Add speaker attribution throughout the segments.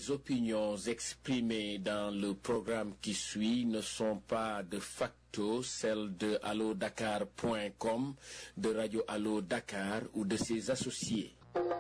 Speaker 1: Les opinions exprimées dans le programme qui suit ne sont pas de facto celles de allodakar.com, de Radio Allo Dakar ou de ses associés.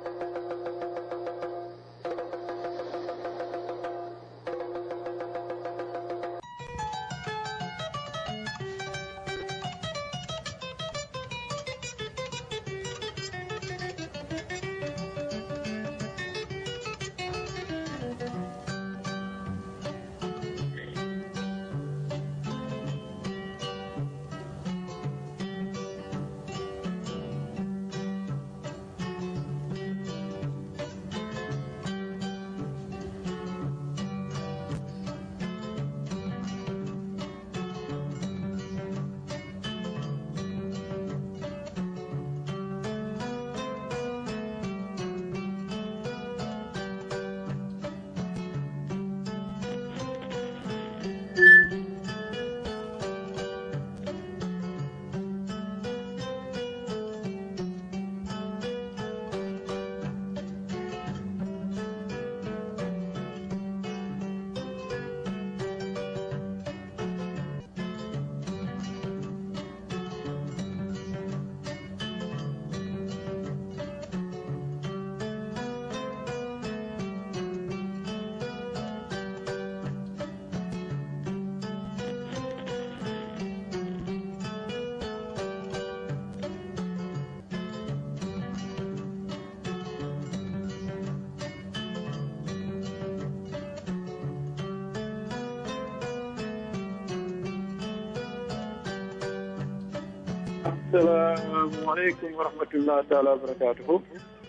Speaker 2: asalaamaaleykum wa rahmatulah taala wa barakaatuhu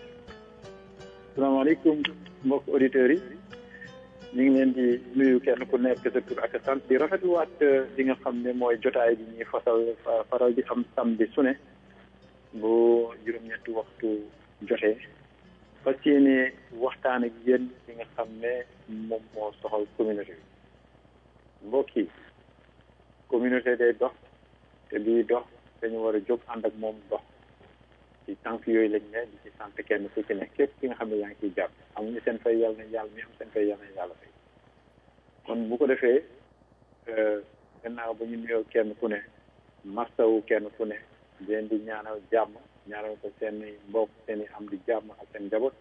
Speaker 2: asalaamaaleykum mbokk auditeurs yi ñu ngi leen di nuyu kenn ku nekk sa tur ak sant di rafetluwaat li nga xam ne mooy jotaay bi ñuy fasal faral di am samedi su ne bu juróom-ñetti waxtu jotee fas yéene waxtaan ak yéen li nga xam ne moom moo soxal communauté bi mbokk yi communauté day dox te bii dox dañu war a jóg ànd ak moom dox ci tànk yooyu lañ ne di ci sant kenn ku ci ne képp ki nga xam ne yaa ngi ciy jàpp amuñu seen fay yàlla na yàlla mi am seen fay yàlla na yàlla fay kon bu ko defee gannaaw ba ñu nuyoo kenn ku ne mastawu kenn ku ne leen di ñaanal jàmm ñaanal ko seen mbokk seen i am di jàmm ak seen njaboot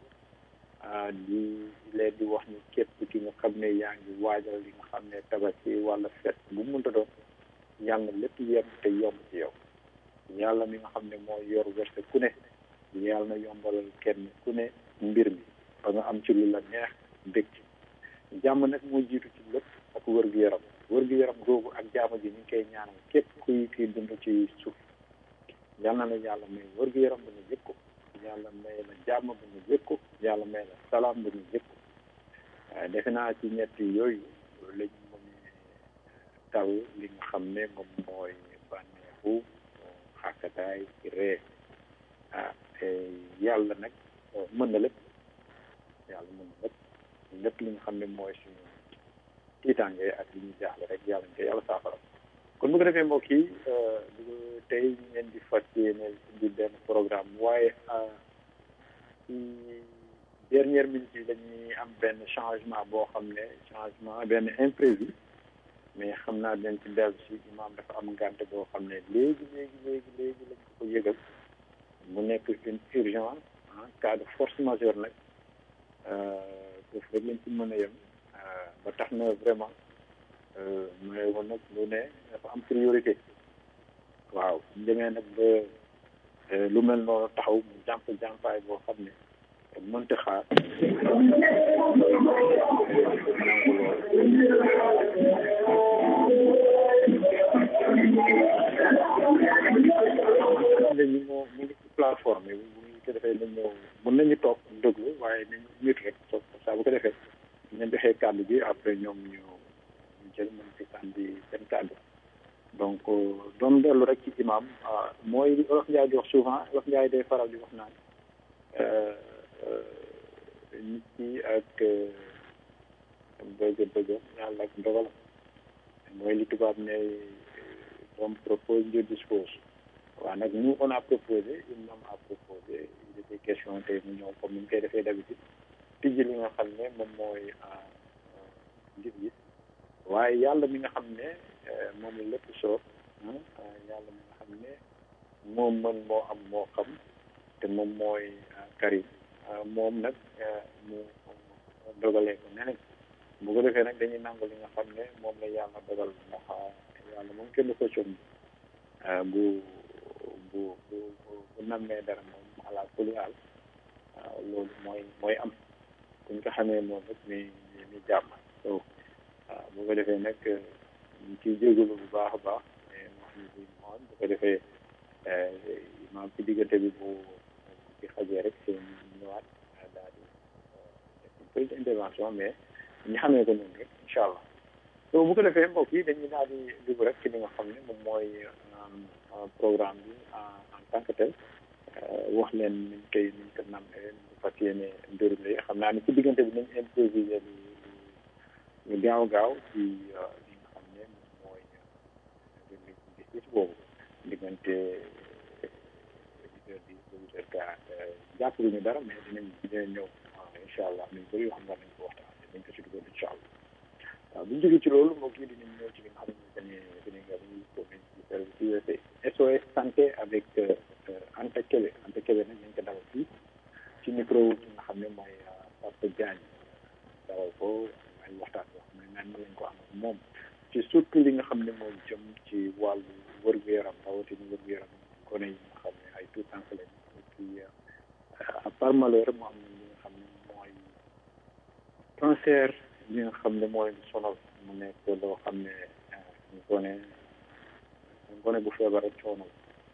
Speaker 2: di leen di wax ni képp ki nga xam ne yaa ngi waajal li nga xam ne tabaski wala fet bu mënta doon yàlla lépp yem te yomb ci yow yàlla mi nga xam ne moo yor wërsëg ku ne yàlla na yombalal kenn ku ne mbir mi ba nga am ci lu la neex dëkk jàmm nag moo jiitu ci lépp ak wër-gu-yaram wër-gu-yaram googu ak jàmm ji ñu ngi koy ñaanal képp kuy kuy dund ci suuf yàlla na yàlla may wër-gu-yaram bu ñu yëg ko yàlla may la jàmm bu ñu yëg ko yàlla may la salaam bu ñu yëg ko defe naa ci ñetti yooyu lañ mën taw li nga xam ne moom mooy bànneexu xàkkataay ree ah yàlla nag mën na lépp yàlla mën na lépp lépp li nga xam ne mooy suñu tiitaange ak li ñuy jaaxle rek yàlla ñu koy yàlla saafara kon bu ko defee mbokk yi tey ñu leen di fas yéene di benn programme waaye ci dernière minute yi dañuy am benn changement boo xam ne changement benn imprévu mais xam naa dañ ci dellu si imam dafa am ngànte boo xam ne léegi léegi léegi léegi lañ ko ko yëgal mu nekk une urgence en cas de force majeure nag foofu rek lañ ci mën a yem ba tax na vraiment mooy woon nag lu ne dafa am priorité waaw ñu demee nag ba lu mel noonu taxaw mu jàmp jàmpaay boo xam ne mënta xaar léegi moo mu ngi ci plateforme yi bu ñu ko defee nañ ñëw mën nañu toog déglu waaye nañu nit rek toog saa bu ko defee ñu joxee kàddu gi après ñoom ñu ñu jël mën ci sànni seen kàddu donc doon dellu rek ci imam mooy li Olof Njaay di wax souvent Olof Njaay day faral di wax naan nit ki ak bëgg bëgg yàlla ak ndogal mooy li tubaab ne on propose Dieu dispose waaw nag nous on a proposé une homme a proposé il était question tey mu ñëw comme ni ñu koy defee d'habitude tijji li nga xam ne moom mooy gis-gis waaye yàlla mi nga xam ne moom la lépp soob yàlla mi nga xam ne moom mën moo am moo xam te moom mooy karim moom nag mu dogalee ko neneen bu ko defee nag dañuy nangu li nga xam ne moom la yàlla dogal ndax yàlla moom kenn du ko com bu bu bu bu nammee dara moom ala kulli haal loolu mooy mooy am kuñ ko xamee moom rek mi mi jàmm so waaw bu ko defee nag ñu ciy jégalu bu baax a baax mais wax ni bi moom bu ko defee maam ci diggante bi bu ci xajee rek seen ñëwaat daal di def une petite intervention mais ñu xamee ko noonu rek incha allah so bu ko defee mbokk yi dañuy daal di dugg rek ci li nga xam ne moom mooy programme bi en tant que tel wax leen niñ koy niñ ko nammee ñu fas yéene déroulé xam naa ne ci diggante bi nañ improvisé lu lu gaaw gaaw ci li nga xam ne moom mooy gis gis boobu diggante huit heures dix ba huit heures quarante jàpp ñu dara mais dinañ dinañ ñëw incha allah nañ bëri yoo xam ne nañ ko waxtaan dañ ko ci dugal incha allah waaw bu ñu jógee ci loolu moo kii dinañ ñëw ci li nga xam ne dañuy dañuy nga dañuy commune ci service USA SOS santé avec Anta Kébé Anta Kébé nag ñu ngi ko dalal fii ci micro ki nga xam ne mooy Papa Diagne dalal ko ay waxtaan yoo xam ne naan ma lañ ko am ak moom ci surtout li nga xam ne mooy jëm ci wàllu wër-gu-yaram rawatina wër-gu-yaram gone yi nga xam ne ay tout temps lañ et puis à part malheur mu am li nga xam ne mooy cancer li nga xam ne mooy sonal mu nekk loo xam ne gone gone bu feebar ak coono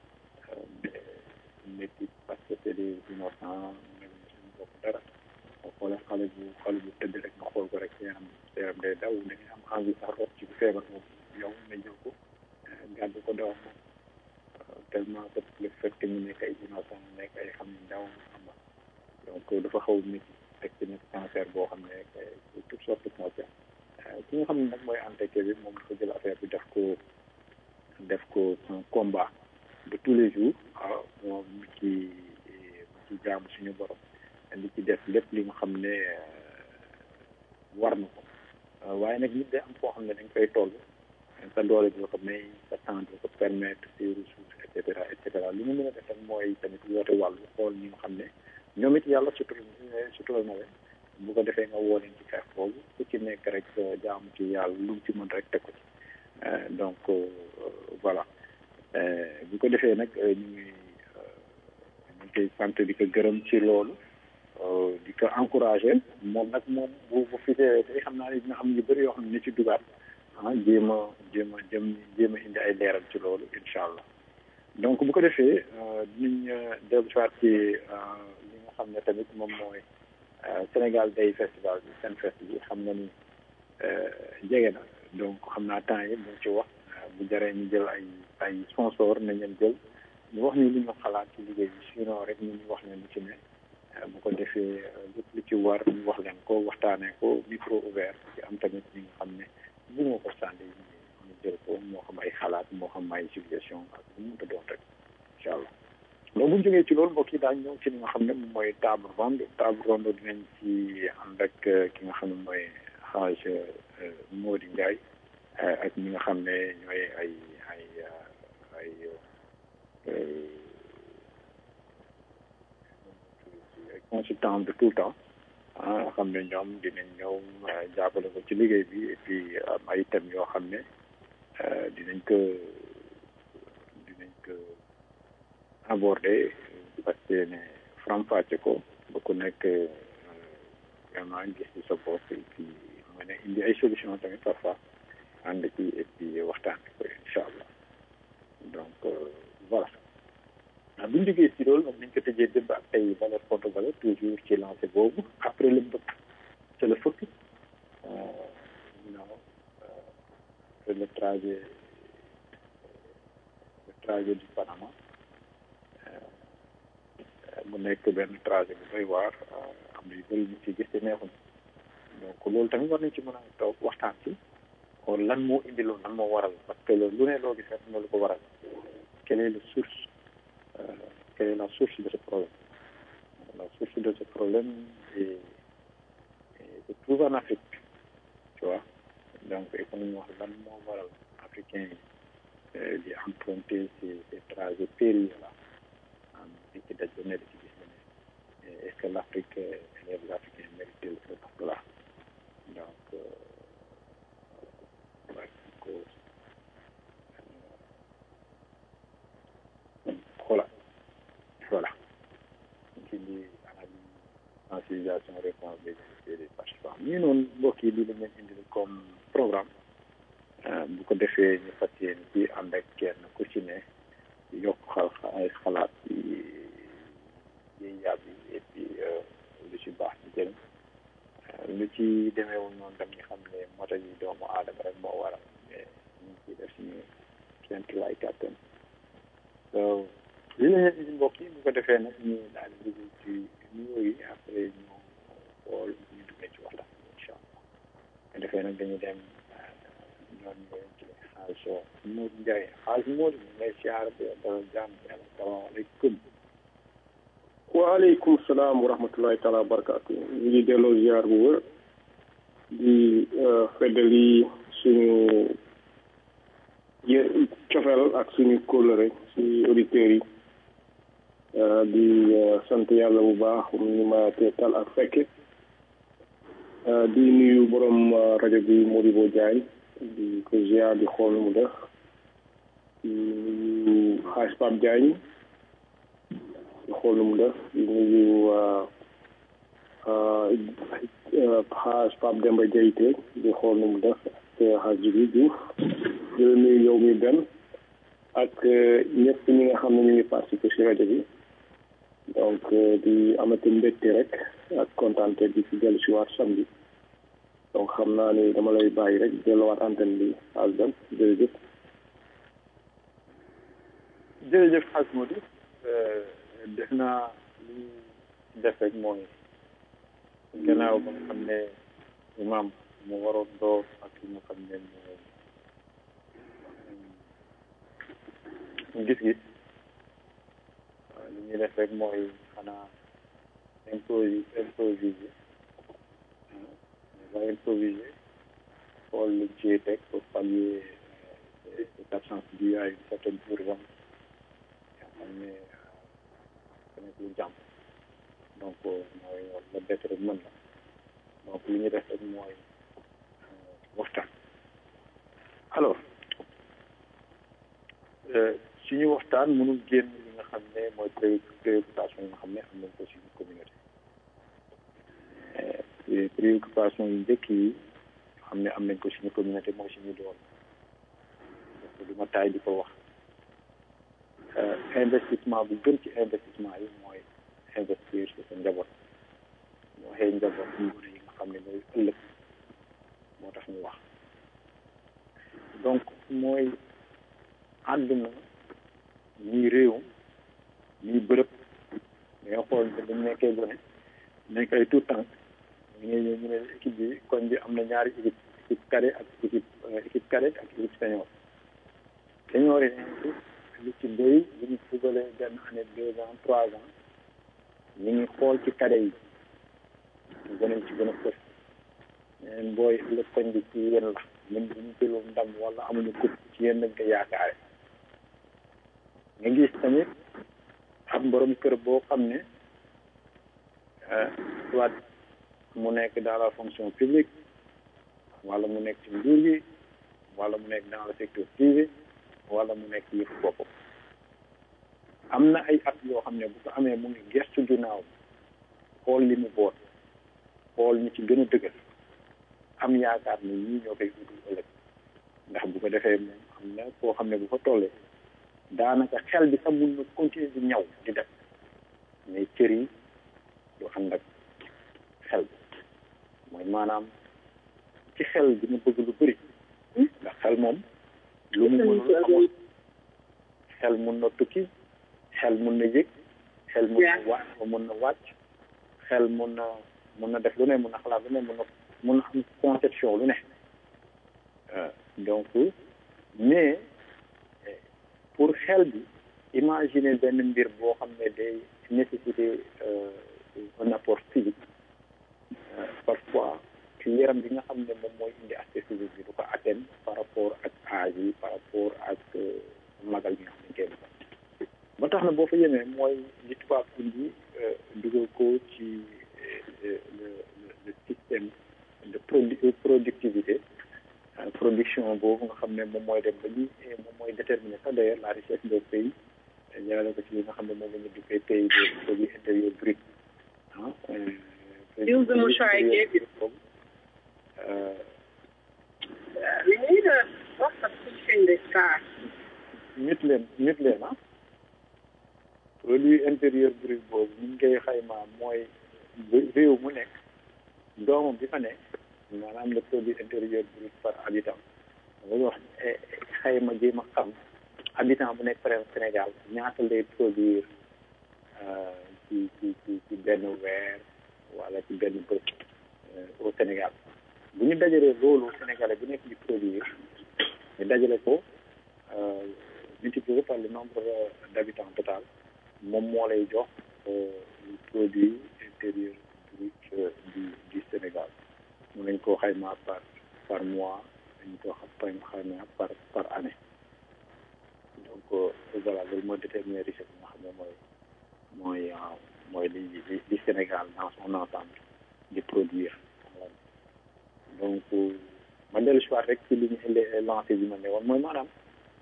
Speaker 2: métti parce que c'est des innocents mel ni suñu bopp dara boo xoolee xale bu xale bu tëdd rek nga xool ko rek yaram yaram day daw da ngay am envie sax rot ci feebar boobu yow nga jël ko gàddu ko daw moom tellement que le fait que ñu nekk ay innocent nekk ay xam ne ndaw xam nga donc dafa xaw métti teg ci nekk cancer boo xam ne toutes sortes de cancer ki nga xam ne nag mooy entêté bi moom dafa jël affaire bi def ko def ko un combat de tous les jours waaw moom mu ci mu ci jaamu suñu borom li ci def lépp li nga xam ne war na ko waaye nag nit day am foo xam ne dañ koy toll sa doole bi la ko may sa temps bi la ko permettre ses ressources et cetera et cetera li ñu mën a def rek mooy tamit woote wàllu xool ñi nga xam ne ñoom it yàlla sutur sutural na leen bu ko defee nga woo leen ci xeex boobu ku ci nekk rek jaamu ci yàlla lu mu ci mën rek teg ko ci donc voilà bu ko defee nag ñu ngi ñu ngi koy sant di ko gërëm ci loolu di ko encouragé moom nag moom bu bu fi tey xam naa ne dina am yu bëri yoo xam ne ni ci dugaat ah jéem a jéem a jëm jéem a indi ay leeral ci loolu incha allah donc bu ko defee dinañ dellu soit ci li nga xam ne tamit moom mooy Sénégal Day festival bi seen fest bi xam nga ni jege na donc xam naa temps yi mu ci wax bu jaree ñu jël ay ay sponsor nañ leen jël ñu wax ni li ñu xalaat ci liggéey bi sinon rek ñu wax leen lu ci ne bu ko defee lépp lu ci war ñu wax leen ko waxtaanee ko micro ouvert ci am tamit ñi nga xam ne bu ma ko sànni ñu jël ko moo xam ay xalaat moo xam ay suggestion ak bu mu mënta doon rek incha allah loolu bu ñu jógee ci loolu mbokk yi daañu ñëw ci li nga xam ne moom mooy table ronde table ronde dinañ ci ànd ak ki nga xam ne mooy xaaj Mody Ndiaye ak ñi nga xam ne ñooy ay ay ay ay consultant de tout le temps ah xam ne ñoom dinañ ñëw jàppale ko ci liggéey bi et puis am ay thèmes yoo xam ne dinañ ko dinañ ko aborder parce que ne faram-fàcce ko ba ku nekk vraiment gis ci sa bopp et puis mën a indi ay solution tamit parfois ànd ci et puis waxtaan ko incha allah donc voilà bu ñu jógee ci loolu moom nañ ko tëjee démb ak ay valeur contre valeur toujours ci lancé boobu après le mbëkk c'est le fëkk non après le trajet le trajet du Panama mu nekk benn trajet bu doy waar am na yu bëri ñu ci gis te neexuñ donc loolu tamit war nañ ci mën a toog waxtaan ci xool lan moo indi loolu lan moo waral parce que lu ne loo gis rek na lu ko waral quelle est la source quelle est la source de ce problème la source de ce problème est, est se trouve en Afrique tu vois donc il faut ñu wax lan moo waral africain yi di emprunter ces ces trajets périlleux là am di ci daj ba ne di ci gis ne est-ce que l'Afrique et les Africains méritent ce poste-là donc ko voilà voilà ci li analyse sensibilisation réponse des des participants ñu noonu mbokk yi li la leen indil comme programme bu ko defee ñu fas yéene ci ànd ak kenn ku ci ne yokk xal ay xalaat ci yiy yàbb yi et puis lu ci baax ci jëriñ lu ci demeewul noonu dam ñu xam ne moto yi doomu aadama rek moo waral mais ñu ngi ciy def suñu kent lay kàttan so li la leen indi mbokk yi bu ko defee nag ñu daal di dugg ci nuyoo yi après ñu xool ñu duggee ci waxtaan bi incha allah bu ko defee nag dañuy dem ñoom ñooy ci xaalis Modou Ndiaye xaalis Modou ñu ngay siyaar bi dara jàmm yàlla salaamaaleykum
Speaker 3: waaleykum salaam wa rahmatullahi taala wa barakaatu ñu ngi delloo ziar bu wër di feddali suñu yë cofeel ak suñu kóllëre si auditeurs yi di sant yàlla bu baax mu ñu ma teetal ak fekke di nuyu borom rajo bi Modibo Diagne di ko ziar di xool nu mu def di nuyu xaaj Pape Diagne di xool nu mu def di nuyu xaaj Pape Demba Diayte di xool nu mu def ak xaaj Jibi Diouf di la nuyu yow mi benn ak ñëpp ñi nga xam ne ñu ngi participé si rajo bi donc di amati mbégte rek ak kontaante di ci dellu si waat samedi donc xam naa ni dama lay bàyyi rek delluwaat antenne bi ak dem jërëjëf
Speaker 2: jërëjëf xaaj Modou def naa li def rek mooy gannaaw ba nga xam ne imam mu waroon door ak li nga xam ne mooy gis-gis li ñuy def rek mooy xanaa improvi improviser va improviser xool lu ci teg pour pallier cette absence due à une certaine urgence yoo xam ne nekk lu jàmm donc mooy la bett rek mën la donc li ñu def rek mooy waxtaan alors suñu waxtaan mënul génn li nga xam ne mooy préoccupation yi nga xam ne am nañ ko suñu communauté préoccupation yu njëkk yi xam ne am nañ ko suñu communauté mooy suñu doon donc du ma taay di ko wax investissement bu gën ci investissement yi mooy investir ci sa njaboot moo waxee njaboot ñu yi nga xam ne mooy ëllëg moo tax ñu wax donc mooy àdduna ñii réew ñii bërëb danga xool ne dañ nekkee gone nekk ay tout temps ñu ngi ñëw ñu ne équipe bi koñ bi am na ñaari équipe équipe cadet ak équipe équipe cadet ak équipe senior senior yi lu ci bëri bu ñu fugalee benn année deux ans trois ans ñu ngi xool ci cadet yi ñu gën ci gën a fës ñeneen booy ëllëg koñ bi ci yéen la ñun bu ñu jëlul ndam wala amuñu coupe ci yéen lañ ko yaakaare nga gis tamit am borom kër boo xam ne soit mu nekk dans la fonction publique wala mu nekk ci nguur gi wala mu nekk dans le secteur privé wala mu nekk yëpp boppam am na ay at yoo xam ne bu ko amee mu ngi gestu ginnaaw xool li mu boot xool ñi ci gën a dëgër am yaakaar ne ñii ñoo koy utul ëllëg ndax bu ko defee moom am na koo xam ne bu fa tollee daanaka xel bi sax mun na continuer di ñaw di def mais cër yi du ànd ak xel bi mooy maanaam ci xel dina bëgg lu bëri ndax xel moom lu mu mënul amul xel mun na tukki xel mun na yëg xel mun na wa mun na wàcc xel mun na mun na def lu ne mun na xalaat lu ne mun na mun na am conception lu ne donc mais pour xel bi imaginer benn mbir boo xam ne day nécessiter un apport physique parfois aussi yaram bi nga xam ne moom mooy indi aspect physique bi du ko atteindre par rapport ak âge yi par rapport ak magal bi nga xam ne kenn ba tax na boo fa yemee mooy li tubaab indi dugal ko ci le le système de productivité production boobu nga xam ne moom mooy dem ba ñi moom mooy déterminer sax d'ailleurs la richesse des pays ñaareel ko ci li nga xam ne moom la ñu duppee pays de produit intérieur brut ah.
Speaker 4: Use the mouchoir I gave you. We need a what's the pushing this car?
Speaker 2: nit leen nit leen ah produit intérieur brut boobu ni ñu koy xaymaa mooy réew mu nekk doomam bi fa nekk maanaam le produit intérieur brut par habitant dañuy wax xayma jéem a xam habitant bu nekk par exemple Sénégal ñaata lay produire ci ci ci ci benn weer wala ci benn bés au Sénégal bu ñu dajalee loolu Sénégalais bu nekk di produire ñu dajale ko multiplié par le nombre d'habitants total moom moo lay jox le produit intérieur brut du du Sénégal mun nañ koo xaymaa par par mois dañ koo xam xaymaa par par année donc voilà loolu mooy déterminer richesse bi nga xam ne mooy mooy mooy li li li Sénégal dans son ensemble di produire donc ma dellu si waat rek ci li ñu lancé bi ma ne woon mooy maanaam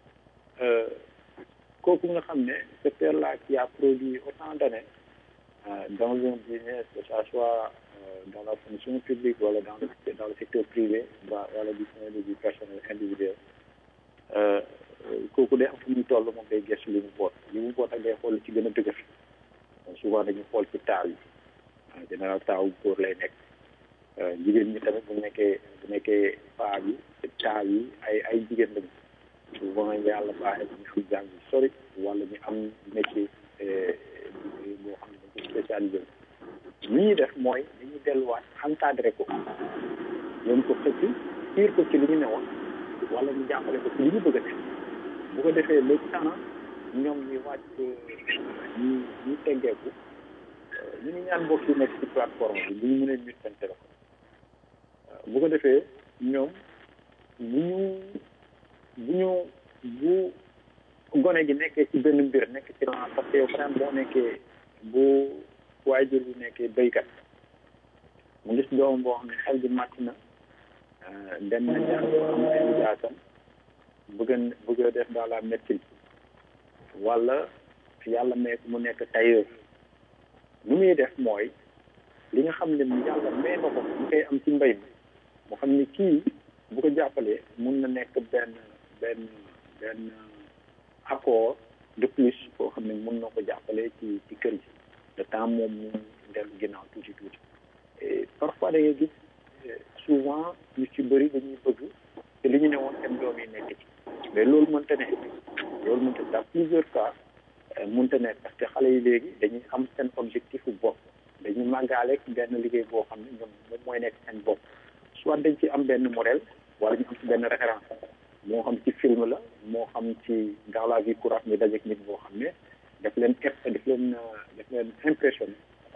Speaker 2: kooku nga xam ne ce père là qui a produit autant d'années dans un business que ça soit dans la fonction publique wala dans le dans le secteur privé wala du point de vue personnel individuel kooku day am fu muy toll moom day gëstu li mu boot li mu boot ak day xool ci gën a dëgër souvent dañuy xool ci taaw yi en général taaw góor lay nekk jigéen ñi tamit bu nekkee bu nekkee paa bi taaw yi ay ay jigéen lañu souvent yàlla baaxee ñu am jàng yu sori wala ñu am métier boo xam ne dañ ko spécialisé li ñuy def mooy dañuy delluwaat encadré ko yoon ko xëcc fiir ko ci li ñu newoon wala ñu jàppale ko ci li ñu bëgg a def bu ko defee le temps ñoom ñi wàcc ñi ñi teggeeku ñu ngi ñaan mbokk yi nekk ci plateforme bi bu ñu mënee mute seen téléphone bu ko defee ñoom bu ñu bu ñu bu gone gi nekkee ci benn mbir nekk ci ren parce que yow par exemple boo nekkee bu waajur bi nekkee béykat mu gis doom boo xam ne xel bi màcc na dem na jàng am ay jaasam bëgg a bëgg a def dans la médecine wala yàlla may mu nekk tailleur nu muy def mooy li nga xam ne yàlla may na ko mu koy am ci mbay mi mu xam ne kii bu ko jàppalee mun na nekk benn benn benn accord de plus boo xam ne mun na ko jàppale ci ci kër gi le temps moom mu dellu ginnaaw tuuti tuuti et parfois da ngay gis souvent ñu ci bëri dañuy bëgg te li ñu ne woon seen doom yi nekk ci mais loolu mënta ne loolu mënta dans plusieurs cas mënta ne parce que xale yi léegi dañuy am seen objectif bu bopp dañuy màggaale benn liggéey boo xam ne ñoom moom mooy nekk seen bopp soit dañ ci am benn modèle wala ñu am ci benn référence moo xam ci film la moo xam ci dans la vie courante ñu dajeek nit boo xam ne daf leen ép daf leen daf leen impressionné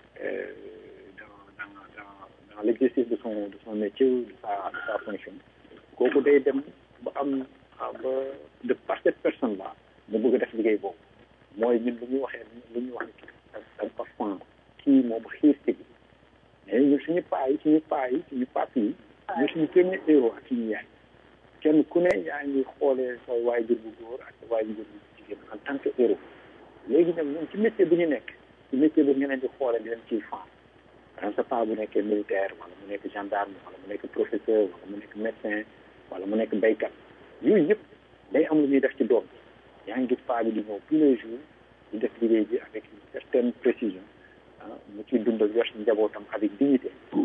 Speaker 2: dans dans dans dans l'exercice de son de son métier de sa de sa fonction kooku day dem ba am ba de par cette personne là mu bëgg a def liggéey boobu mooy ñun lu ñuy waxee lu ñuy wax ne da nga ko fan kii moom xiir ci bi mais ñun suñu paa yi suñu paa yi suñu pap yi ñu suñu premier héros ak suñu yaay kenn ku ne yaa ngi xoolee sa waajur bu góor ak sa waajur bu jigéen en tant que héros léegi nag ñoom ci métier bu ñu nekk ci métier bu ñu leen di xoolee di leen ciy fan par exemple sa paa bu nekkee militaire wala mu nekk gendarme wala mu nekk professeur wala mu nekk médecin wala mu nekk béykat yooyu yëpp day am lu ñuy def ci doom yaa ngi gis paa bi di ñëw tous les jours di def liggéey bi avec une certaine précision ah mu ciy dundal yor si njabootam avec dignité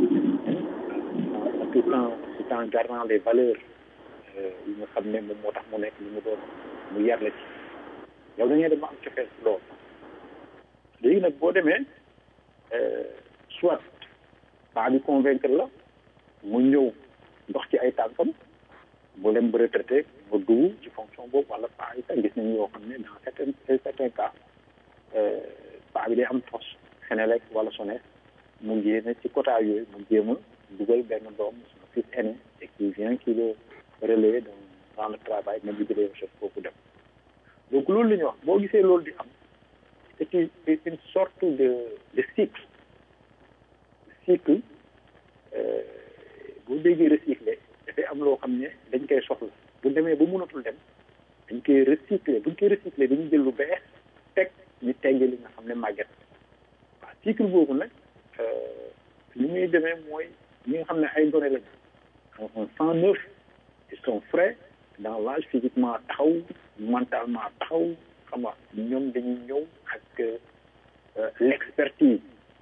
Speaker 2: tout en tout en gardant les valeurs yi nga xam ne moom moo tax mu nekk li mu doon mu yar la ci yow da ngay dem ba am cofeel ci loolu léegi nag boo demee soit paa bi convaincre la mu ñëw ndox ci ay tànkam mu dem ba retraité ba dugg ci fonction boobu wala paa yi sax gis nañu yoo xam ne dans certains certains cas paa bi day am tos Senelec wala SONES mu génne ci quota yooyu mu jéem a dugal benn doom son fils aîné et qui vient qui le relayer dans dans le travail ma jigéen chef foofu dem donc loolu la ñuy wax boo gisee loolu di am c'est une c'est une sorte de de cycle cycle boo déggee recycler dafay am loo xam ne dañ koy soxla bu demee ba mënatul dem dañ koy recycler buñ koy recycler dañuy jël lu bees teg ñu tegge li nga xam ne màgget waaw cycle boobu nag li muy demee mooy ñi nga xam ne ay données lañu on cent neuf ils sont frais dans l'âge physiquement taxaw mentalement taxaw xam nga ñoom dañuy ñëw ak l'expertise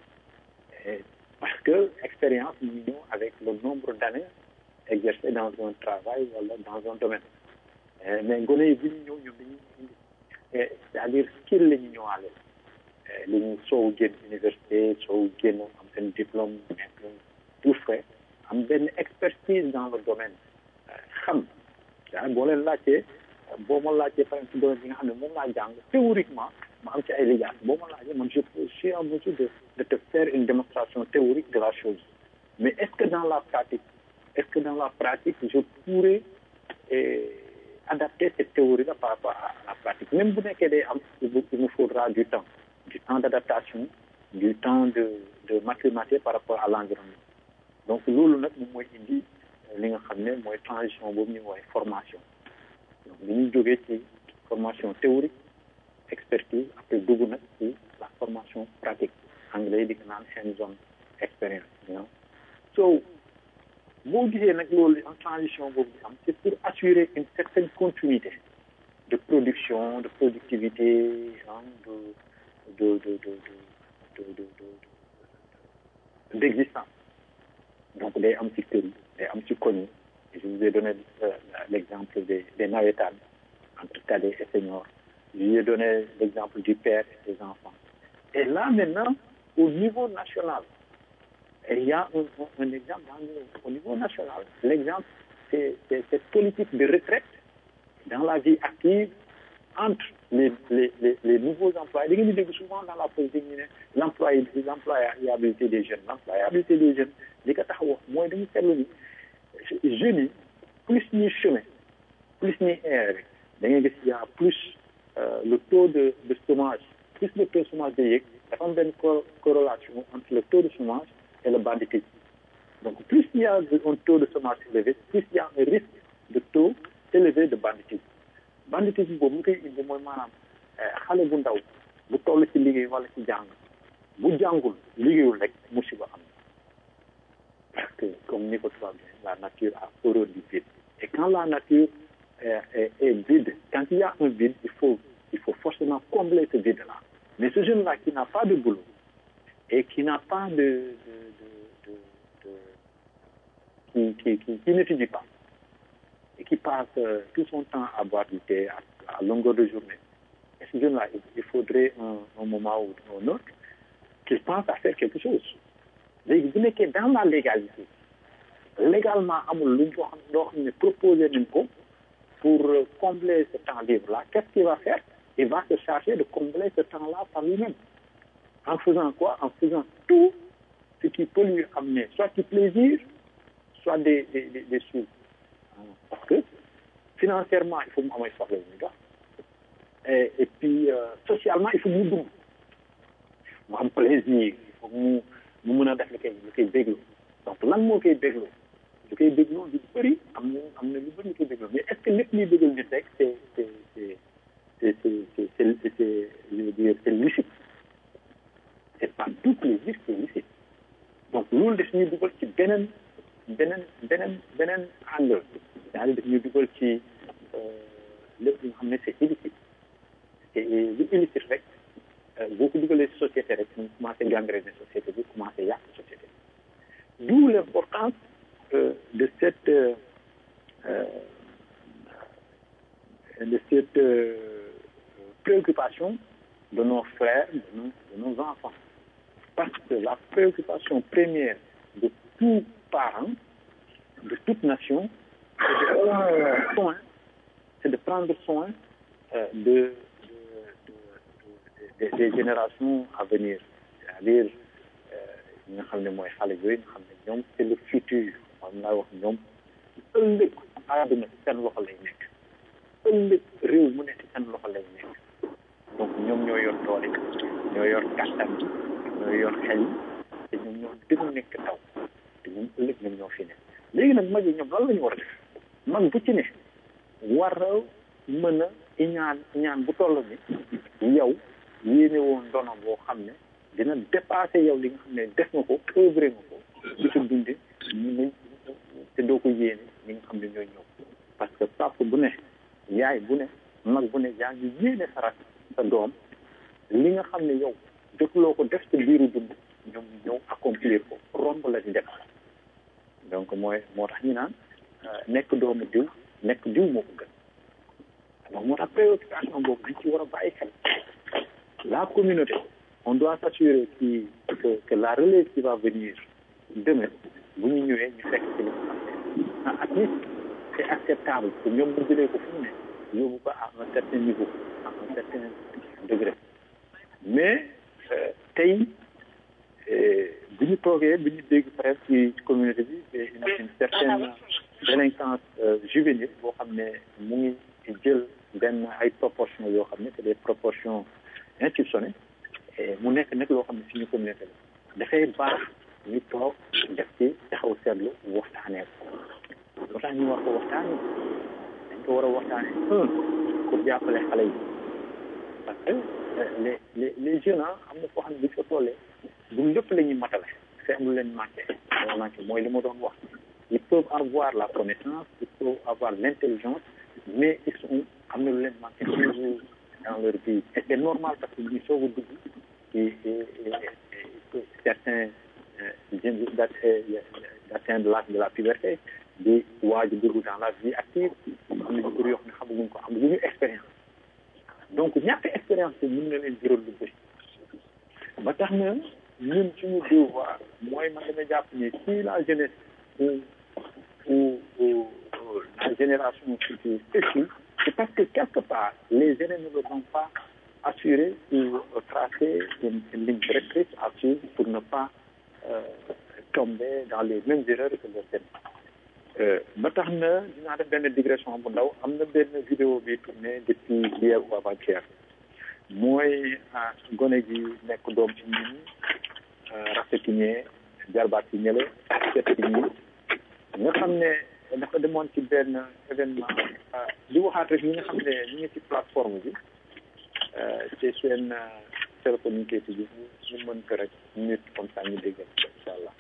Speaker 2: parce que expérience ñu ñëw avec le nombre d'années exercées dans un travail wala dans un domaine mais gone yi bu ñu ñëw ñoom dañuy indi c'est-à-dire skill la ñu ñëwaale li ñu soow génn université soow génn am seen diplôme nekk tout frais am benn expertise dans le domaine xam daa boo leen laajtee boo ma laajtee par exemple domaine bi nga xam ne moom laa jàng théoriquement ma am ci ay lijaas boo ma laajee man je suis en mesure de de te faire une démonstration théorique de la chose mais est-ce que dans la pratique est-ce que dans la pratique je pourrais eh, adapter cette théorie là par rapport à la pratique même bu nekkee day am il me faudra du temps du temps d'adaptation du temps de de m'acclimater par rapport à l'environnement donc loolu nag moom mooy indi li nga xam ne mooy transition boobu ñu woowee formation donc li ñuy jógee ci formation théorique expertise après dugg nag ci la formation pratique anglais yi di ko naan hands-on expérience you know so boo gisee nag loolu en transition boobu di am c'est pour assurer une certaine continuité de production de productivité hein, de de de de de de de de d'existence donc day am ci kër yi day am ci koñ yi je vous ai donné l'exemple des des navétanes entre cadets et seniors je vous ai donné l'exemple du père et des enfants et là maintenant au niveau national et il y a un, un, un exemple au niveau national l'exemple c'est c'est cette politique de retraite dans la vie active entre les les les, les nouveaux employés da ngeen di dégg souvent dans la politique ñu ne l'employé l'employabilité des jeunes l'employabilité des jeunes li ko tax a wax mooy dañu seetlu ni jeunes yi plus ñuy chemin plus ñuy air rek da ngay gis y a plus euh, le taux de de chômage plus le taux de chômage day yéeg dafa am benn corrélation entre le taux de chômage et le banditisme donc plus il y a un taux de chômage élevé plus il y a un risque de taux élevé de banditisme banditisme boobu mu koy indi mooy maanaam xale bu ndaw bu toll ci liggéey wala ci jàng bu jàngul liggéeyul rek musiba am parce que comme ni ko tubaab bi la nature a horreur du vide et quand la nature est, est, est vide quand il y a un vide il faut il faut forcément combler ce vide là mais ce jeune là qui n'a pas de boulot et qui n'a pas de de de de, de qui qui qui, qui n'étudie pas et qui passe euh, tout son temps à boire du thé à, à longueur de journée et ce jeune là il, il faudrait un, un moment ou un autre qu'il pense à faire quelque chose léegi bu nekkee dans la légalité légalement amul lu ñu xam loo xam ne proposé nañ ko pour combler ce temps libre là qu'est-ce qu'il va faire il va se charger de combler ce temps là par lui-même en faisant quoi en faisant tout ce qui peut lui amener soit du plaisir soit des des des, des sous parce que financièrement il faut mu amay soxla ñu dox et et puis euh, socialement il faut mu dund mu am plaisir il faut mu mu mën a def li koy li koy bégloo donc lan moo koy bégloo li koy bégloo lu bëri am na am na lu bëri lu koy bégloo mais est-ce que lépp liy bégal nit rek c'est c'est c'est c'est c'est c'est c'est je veux dire c'est licite c'est pas tout plaisir qui est licite donc loolu daf ñuy dugal ci beneen beneen beneen beneen angle c'est-à-dire daf ñuy dugal ci lépp li nga xam ne c'est illicite et lu illicite rek boo ko dugalee ci société rek ñu commencé gangréner société bi commencé yàq société bi d'où l'importance euh, de cette euh, de cette euh, préoccupation de nos frères de nos, de nos enfants parce que la préoccupation première de tout parent de toute nation c'est de prendre soin c'est de prendre soin de des, des générations à venir c'est-à-dire ñi nga nga xam ne mooy xale yooyu nga xam ne ñoom c'est le futur moom laa wax ñoom ëllëg àdduna seen loxo lay nekk ëllëg réew mu nekk seen loxo lay nekk donc ñoom ñoo yor doole ñoo yor kàttan bi ñoo yor xel yi te ñoom ñoo gën a nekk taw te ñoom ëllëg ñoom ñoo fi ne léegi nag mag yi ñoom lan la ñu war a def mag bu ci ne war a mën a iñaan iñaan bu toll ni yow yéene woon dono boo xam ne dina dépassé yow li nga xam ne def nga ko œuvré nga ko di ko dunde ñu ngi te doo ko yéene ñi nga xam ne ñooy ñëw parce que papa bu ne yaay bu ne mag bu ne yaa ngi yéene sa rak sa doom li nga xam ne yow jotuloo ko def sa biiru dund ñoom ñëw accomplir ko romb la di def donc mooy moo tax ñu naan nekk doomu diw nekk diw moo ko gën donc moo tax préoccupation boobu dañ ci war a bàyyi xel la communauté on doit s'assurer qui que que la relève qui va venir demain bu ñu ñëwee ñu fekk ci li nga xam ne ah at least c'est acceptable que ñoom ñu jëlee ko fu mu ne yóbbu ko à un certain niveau à un certain degré mais tey bu ñu toogee bu ñu dégg peut-être ci communauté bi une une certaine délinquance juvénile boo xam ne mu ngi jël benn ay proportions yoo xam ne c'est des proportions insoupçonnées mu nekk nag loo xam ne suñu communauté la dafay baax ñu toog def ci taxaw seetlu waxtaanee ko loo tax ñu war ko waxtaanee dañ ko war a waxtaanee un pour jàppale xale yi parce que les les les jeunes ah am na foo xam ne bu ñu ko tollee du lépp la ñuy matale c'est am lu leen manqué leen manqué mooy li ma doon wax ils peuvent avoir la connaissance ils peuvent avoir l'intelligence mais ils sont am na lu leen manqué toujours dans leur vie et c'est normal parce que ñu soog a dugg ci certains jeunes d'atteindre l'âge de la puberté di waaj a dugg dans la vie active am na ñu bëri yoo xam ne xamaguñ ko am ñu expérience donc ñàkk expérience bi mën na leen jural lu bëri ba tax na ñun suñu devoir mooy man dama jàpp ni si la jeunesse ou ou ou la génération future échoue c'est parce que quelque part les aînés ne leur ont pas assuré ou tracé une, une ligne directrice à suivre pour ne pas euh, tomber dans les mêmes erreurs que leurs aînés ba tax na dinaa def benn digression bu ndaw am na benn vidéo bi tourné depuis hier ou avant-hier mooy gone gi nekk doom ci ñun rafetinier jarbaat ci ñële set ci ñi nga xam ne dafa demoon ci benn événement di waxaat rek ñi nga xam ne ñu ngi ci plateforme bi ci seen téléphone ñu koy tijji ñu mën ko rek nit comme ça ñu déggal incha allah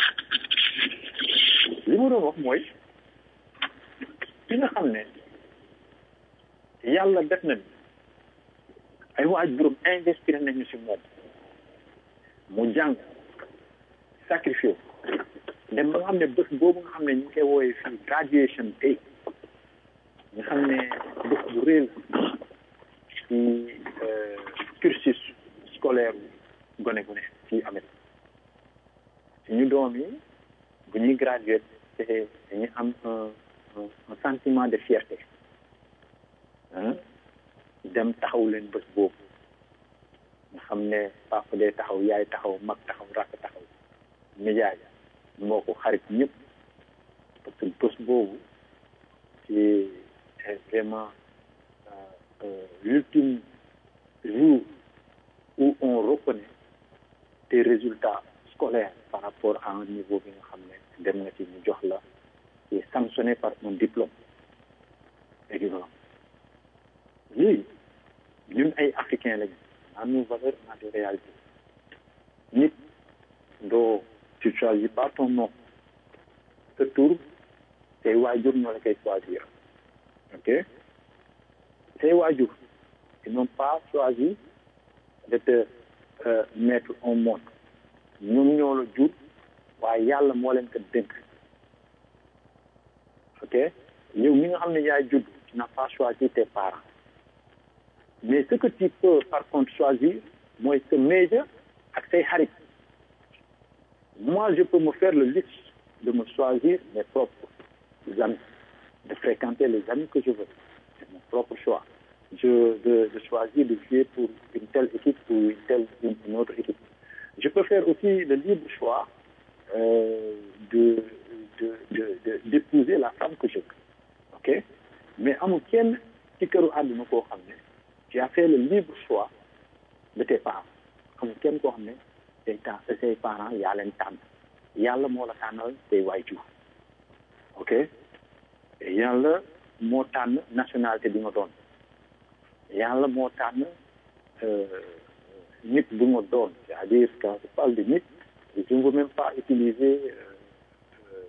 Speaker 2: li ma doon wax mooy ki nga xam ne yàlla def na ni ay waajuram investir nañu si moom mu jàng sacrifice dem ba nga xam ne bés boobu nga xam ne ñu ngi koy wooyee fii graduation day nga xam ne bés bu réel ci cursus scolaire gone gu ne fii Amérique suñu doom yi bu ñuy graduer te dañuy am un un sentiment de fierté dem taxaw leen bés boobu nga xam ne papa day taxaw yaay taxaw mag taxaw rakk taxaw nijaay moo ko xarit ñëpp parce que bés boobu c'est vraiment l'ultime jour où on reconnaît tes résultats scolaires par rapport à un niveau bi nga xam ne dem nga ci ñu jox la et sanctionné par un diplôme équivalent léegi ñun ay africains lañu à nos valeurs à des réalités nit doo tu choisis pas ton nom sa tur say waajur ñoo la koy choisir ok say waajur ils n'ont pas choisi de te euh, mettre au monde ñoom ñoo la jur waaye yàlla moo leen ko dénk ok yow mi nga xam ne yaay judd tu n'as pas choisi tes parents mais ce que tu peux par contre choisir mooy sa major ak say xarit moi je peux me faire le luxe de me choisir mes propres amis de fréquenter les amis que je veux c'est mon propre choix je de, de choisir de jouer pour une telle équipe ou une telle une, une autre équipe je peux faire aussi le libre choix euh, de de de de d'épouser la femme que je veux ok mais amul kenn ci këru àdduna koo xam ne tu as fait le libre choix de tes parents amul kenn koo xam ne say ta say parents yaa leen tànn yàlla moo la tànnal say waajur ok yàlla moo tànn nationalité bi nga doon yàlla moo tànn nit bu nga doon c'est-à-dire quand je parle de nit je ne veux même pas utiliser euh, euh,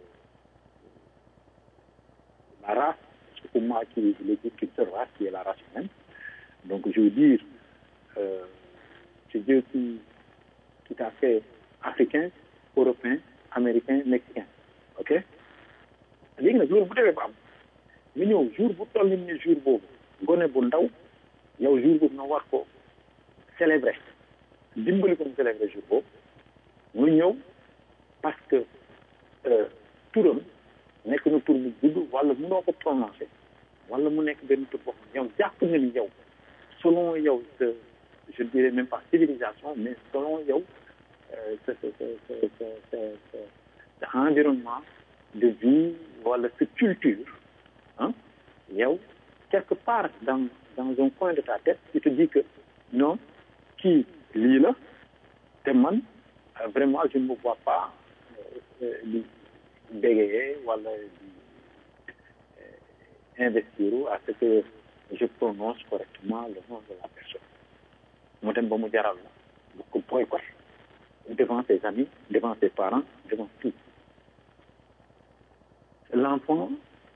Speaker 2: la race parce que pour moi qui il existe qu'une seule race qui est la race humaine donc je veux dire euh, c'est Dieu qui qui t'a fait africain européen américain mexicain ok léegi nag loolu bu demee ba am nga ñëw jour bu toll ni jour boobu gone bu ndaw yow jour boobu nga war ko célébrer dimbali ko mu célébrer jour boobu nga ñëw parce que turam nekk na tur bu gudd wala mënoo ko prononcer wala mu nekk benn tur boo xam yow jàpp nga ni yow selon yow sa je dirais même pas civilisation mais selon yow sa sa sa sa sa sa environnement de vie wala sa culture ah yow quelque part dans dans un coin de ta tête tu te dis que non kii lii la te man vraiment je ne me vois pas di bégayer wala di investir à ce que je prononce correctement le nom de la personne mu dem ba mu jaral la bu ko boycott devant ses amis devant ses parents devant tout l'enfant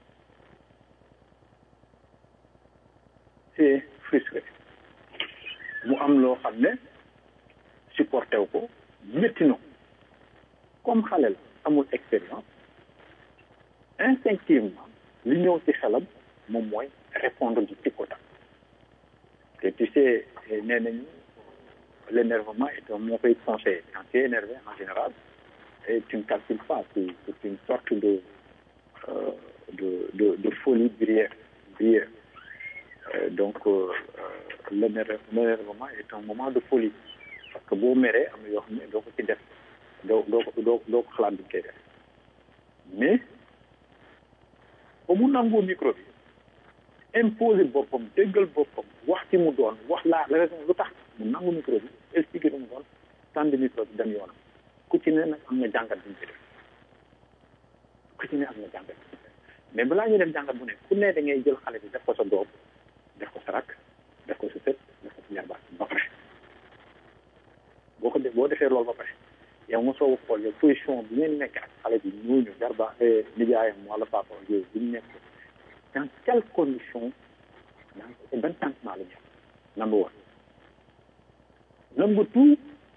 Speaker 2: c'est frustré mu am loo xam ne supporté wu ko métti na comme xale la amul expérience instinctivement li ñëw ci xelam moom mooy répondre du tic au tac te tu sais nee nañu l'énervement est un mauvais conseil quand tu es énervé en général et tu ne calcules pas c'est c'est une sorte de euh, de de de folie brière brière euh, donc euh, l'énervement est un moment de folie parce que boo meree am na yoo xam ne doo ko ci def doo doo ko doo doo ko xalaat bi koy def mais ba mu nangoo micro bi imposer boppam déggal boppam wax ci mu doon wax la raison lu tax mu nangu micro bi expliquer lu mu doon tànn micro bi dem yoonam ku ci ne nag am na jàngat bu ñu ci def ku ci ne am na jàngat bu ñu def mais balaa ñuy def jàngat bu ne ku ne da ngay jël xale bi def ko sa doom def ko sa rakk def ko sa sët def ko sa jarbaat ba pare boo ko def boo defee loolu ba pare yow nga soog a xool yow position bi ngeen nekk ak xale bi ñooñu jarba nijaayam wala papa yooyu bi ñu nekk dans quelles conditions dans ban sentiment la ñu number one number two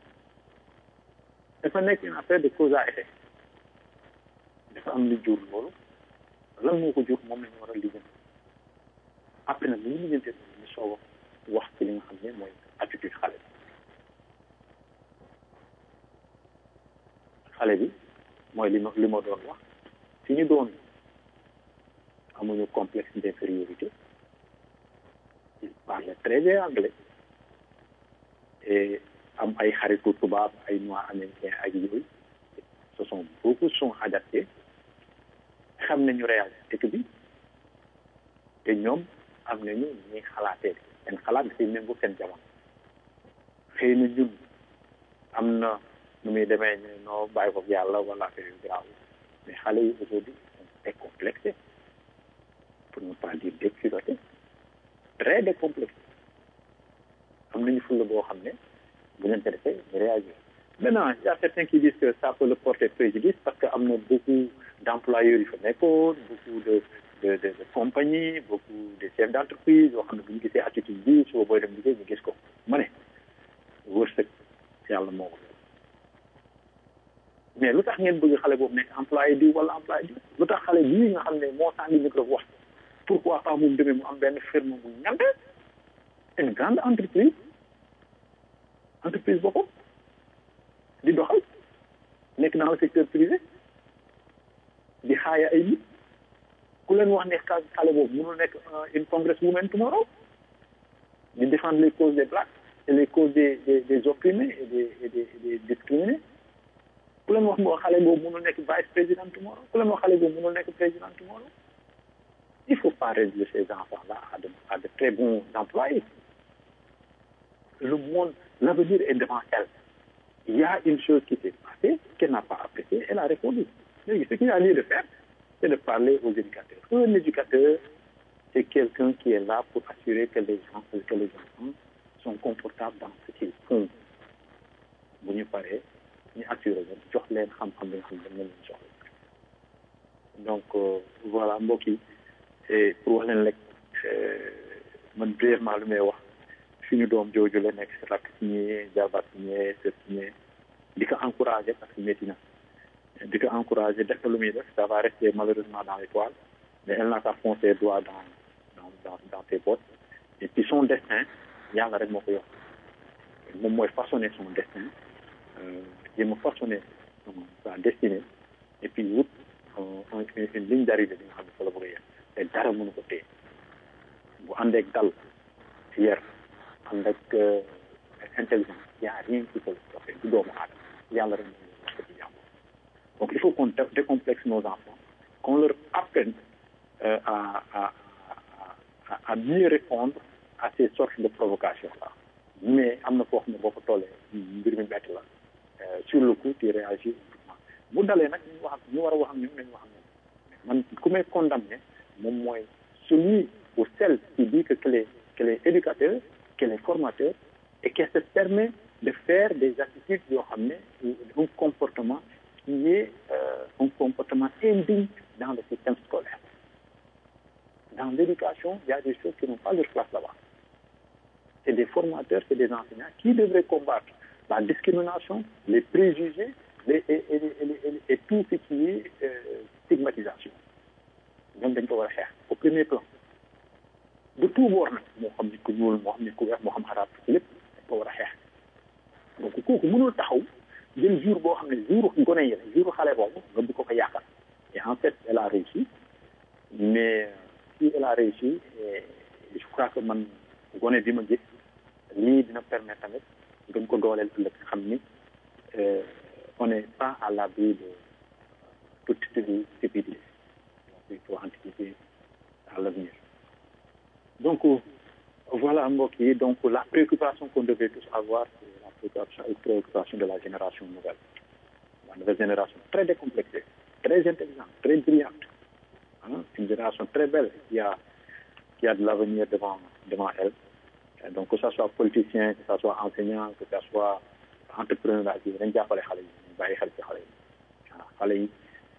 Speaker 2: dafa nekk une affaire de cause à effet dafa am lu jur loolu lan moo ko jur moom la ñu war a lijjanti après nag li ñu lijjantee ñu soog a wax ci li nga xam ne mooy attitude xale bi xale bi mooy li ma li ma doon wax fi ñu doon amuñu complexe d'infériorité il parle très bien anglais et am ay xaritu tubaab ay noirs américains ak yooyu ce sont beaucoup sont adaptés xam nañu réalité bi te ñoom am nañu ñuy xalaatee seen xalaat dafay méngoo seen jamono xëy na ñun am na nu muy demee ñu noo bàyyi ko yàlla wala affaire yu grave mais xale yi aujourd'hui sont décomplexés pour ne pas dire déculottés très décomplexés am nañu fulla boo xam ne bu leen ko defee ñu réagir maintenant il y a certains qui disent que ça peut le porter préjudice parce que am na beaucoup d'employeurs yu fa nekkoon beaucoup de de de de compagnies beaucoup de chefs d'entreprise yoo xam ne bu ñu gisee attitude bi suba booy dem liggéey ñu gis ko ma ne wërsëg yàlla moo ko mais lu tax ngeen bëgg xale boobu nekk employé di wala employé di lu tax xale bii nga xam ne moo sànni micro wax pourquoi pas moom demee mu am benn firme bu ngande une grande entreprise entreprise boppam di doxal nekk dans le secteur privé di xaaya ay nit ku leen wax ne xale boobu mënul nekk une congress woman tomorrow di défendre les causes des blacks c'est les causes des des des opprimés et des et des, et des discriminés ku leen wax moo xale boobu mënul nekk vice président tomorrow ku leen wax xale boobu mënul nekk président tomorrow il faut pas réduire ces enfants là à de à de très bons employés le monde l'avenir est devant elle il y a une chose qui s'est passée qu'elle n'a pas appréciée elle a répondu léegi ce qu'il a lieu de faire c'est de parler aux éducateurs un éducateur c'est quelqu'un qui est là pour assurer que les gens que les enfants sont confortables dans ce qu'ils font bu ñu paree ñu assurer leen jox leen xam-xam bi nga xam ne dañ leen soxla donc voilà mbokk yi et pour wax leen rek man brièvement lu may wax suñu doom jooju la nekk si rakk signé jabar signé sër signé di ko encouragé parce que métti na di ko encouragé def lu muy def ça va rester malheureusement dans les toiles mais elle n'a qu'à foncer droit dans dans dans dans ses bottes et puis son destin yàlla rek moo ko yor moom mooy façonner son destin jéem a façonner sa destinée et puis wut une ligne d'arrivée bi nga xam ne fa la bëgg a yem te dara mënu ko téye bu àndeek dal yar ànd ak intelligence y a rien qui peut le stopper du doomu aadama yàlla rek moo wax ko ci jàmm donc il faut qu'on décomplexe nos enfants qu'on leur apprenne euh, à, à, à, à mieux répondre à ces sortes de provocations là mais am na foo xam ne boo ko tollee mbir mi bett la sur le coup tu réagis bu dalee nag ñu wax ñu war a wax ak ñoom nañu wax ak ñoom man ku may condamné moom mooy celui ou celle qui dit que qu'elle est qu'elle est éducateur qu'elle est formateur et qu'elle se permet de faire des attitudes yoo xam ne un comportement qui est euh, un comportement indigne dans le système scolaire dans l'éducation il y a des choses qui n'ont pas leur place là-bas c'est des formateurs c'est des enseignants qui devraient combattre la discrimination les préjugés les et et et et tout ce qui est euh, stigmatisation ñoom dañ ko war a xeex au premier plan de tout bord nag moo xam nit ku ñuul moo xam nit ku weex moo xam xaraat lépp dañ ko war a xeex donc kooku mënul taxaw jël jour boo xam ne jour gone yi la jour xale boobu nga bu ko ko yàqal et en fait elle a réussi mais si elle a réussi je crois que man gone bi ma gis lii dina permettre tamit gën ko dooleel ëllëg xam ni on n'est pas à l'abri de toute stupidité donc il faut anticiper à l'avenir donc voilà mbokk yi donc la préoccupation qu'on devait tous avoir c'est la préoccupation, préoccupation de la génération nouvelle la nouvelle génération très décomplexée très intelligente très brillante hein, une génération très belle qui a qui a de l'avenir devant devant elle Et donc que ça soit politicien que ça soit enseignant que ça soit entrepreneur daal ci dañ jàppale xale yi ñu bàyyi xel ci xale yi waaw xale yi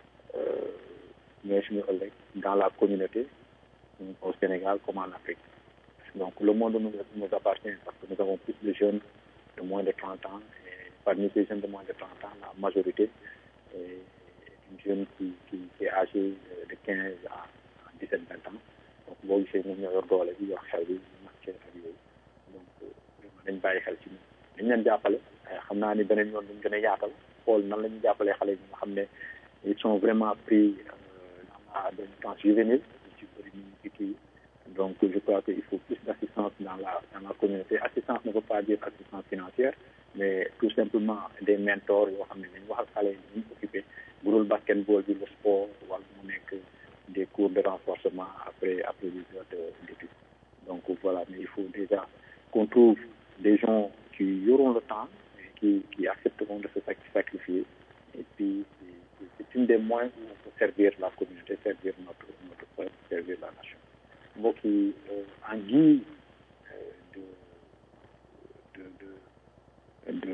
Speaker 2: ñooy suñu ëllëg dans la communauté au Sénégal comme en Afrique donc le monde nous, nous appartient parce que nous avons plus de jeunes de moins de 30 ans et parmi ces jeunes de moins de 30 ans la majorité est une jeune qui qui qui est âgée de 15 à 17 20 ans donc boo gisee ñoom ñoo yor doole bi yor xel bi màcc ak yooyu donc vraiment dañ bàyyi xel ci ñun dañ leen jàppale xam naa ni beneen yoon dañ gën a yaatal xool nan la ñuy jàppalee xale yi nga xam ne ils sont vraiment pris dans la délinquance juvénile ci bëri ñu ci kii donc je crois qu'il faut plus d'assistance dans la dans la communauté assistance ne veut pas dire assistance financière mais tout simplement des mentors yoo xam ne dañ wax ak xale yi ñu occupé bu dul basketball bi le sport wala mu nekk des cours de renforcement après après les heures d'études donc voilà mais il faut déjà qu'on trouve des gens qui auront le temps et qui qui accepteront de se sacrifier et puis c'est une des moyens où on peut servir la communauté servir notre notre peuple servir la nation mbokk yi en guise de de de de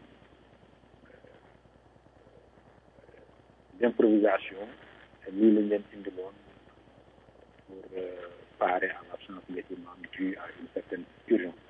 Speaker 2: d'improvisation lii lañ leen indiloon pour parer à l'absence des imams due à une certaine urgence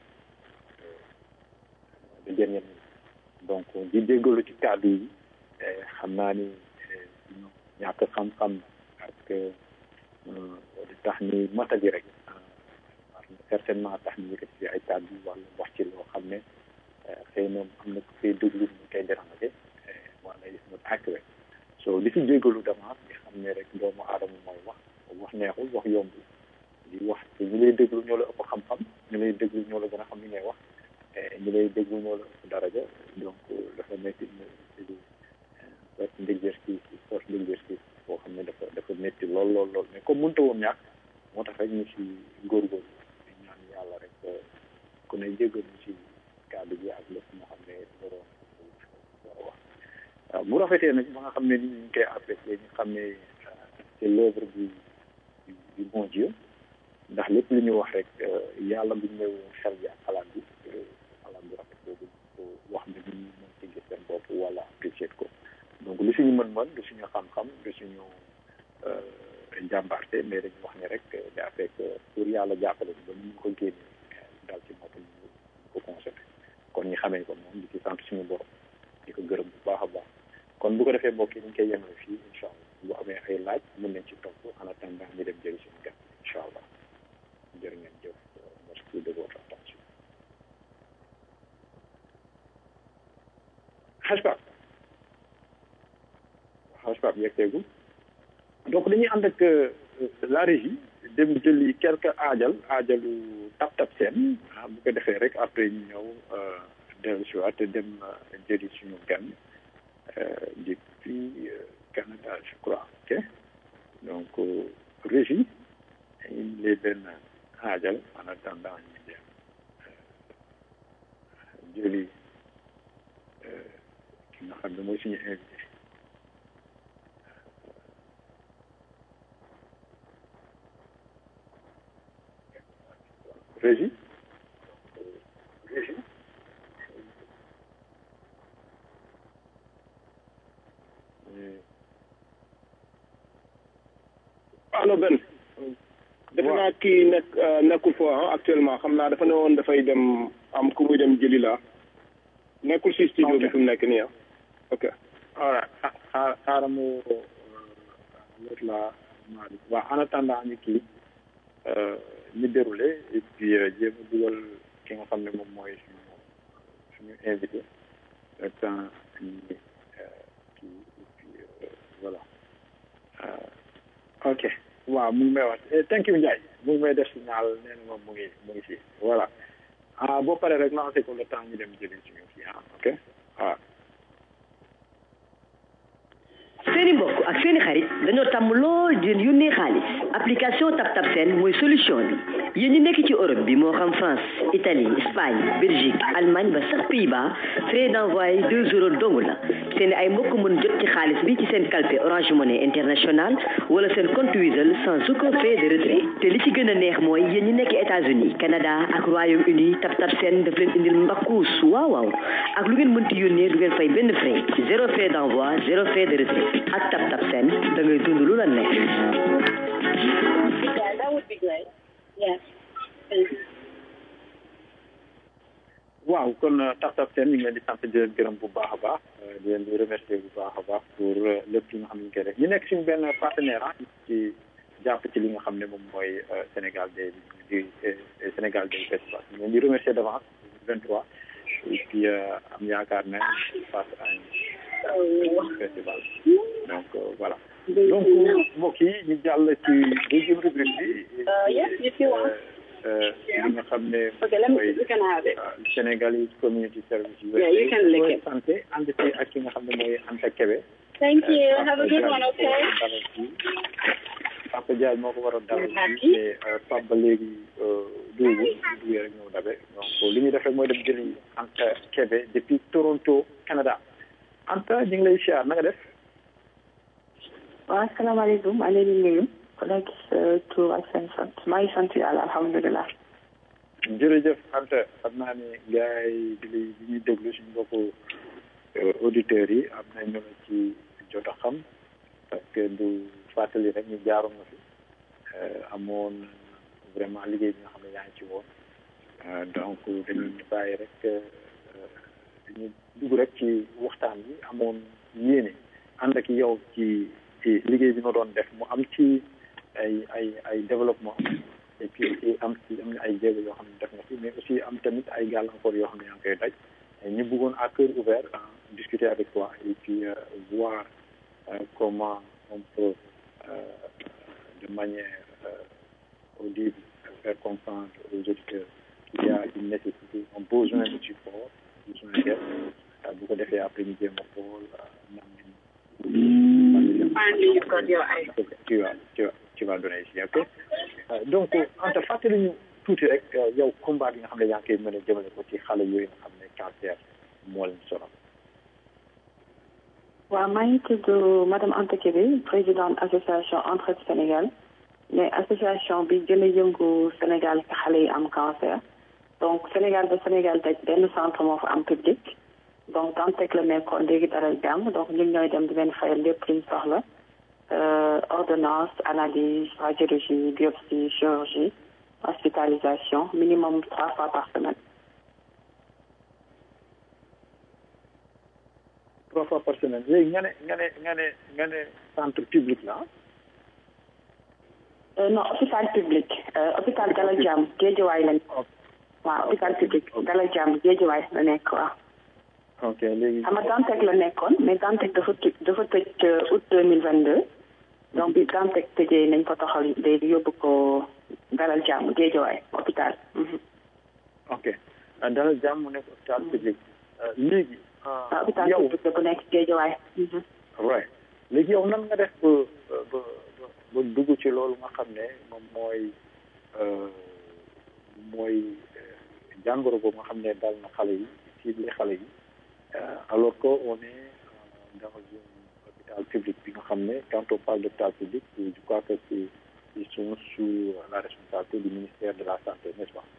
Speaker 2: de dernière minute donc di déggalu ci kàddu yi xam naa ni ñàkk xam-xam parce que di tax ni mata ji rek certainement tax ni yëkkati ci ay kàddu wala wax ci loo xam ne xëy na am na ku koy déglu ñu koy déranger wala is not accurate so di ci jégalu d'avance di xam ne rek doomu aadama mooy wax wax neexul wax yomb di wax te ñu lay déglu ñoo la ëpp xam-xam ñu lay déglu ñoo la gën a xam li ngay wax ñi lay déglu ñoo la ëpp daraja donc dafa nekk une sorte d'exercice sorte d'exercice boo xam ne dafa dafa métti lool lool lool mais comme mënta woon ñàkk moo tax rek ñu si góorgóorlu di ñaan yàlla rek ku ne jégal ñu si kàddu bi ak lépp moo xam ne waroon war a wax waaw bu rafetee nag ba nga xam ne ni ñu ngi koy apprécier ñu xam ne c'est l'œuvre du du bon Dieu ndax lépp lu ñu wax rek yàlla bu ñu ñëw xel bi ak xalaat bi xalaat bu rafet boobu ko wax ne ñu mën ci gis seen bopp wala apprécier ko donc lu suñu mën-mën du suñu xam-xam du suñu jàmbaarte mais dañu wax ne rek daa fekk pour yàlla jàppale ba ñu ko génne dal ci nopp ñu ko consommé kon ñu xamee ko moom di ci sant suñu borom di ko gërëm bu baax a baax kon bu ko defee mbokk yi ñu koy yemale fii incha allah bu amee ay laaj mën nañ ci topp en attendant ñu dem jëli suñu gan incha allah jërë ngeen jëf merci de votre attention xaj pap xaj pap yegteegu donc dañuy ànd ak la régie dem jëli quelque aajal aajalu tap tap seen bu ko defee rek après ñu ñëw dellu si waat dem jëli suñu gan depuis Canada je crois ok donc régie dañuy lee benn aajal en attendant ñu dem jëli ki nga xam ne mooy suñu invité régie régie
Speaker 3: allo Ben defe naa kii nekk nekkul foo actuellement xam naa dafa ne woon dafay dem am ku muy dem jëli la nekkul si studio bi fi mu nekk nii ah ok
Speaker 2: voilà xaar xaaral mu l'autre là Malick waaw en attendant ñu kii ñu déroulé et puis jéem a dugal ki nga xam ne moom mooy suñu suñu invité le temps ñu kii et puis voilà ok waaw mu ngi may wax thank you Ndiaye mu ngi may def signal nee na moom mu ngi mu ngi si voilà ah boo paree rek lancé ko le temps ñu dem jëli suñu kii ah ok waaw
Speaker 5: seeni mbokk ak seeni xarit dañoo tàmm lool di leen yónnee xaalis application TapTap Send mooy solution bi yéen ñi nekk ci Europe bi moo xam France Italie Espagne Belgique Allemagne ba sax Pays-Bas frais d'envoi deux euros dong la seeni ay mbokk mën jot ci xaalis bi ci seen kalpe Orange Money International wala seen compte Wizall sans aucun frais de retrait te li ci gën a neex mooy yéen ñi nekk États-Unis Canada ak Royaume-Uni TapTap Send daf leen indil mbakkuus waaw waaw ak lu ngeen mënti yónnee du ngeen fay benn frais zéro frais d'envoi zéro frais de retrait ak TapTap Send da ngay dund lu la neex.
Speaker 4: Yeah, that would be great. Yes. Thank you.
Speaker 2: waaw kon tax tax seen ñu ngi leen di sant di leen gërëm bu baax a baax di leen di remercier bu baax a baax pour lépp li nga xam ne ñu koy def ñu nekk suñu benn partenaire ah ci jàpp ci li nga xam ne moom mooy Sénégal day di Sénégal day festival ñu leen di remercier d'avance 23 et puis am yaakaar ne face à un festival donc voilà donc mbokk yi ñu jàll ci deuxième rubrique bi
Speaker 4: Uh, yes, if you want.
Speaker 2: li nga xam ne
Speaker 4: Okay, let me,
Speaker 2: mooy
Speaker 4: you can have it.
Speaker 2: Sénégalais community service
Speaker 4: Yeah, you can lick it.
Speaker 2: santé ànd ci ak ki nga xam ne mooy Anta Kébé
Speaker 4: Thank you. Have a good one, okay?
Speaker 2: Papa Diagne moo ko war a dalal
Speaker 4: Merci.
Speaker 2: fii mais Pape ba léegi duubu duggee rek ñëw dabe donc li ñuy def rek mooy dem jëli Anta Kébé depuis Toronto Canada Anta ñu ngi lay siyaar na nga def
Speaker 6: waaw asalaamaaleykum maa ngi leen di nuyu ku nekk sa tur ak seen sant maa ngi sant yàlla alhamdulilah.
Speaker 2: jërëjëf Anta xam naa ne gars yi di lay di ñuy déglu suñu mbokku auditeurs yi am na ñu la ci jot a xam parce que du fàttali rek ñu jaaroon na fi amoon vraiment liggéey bi nga xam ne yaa ngi ci woon donc dañuy bàyyi rek dañuy dugg rek ci waxtaan bi amoon yéene ànd ak yow ci ci liggéey bi nga doon def mu am ci ay ay ay développement et puis aussi am ci am na ay jéego yoo xam ne def na fi mais aussi am tamit ay gàllankoor yoo xam ne yaa ngi koy daj ñu bëggoon à cœur ouvert euh, discuter avec toi et puis euh, voir euh, comment on peut de manière audible faire comprendre aux auditeurs il y a une nécessité un besoin de support besoin d'aide bu ko defee après ñu jéem a xool nan
Speaker 4: Finally, you've got your eyes.
Speaker 2: tu vas tu vas tu vas donner ici ok donc Anta fàttali ñu tuuti rek yow combat bi nga xam ne yaa ngi koy mën a jëmale ko ci xale yooyu nga xam ne cancer moo leen sonal.
Speaker 6: waaw maa ngi tudd madame Anta Kébé présidente association Entraide Sénégal mais association bi gën a yëngu Sénégal ci xale yi am cancer donc Sénégal ba Sénégal daj benn centre moo fa am public donc Dantec la nekkoon léegi dara jàmm donc ñun ñooy dem di leen fayal lépp luñ soxla ordonnance analyse radiologie biopsie chirurgie hospitalisation minimum trois fois par semaine.
Speaker 2: trois fois par semaine léegi nga ne nga ne nga ne nga ne centre public la
Speaker 6: Euh, non hôpital public euh, hôpital Dalal Jàmm Géejawaay lañ waaw hôpital public Dalal Jàmm Géejawaay la nekk waaw
Speaker 2: ok léegi
Speaker 6: xam nga Dantec la nekkoon mais Dantec dafa tëj dafa tëj août deux mille vingt deux donc bi Dantec tëjee nañ ko toxal léegi yóbbu ko Dalal Jàmm Géejawaay hôpital
Speaker 2: ok Dalal Jàmm mu nekk hôpital public léegi
Speaker 6: waaw hôpital
Speaker 2: yow
Speaker 6: public la bu nekk Géejawaay
Speaker 2: right léegi yow nan nga def ba ba ba ba dugg ci loolu nga xam ne moom mooy mooy jàngoro boobu nga xam ne dal na xale yi cible xale yi alors que on est dans un hôpital public bi nga xam ne quand on parle d'hôpital public je crois que c'est ils sont sous la responsabilité du ministère de la santé n'est-ce pas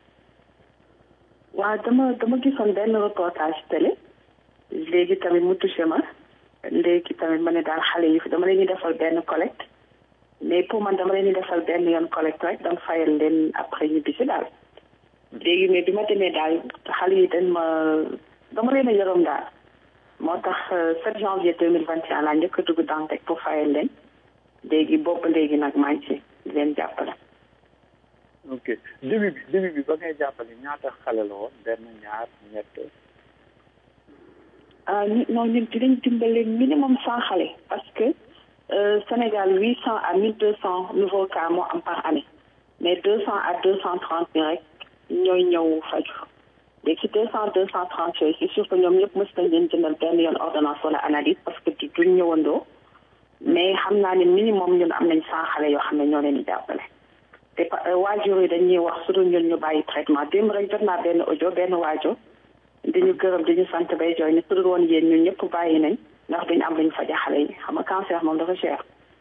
Speaker 6: waaw dama dama gisoon benn reportage télé léegi tamit mu touché ma léegi tamit ma ne daal xale yi dama leen di defal benn collecte mais pour man dama leen di defal benn yoon collecte rek donc fayal leen après ñu bisi daal léegi mais bi ma demee daal xale yi dañ ma dama leen a yërëm daal moo tax 7 janvier 2021 laa njëkk a dugg Dantec pour fayal leen léegi boobu léegi nag maa ngi ci di leen jàppale
Speaker 2: ok début bi début bi ba ngay jàppale ñaata xale la woon benn ñaar ñett
Speaker 6: ah ñu non ñun dinañ dimbale minimum cent xale parce que euh, Sénégal huit cent à mille deux cent nouveaux cas moo am par année mais deux cent à deux cent trente bi rek ñooy ñëw faju léegi ci deux cent deux cent trente yooyu c'est sûr que ñoom ñëpp mës nañ leen jëndal benn yoon ordonnance wala analyse parce que du duñ ñëwandoo mais xam naa ne minimum ñun am nañ cent xale yoo xam ne ñoo leen di jàppale te waajur yi dañuy wax su dul ñun ñu bàyyi traitement démb rek jot naa benn audio benn waajur dañu gërëm dañu sant bay jooy ne su dul woon yéen ñun ñëpp bàyyi nañ ndax duñu am luñ faja xale yi xam nga cancer moom dafa cher.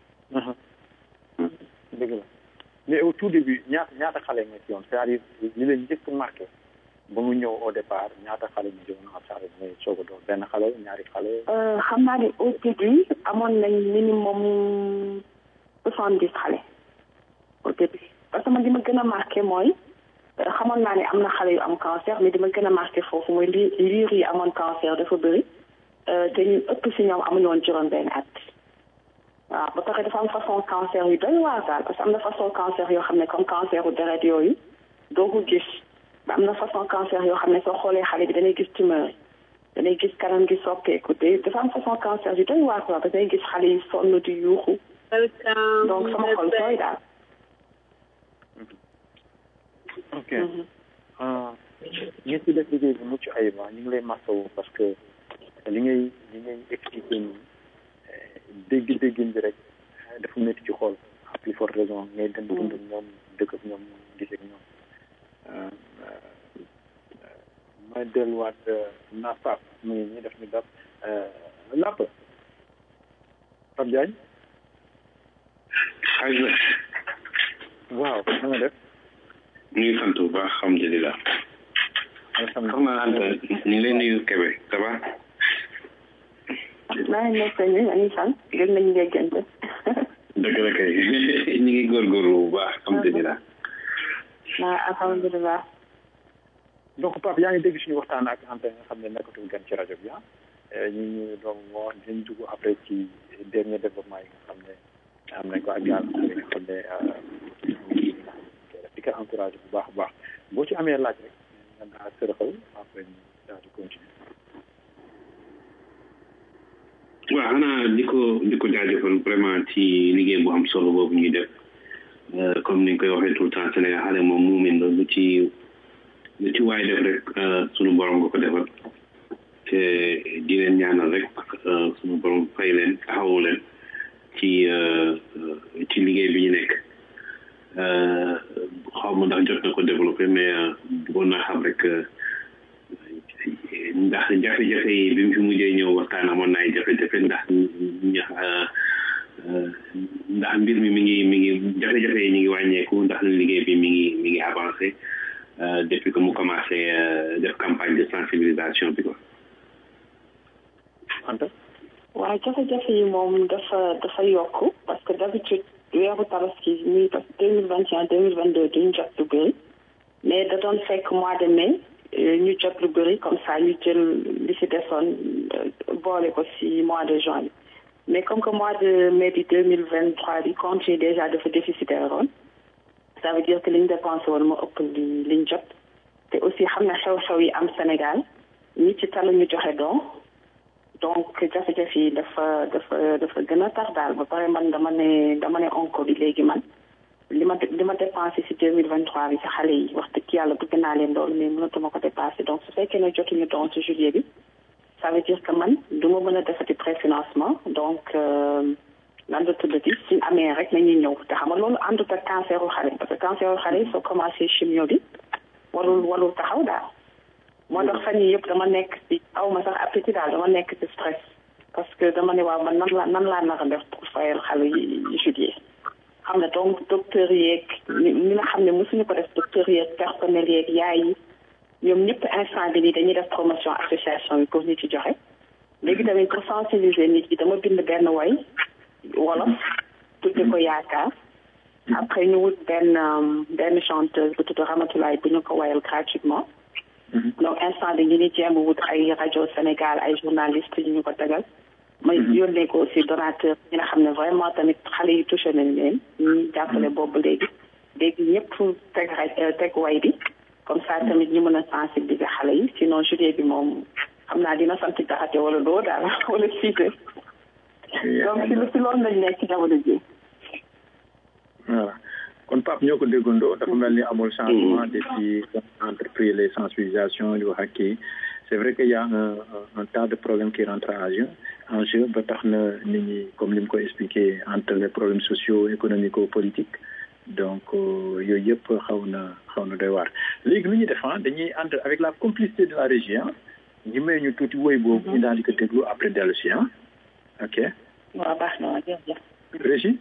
Speaker 2: dëgg la mais au tout début ñaata ñaata xale nga ci yoon c'est-à-dire li leen njëkk marqué ba mu ñëw au départ ñaata xale ñu jëm na saa mooy soog a doon benn xale ñaari xale.
Speaker 6: xam naa ne au début amoon nañ minimum soixante dix xale au début parce que man li ma gën a marqué mooy xamoon naa ne am na xale yu am cancer mais li ma gën a marqué foofu mooy li liir yi amoon cancer dafa bëri te ñu ëpp si ñoom amuñu woon juróom benn at waaw ba pare dafa am façon cancer yu doy waar daal parce que am na façon cancer yoo xam ne comme cancer u deret yooyu doo ko gis ba am na façon cancer yoo xam ne soo xoolee xale bi danay gis tumeur yi danay gis kanam gi soppeeku te dafa am façon cancer yu doy waar quoi ba danay gis xale yi sonn di yuuxu donc sama xol sooy daal
Speaker 2: ok ngeen ci def liggéey bu mucc ayib ñu ngi lay masawu parce que li ngay li ngay expliqué nii dégg-déggin bi rek dafa métti ci xool à plus forte raison ngay dem dund ak ñoom dëkk ak ñoom gis ak ñoom ma delluwaat naa Pape mu ngi nii daf ñu dab làpp Pape Diagne
Speaker 7: xaaj la
Speaker 2: waaw na nga def
Speaker 7: ñu ngi sant bu baax alhamdulilah xam naa Anta ñu ngi lay nuyu Kébé ça va
Speaker 6: maa ngi nekk ñu ngi sant gën nañu déggante
Speaker 7: dëgg la kay ñu ngi góorgóorlu bu baax alhamdulilah
Speaker 6: waaw alhamdulilah
Speaker 2: donc Pape yaa ngi dégg suñu waxtaan ak Anta nga xam ne nekkatul gan ci rajo bi ah ñu ñu donc moo dinañ dugg après ci dernier développement yi nga xam ne am nañ ko ak yàlla yi nga xam ne di ko encouragé bu baax a baax boo ci amee laaj rek nga daal sërëxal après ñu daal di continuer
Speaker 7: waaw xanaa di ko di ko jaajëfal vraiment ci liggéey bu am solo boobu ñuy def comme ni ñu koy waxee tout le temps Sénégal xale moom muumin la lu ci lu ci waay def rek sunu borom nga ko defal te di leen ñaanal rek sunu borom fay leen taxawu leen ci ci liggéey bi ñu nekk xaw ma ndax jot na ko développé mais bëggoon naa xam rek ndax jafe-jafe yi bi mu fi mujjee ñëw waxtaan amoon na ay jafe-jafe ndax ndax mbir mi mi ngi mi ngi jafe-jafe yi ñu ngi wàññeeku ndax liggéey bi mi ngi mi ngi avancé depuis que mu commencé def campagne de sensibilisation bi quoi.
Speaker 2: Anta.
Speaker 6: waaw jafe-jafe yi moom dafa dafa yokk parce que d'habitude weeru tabaski muy parce que deux mille vingt et un deux mille vingt deux duñ jot lu bëri mais da doon fekk mois de mai ñu jot lu bëri comme ça ñu jël li si desoon boole ko si mois de juin bi mais comme que mois de mai bi deux mille vingt trois bi compte yi déjà dafa déficitaire woon ça veut dire que li ñu dépensé woon moo ëpp li li ñu jot te aussi xam na xew-xew yi am Sénégal ñi ci talu ñu joxe don donc jafe-jafe yi dafa dafa dafa gën a tar daal ba pare man dama ne dama ne onko bi léegi man li ma li ma dépensé si deux mille vingt trois bi si xale yi wax dëgg yàlla bëgg naa leen loolu mais mënatuma ko dépassé donc su fekkee ne jotuñu don si juillet bi ça veut dire que man du ma mën a defati préfinancement donc lan la tuddati suñ amee rek nañuy ñëw te xam nga loolu àndut ak canceru xale parce que canceru xale yi soo commencé chimio bi warul warul taxaw daal moo tax fan yii yëpp dama nekk ci aw ma sax appétit daal dama nekk ci stress parce que dama ne waaw man nan la nan laa nar a def pour fayal xale yi juillet xam ne donc docteur yeeg ñi nga xam ne mosuñu ko def docteur yeeg personnel yeeg yaay yi ñoom ñëpp instant bi nii dañuy def promotion association yi pour nit ci joxe léegi tamit pour sensibiliser nit yi dama bind benn way wolof tudde ko yaakaar après ñu wut benn benn chanteuse bu tudd Ramatulaay bu ñu ko wayal gratuitement donc instant bi ñu ni jéem wut ay rajo Sénégal ay journalistes yu ñu ko tegal ma yónnee ko aussi donateur ñi nga xam ne vraiment tamit xale yi touché nañ leen ñu jàppale boobu léegi léegi ñëpp teg teg way bi comme ça tamit ñu mën a sensibiliser xale yi sinon juillet bi moom xam naa dina sant jaxate wala doo daal wala siite donc si si loolu lañ nekk ci jamono ji
Speaker 2: voilà kon Pape ñoo ko déggandoo dafa mel ni amul changement depuis entrepris les sensibilisations di wax ak kii c'est vrai que y a un un tas de problèmes qui rentrent en jeu en jeu ba tax na nit ñi comme ni mu ko expliqué entre les problèmes sociaux économico politiques donc yooyu yëpp xaw na xaw na doy waar léegi lu ñuy def dañuy ànd avec la complicité de la région ñu may ñu tuuti woy boobu ñu daal di ko déglu après dellu si ah ok
Speaker 6: waaw baax na waaw jërëjëf
Speaker 2: régie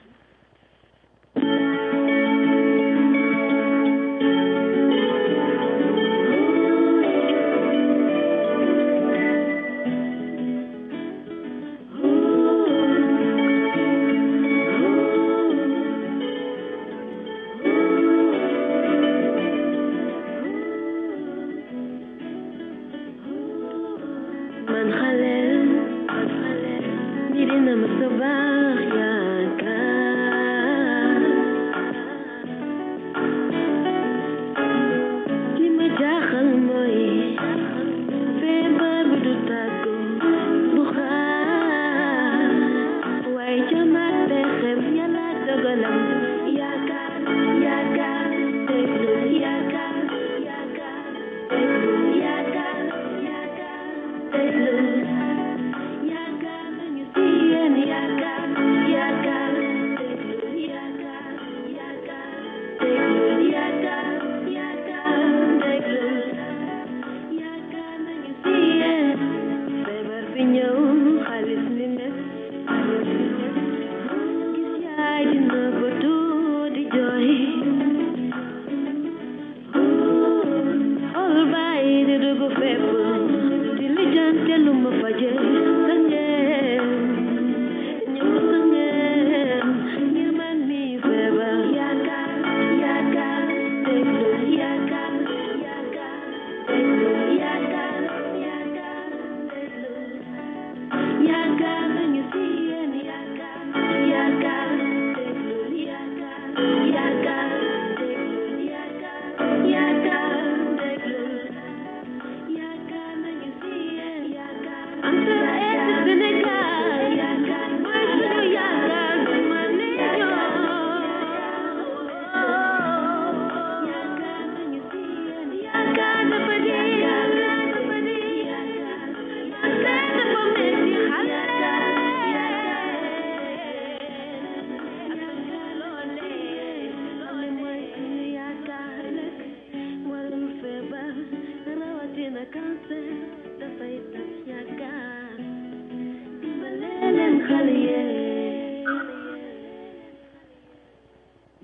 Speaker 8: Yeah.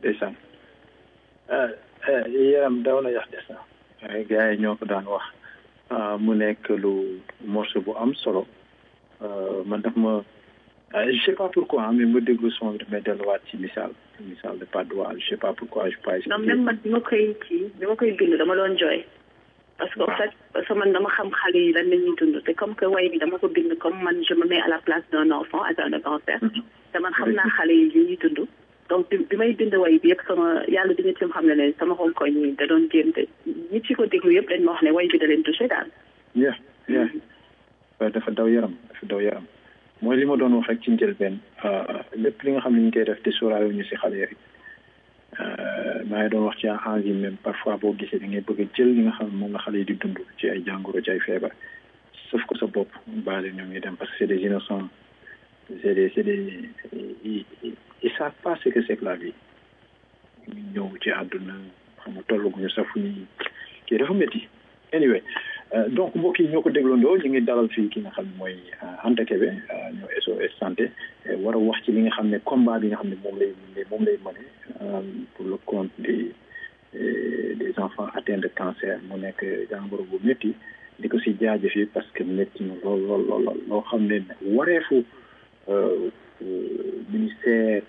Speaker 8: ndeysaan yaram daw na yax des na waaye gars yi ñoo ko daan wax mu nekk lu morceau bu am solo man daf ma je sais pas pourquoi mais ma déglu son bi damay delluwaat ci misaal misaal de Padois je sais pas pourquoi je pas
Speaker 6: non même man bi ma koy kii bi ma koy bind dama doon jooy parce que en fait parce que man dama xam xale yi lan la ñuy dund te comme que way bi dama ko bind comme man je me mets à la place d'un enfant atteint de cancer te man xam naa xale yi li ñuy dund donc bi may bind way bi yëpp sama yàlla dina ci xam ne ne sama xonkoñ yi da doon jéem te ñi ci ko déglu yëpp dañ ma wax ne way bi da leen touché daal
Speaker 8: yeah yeah dafa daw yaram dafa daw yaram mooy li ma doon wax rek ci njëlbeen lépp li nga xam ne ñu koy def te sóoraale ñu si xale yi rek maa ngi doon wax ci envie même parfois boo gisee da ngay bëgg a jël li nga xam ne moom la xale yi di dund ci ay jàngoro ci ay feebar sauf ko sa bopp baale ñoom ñu dem parce que c'est des innocents c'est des c'est des ils ils savent pas ce que c'est que la vie ñu ñëw ci àdduna xam nga tollaguñu sax fu ñuy kii dafa métti anyway donc mbokk yi ñoo ko dégloondoo ñu ngi dalal fii ki nga xam ne mooy Anta Kébé ñoo SOS santé war a wax ci li nga xam ne combat bi nga xam ne moom lay moom lay mëne pour le compte des des enfants atteints de cancer mu nekk jàngoro bu métti di ko si jaajëfee parce que métti na lool lool lool loo xam ne wareefu ministère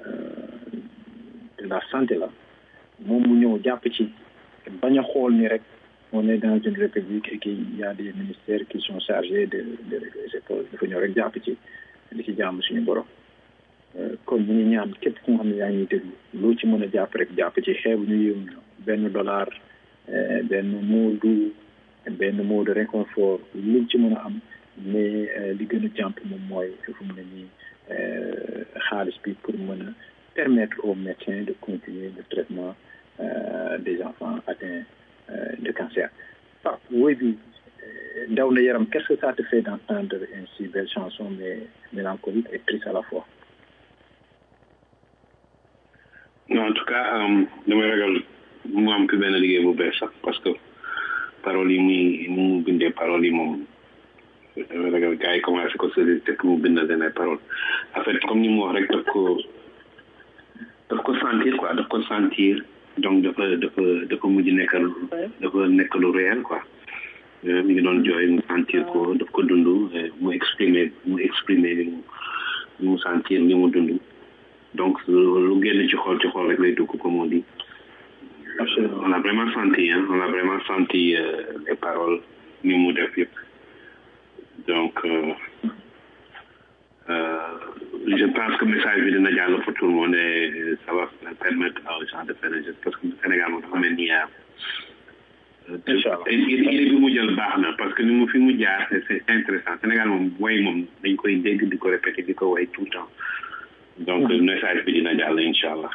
Speaker 8: de la santé la moom mu ñëw jàpp ci bañ a xool ni rek on est dans une république et qu'il y a des ministères qui sont chargés de de régler ces choses dafa ñëw rek jàpp ci di ci jàmm suñu borom kon ñu ngi ñaan képp ku nga xam ne yaa ngi déglu loo ci mën a jàpp rek jàpp ci xeebu ñu yëw benn dollar benn mot du benn mot de réconfort lu ci mën a am mais li gën a jàmp moom mooy fu mu ne nii xaalis bi pour mën a permettre aux médecins de continuer le traitement des enfants atteints de cancer. Pape, oui, daw na yaram qu'est-ce que ça te fait d'entendre une si belle chanson mais mélancolique et triste à la fois
Speaker 7: non en tout cas damay ragal mu am fi benn liggéey bu bees sax parce que paroles yi muy mu bindee paroles yi moom damay ragal gars yi commencé ko sori te mu bind leen ay paroles en fait comme ni mu wax rek daf ko daf ko sentir quoi daf ko sentir donc dafa dafa dafa mujj nekk dafa nekk lu réel quoi mi ngi doon jooy mu sentir ko daf ko dund mu exprimer mu exprimer li mu li mu sentir li mu dund donc lu génn ci xool ci xool rek lay dugg comme on dit on a vraiment senti hein on a vraiment senti les paroles ni mu def yëpp donc je pense que message bi dina jàll pour tout le monde et ça va permettre aux gens de faire un geste parce que Sénégal moom dafa mel ni idée bi mu jël baax na parce que ni mu fi mu jaar c'est intéressant Sénégal moom way moom dañ koy dégg di ko répéter di ko way tout le temps donc message bi dina jàll incha allah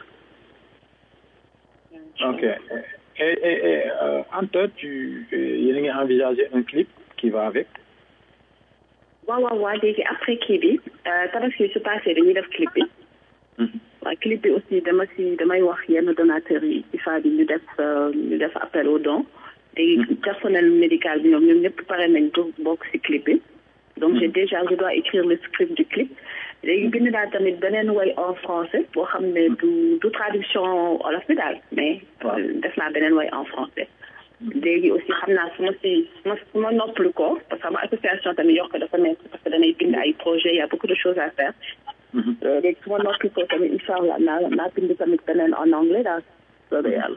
Speaker 8: ok et et et Anta tu yéen a ngi envisager un clip qui va avec
Speaker 6: waaw waaw waaw léegi après kii bi tabaski su passé dañuy def clip bi waaw clip bi aussi dama si damay wax yenn donateurs yi IFA bi ñu def ñu def appel au don léegi personnel médical bi ñoom ñoom ñëpp pare nañ pour bokk si clip bi donc j'ai déjà je dois écrire le script du clip léegi bind naa tamit beneen way en français boo xam ne du du traduction olof bi daal mais def naa beneen way en français léegi aussi xam naa su ma si su ma su ma noppalu ko parce que sama association tamit yokk dafa nekk parce que danay bind ay projet y a beaucoup de choses à faire léegi su ma noppalu ko tamit incha allah naa naa bind tamit beneen en anglais daal soobee yàlla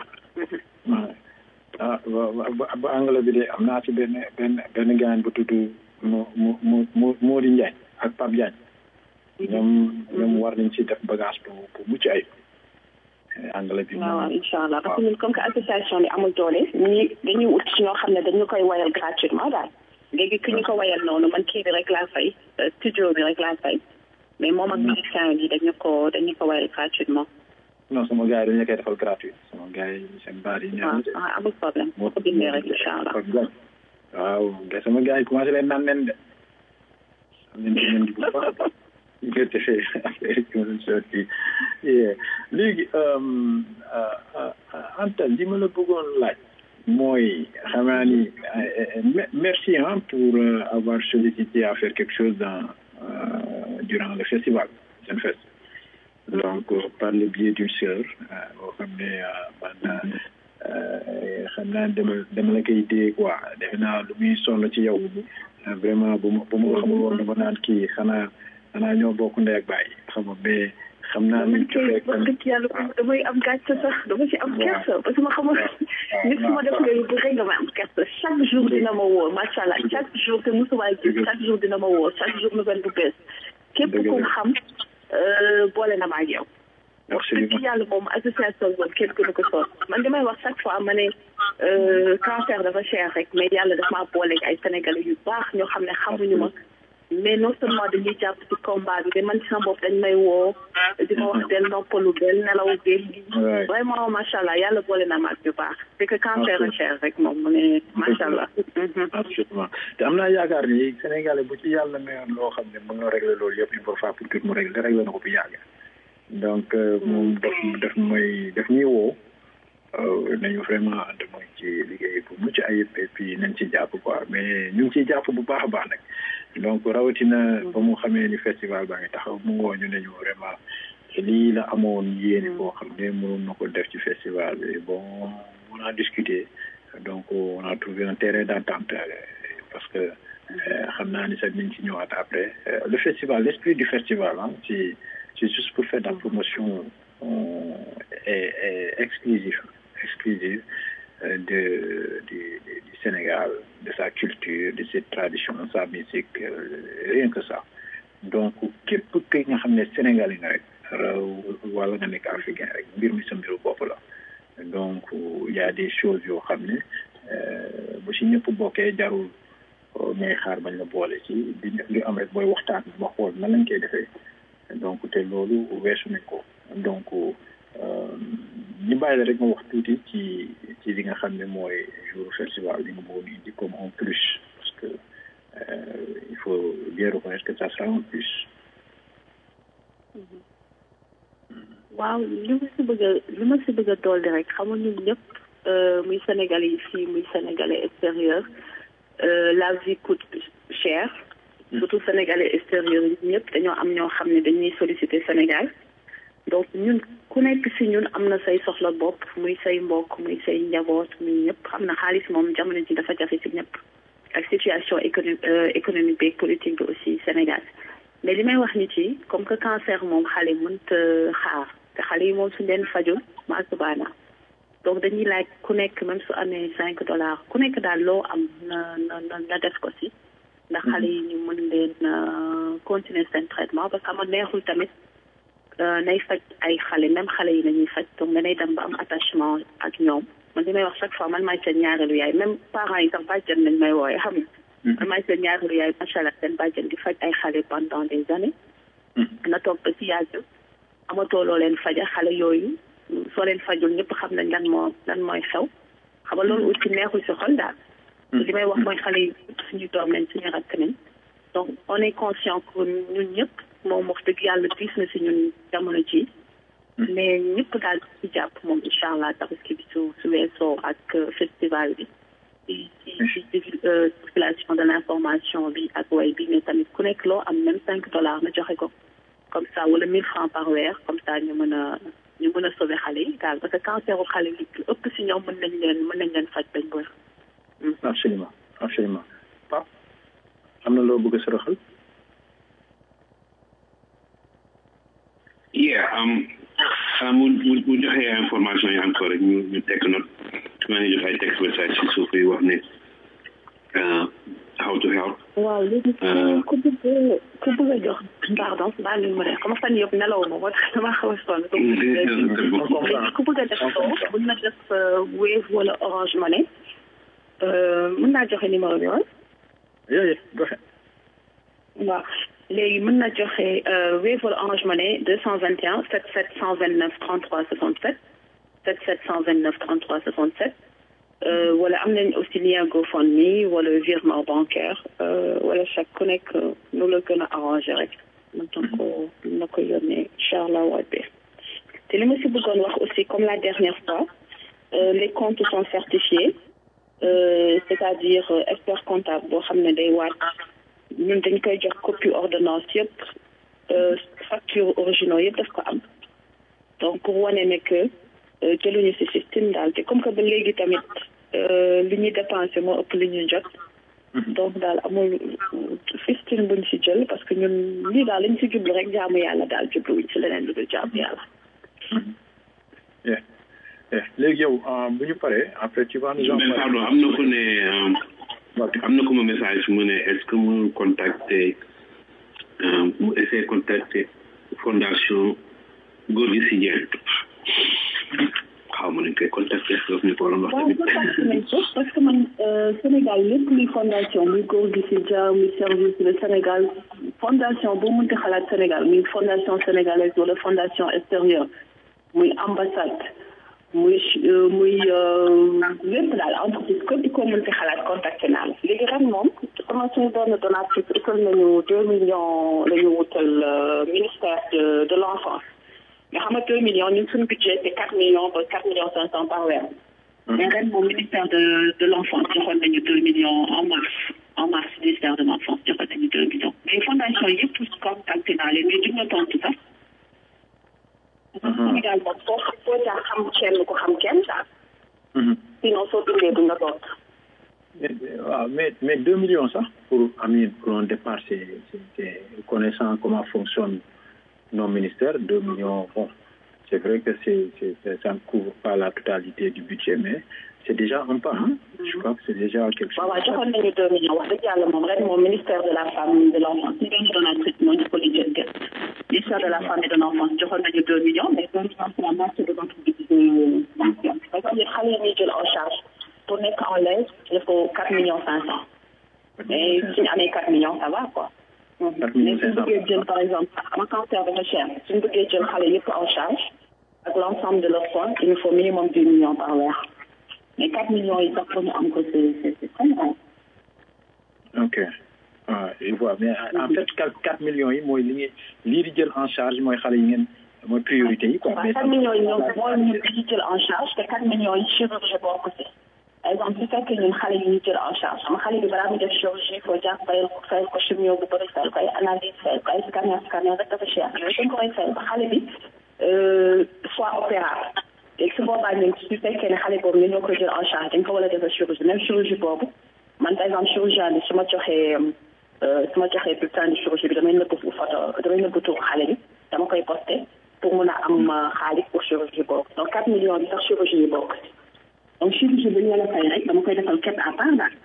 Speaker 8: ah ba ba anglais bi de am naa ci benn benn benn gaañ bu tudd mu mu mu mu Mody Ndiaye ak Pape Diagne ñoom ñoom war nañ ci def bagage bu bu mucc ayib anglais bi
Speaker 6: waaw waaw incha allah parce que ñun comme que association bi amul doole ñi dañuy ut ci ñoo xam ne dañu koy wayal gratuitement daal léegi ki ñu ko wayal noonu man kii bi rek laa fay studio bi rek laa fay mais moom ak musicien yi dañu ko dañu ko wayal gratuitement
Speaker 8: non sama gars yi dañu koy defal gratuit sama gars yi seen baar yi
Speaker 6: waaw waaw amul problème moo ko bindee rek incha allah
Speaker 8: waaw nga sama gars yi commencé leen naan nen de am nañ ci nen bu baax nga defee affaire yi ma sotti léegi Anta li ma la bëggoon laaj mooy xamaa ni merci hein pour avoir sollicité à faire quelque chose dans durant le festival Senfest donc par le biais d'une sœur boo xam ne man xam naa dama dama la koy dee quoi defe naa lu muy sonn ci yow vraiment bu ma bu ma ko xamul woon dama naan kii xanaa xanaa ñoo bokk ndey ak baay xam nga mais xam naa ni
Speaker 6: kay wax dëgg yàlla damay am gàcce sax dama ci am kersa parce que ma xamul nit su ma def yooyu bu rek nga may am kersa chaque jour dina ma woo macha allah chaque jour te musuma gis chaque jour dina ma woo chaque jour nouvelle bu bees képp ku xam boole na ma ak yow wax dëgg yàlla moom association boobu kenn gënu ko soon man damay wax chaque fois ma ne cancer dafa cher rek mais yàlla dafa maa boole ay sénégalais yu baax ñoo xam ne xamuñu ma mais non seulement dañuy jàpp ci combat bi mais man ci sama bopp dañ may woo di ma wax del noppalu del nelaw del lii vraiment macha allah yàlla boole na ma ak yu baax c'est que cancer a cher rek moom mu ne macha allah
Speaker 8: absolument te am naa yaakaar ni sénégalais bu ci yàlla mayoon loo xam ne mën na régler loolu yëpp une fois pour tout mu régler régler na ko bu yàgg donc moom daf daf mooy daf ñuy woo nañu vraiment ànd mooy ci liggéey bu mucc ayib et puis nañ ci jàpp quoi mais ñu ngi ciy jàpp bu baax a baax nag donc rawatina ba mu xamee ni festival baa ngi taxaw mu woo ñu ne ñu vraiment lii la amoon yéene boo xam ne mënoon na ko def ci festival bi bon on a discuté donc on a trouvé un terrain d'entente parce que xam naa ni sax nañ ci ñëwaat après le festival l'esprit du festival ah ci c'est juste pour faire de la promotion est, est exclusive exclusive de, du, du Sénégal, de sa culture, de ses traditions, de sa musique, euh, rien que ça. Donc, képp ki nga xam ne Sénégalais nga rek wala nga nekk africain rek mbir mi sa mbiru bopp la donc il y a des choses yoo xam ne bu si ñëpp bokkee jarul ñay xaar bañ la boole ci di li am rek booy waxtaan ba xool nan lañ koy defee donc te loolu weesu nañ ko donc ñu bàyyi la rek ma wax tuuti ci ci li nga xam ne mooy jour festival li nga bëggoon indi comme en plus parce que euh, il faut bien reconnaître que ça sera en plus.
Speaker 6: waaw li ma si bëgg a li ma si bëgg a dolli rek xam nga ñun ñëpp muy sénégalais yi fii muy sénégalais extérieur la vie coûte cher surtout sénégalais extérieur yi ñëpp dañoo am ñoo xam ne dañuy solliciter Sénégal donc ñun ku nekk si ñun am na say soxla bopp muy say mbokk muy say njaboot muy ñëpp xam na xaalis moom jamono ji dafa jafe si ñëpp ak situation économique économique bi politique bi aussi Sénégal mais li may wax nit yi comme que cancer moom xale mënta xaar te xale yi moom suñ leen fajul maa subaana donc dañuy laaj ku nekk même su amee cinq dollars ku nekk daal loo am na na na def ko si ndax xale yi ñu mën leen continuer seen traitement parce que ama neexul tamit nay faj ay xale même xale yi lañuy faj donc danay dem ba am attachement ak ñoom man li may wax chaque fois man maay seen ñaareelu yaay même parents yi sax bàjjen nañ may wooye xam nga man maay seen ñaareelu yaay macha allah seen bàjjen di faj ay xale pendant des années na toog ba si yàgg amatoo loo leen faja xale yooyu soo leen fajul ñëpp xam nañ lan moo lan mooy xew xam nga loolu aussi neexul si xol daal li may wax mooy xale yi suñu doom lañ suñu rakk nañ donc on est conscient que ñun ñëpp moom wax dëgg yàlla diis na si ñun jamono ji mais ñëpp daal ci jàpp moom incha allah tabaski bi su su weesoo ak festival bi ci ci ci circulation de l' information bi ak way bi mais tamit ku nekk loo am même cinq dollars na joxe ko comme ça wala mille francs par weer comme ça ñu mën a ñu mën a sauver xale yi daal parce que cancer u xale yi ëpp si ñoom mën nañ leen mën nañ leen faj bañ wër
Speaker 8: absolument absolument Pape am na loo bëgg a soroxal
Speaker 7: yeah um mu mu mu joxe information yi encore rek ñu ñu teg note maa ngi joxe ay text message si suuf yi wax ne how to help
Speaker 6: waaw léegi ku bëgg ku bëgg a jox pardon baal leen ma de xam fan yëpp nelaw ma moo tax dama xaw a sonn léegi ku bëgg a def soo mën na def wave wala orange money mën naa joxe numéro bi woon
Speaker 8: yooyu joxe
Speaker 6: waaw léegi mën na joxe Wave wala Orange Money 221 77 129 33 67 77 129 33 67 wala am nañ aussi lien GoFundMe wala virement bancaire wala chaque ku nekk nu la gën a arrangé rek mën na ko na ko yónnee incha allah rabbi te li ma si bëggoon wax aussi comme la dernière fois les comptes sont certifiés c'est-à-dire expert comptable boo xam ne day waat ñun dañ koy jox copie ordonnance yëpp facture originaux yëpp daf ko am donc pour wane ne que jëluñu si système daal te comme que ba léegi tamit li ñuy dépensé moo ëpp li ñuy jot donc daal amul système buñ si jël parce que ñun lii daal lañ si jublu rek jaamu yàlla daal jubluwuñ si leneen lu dul jaamu yàlla
Speaker 8: léegi yow bu ñu paree après tu vas nous en
Speaker 7: pardon am na ku ne am na ku ma message mu ne est-ce que mu contacter mu essayer contacter fondation góor gi si Dieng xaw ma nañ koy contacter daf ñu ko waroon wax
Speaker 6: waaw contacté nañ ko parce que man Sénégal lépp luy fondation muy góor gi si Dia muy service de Sénégal fondation boo mënti xalaat Sénégal muy fondation sénégalaise wala fondation extérieure muy ambassade muy muy lépp daal entreprise képp ko mënti xalaat contacté naa la léegi ren moom comme suñu benn donatrice utal nañu deux millions la ñu wutal ministère de de l'enfance nga xam ne deux millions ñun suñu budget c'est quatre millions ba quatre millions cinq cents par weer mais ren moom ministère de de l'enfance joxoon nañu deux millions en mars en mars ministère de l'enfance joxoon nañu deux millions mais fondation yëpp contacté naa leen mais duñ ma tontu sax Sénégal moom foo foo jaar xam kenn ku xam kenn daal sinon soo bindee duñ la tontu
Speaker 8: waaw mais mais deux millions sax pour Amine pour un départ c'est c'est connaissant comment fonctionne nos ministères deux millions bon c'est vrai que c'est c'est ça ne couvre pas la totalité du budget mais c'est déjà un pas hein je crois que c'est déjà quelque chose
Speaker 6: waaw waaw joxoon nañu deux millions wax dëgg yàlla moom ren moom ministère de la femme de l'enfance ñu doon donatrice moo ñu ko lijjanti ministère de la femme et de l'enfance joxoon nañu deux millions mais deux millions c'est la moitié de notre budget parce que xale yi ñuy jël en charge pour nekk en l'aise il faut quatre millions cinq cents mais suñu amee quatre millions ça va quoi mais suñu bëggee jël par exemple ama cancer dafa cher suñu bëggee jël xale yëpp en charge ak l'ensemble de leurs soins il nous faut minimum dix millions par weer mais quatre millions yi sax pour ñu am ko c'est c'est très grand
Speaker 8: ok ah je vois mais en fait quatre quatre millions yi mooy li ngeen lii di jël en charge mooy xale yi ngeen mooy priorité yi quoi.
Speaker 6: mais quatre millions yi ñoom mooy ñu di jël en charge te quatre millions yi chirurgie bokk si par exemple su fekkee ñun xale yi ñu jël en charge xam xale bi balaa muy def chirurgie faut jaar fayal ko fayal ko chimio bu bëri fayal ko ay analyse fayal ko ay scanner scanner rek dafa cher yooyu dañ ko koy fayal ba xale bi soit opérable léegi su boobaa ñun su fekkee ne xale boobu ñu ñoo koy jël en charge dañ ko war a defal chirurgie même chirurgie boobu man par exemple chirurgien bi su ma joxee su ma joxee bulletin de chirurgie bi damay nëbb photo damay nëbb tur xale bi dama koy posté pour mun a am xaalis pour chirurgie boobu donc 4 millions bi sax chirurgie yi bokk donc chirurgie bu ñu la fay rek dama koy defal ket à part daal.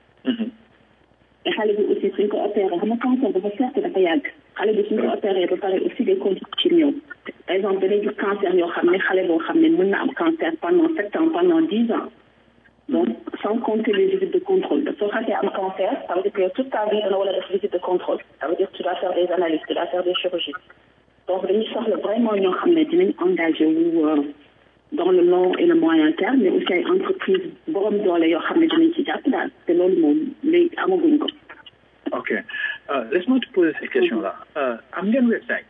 Speaker 6: te xale bi aussi suñ ko opéré xam nga cancer dafa certes dafa yàgg xale bi suñ ko opéré ba pare aussi des conditions ci ñëw par exemple dañuy gis cancer yoo xam ne xale boo xam ne mën na am cancer pendant sept ans pendant dix ans. donc sans compter les visites de contrôle soo xasee am cancer ça veut dire que toute ta vie dana war a def visite de contrôle ça veut dire que tu dois faire des analyses tu dois faire des chirurgies donc dañuy soxla vraiment ñoo xam ne dinañ engagé wu dans le long et le moyen terme mais aussi ay entreprise borom doole yoo xam ne dinañ ci jàpp daal te loolu moom léegi amaguñ ko.
Speaker 8: ok laisse-moi te poser cette question là am ngeen website.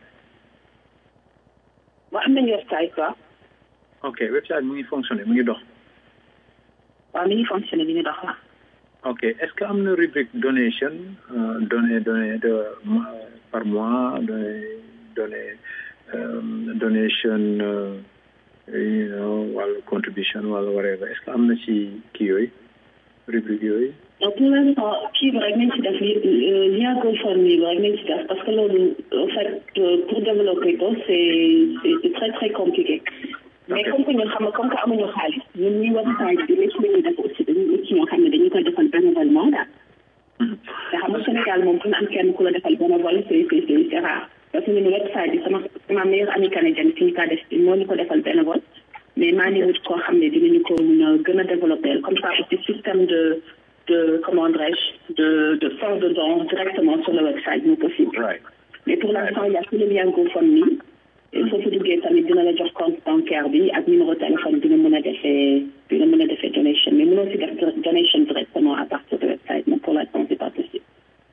Speaker 6: waaw am nañu website quoi.
Speaker 8: ok website mu ngi fonctionner mu ngi dox.
Speaker 6: waaw mi ngi fonctionné mi ngi dox la.
Speaker 8: ok est-ce que am na rubrique donation données données de par mois données données donation you know wala contribution wala whatever est-ce que am na ci kii yooyu rubrique yooyu.
Speaker 6: donc pour l'instant kii bi rek nañ ci def li lien GoFundMe bi rek nañ ci def parce que loolu en fait pour développer ko c'est c'est très très compliqué. mais comme que ñun xam nga comme que amuñu xaalis ñun ñuy website bi lépp lu ñuy def aussi dañuy ut ñoo xam ne dañu koy defal bénévolement daal. te xam nga Sénégal moom dina am kenn ku la defal bénévole c'est c'est c'est rare parce que ñun website bi sama sama meilleure amie canadienne fi ñu ko def moo ñu ko defal bénévole mais maa ngi wut koo xam ne dinañu ko mun a gën a développer comme ça aussi système de de comment dirais-je de de fonds de don directement sur le website mu possible. mais pour l'instant il y a que le lien GoFundMe soo fa duggee tamit dina la jox compte bancaire bi ak numéro téléphone bi nga mën a defee bi nga mën a defee donation mais mënoo si def donation directement à partir de website mais pour l'instant c'est pas possible.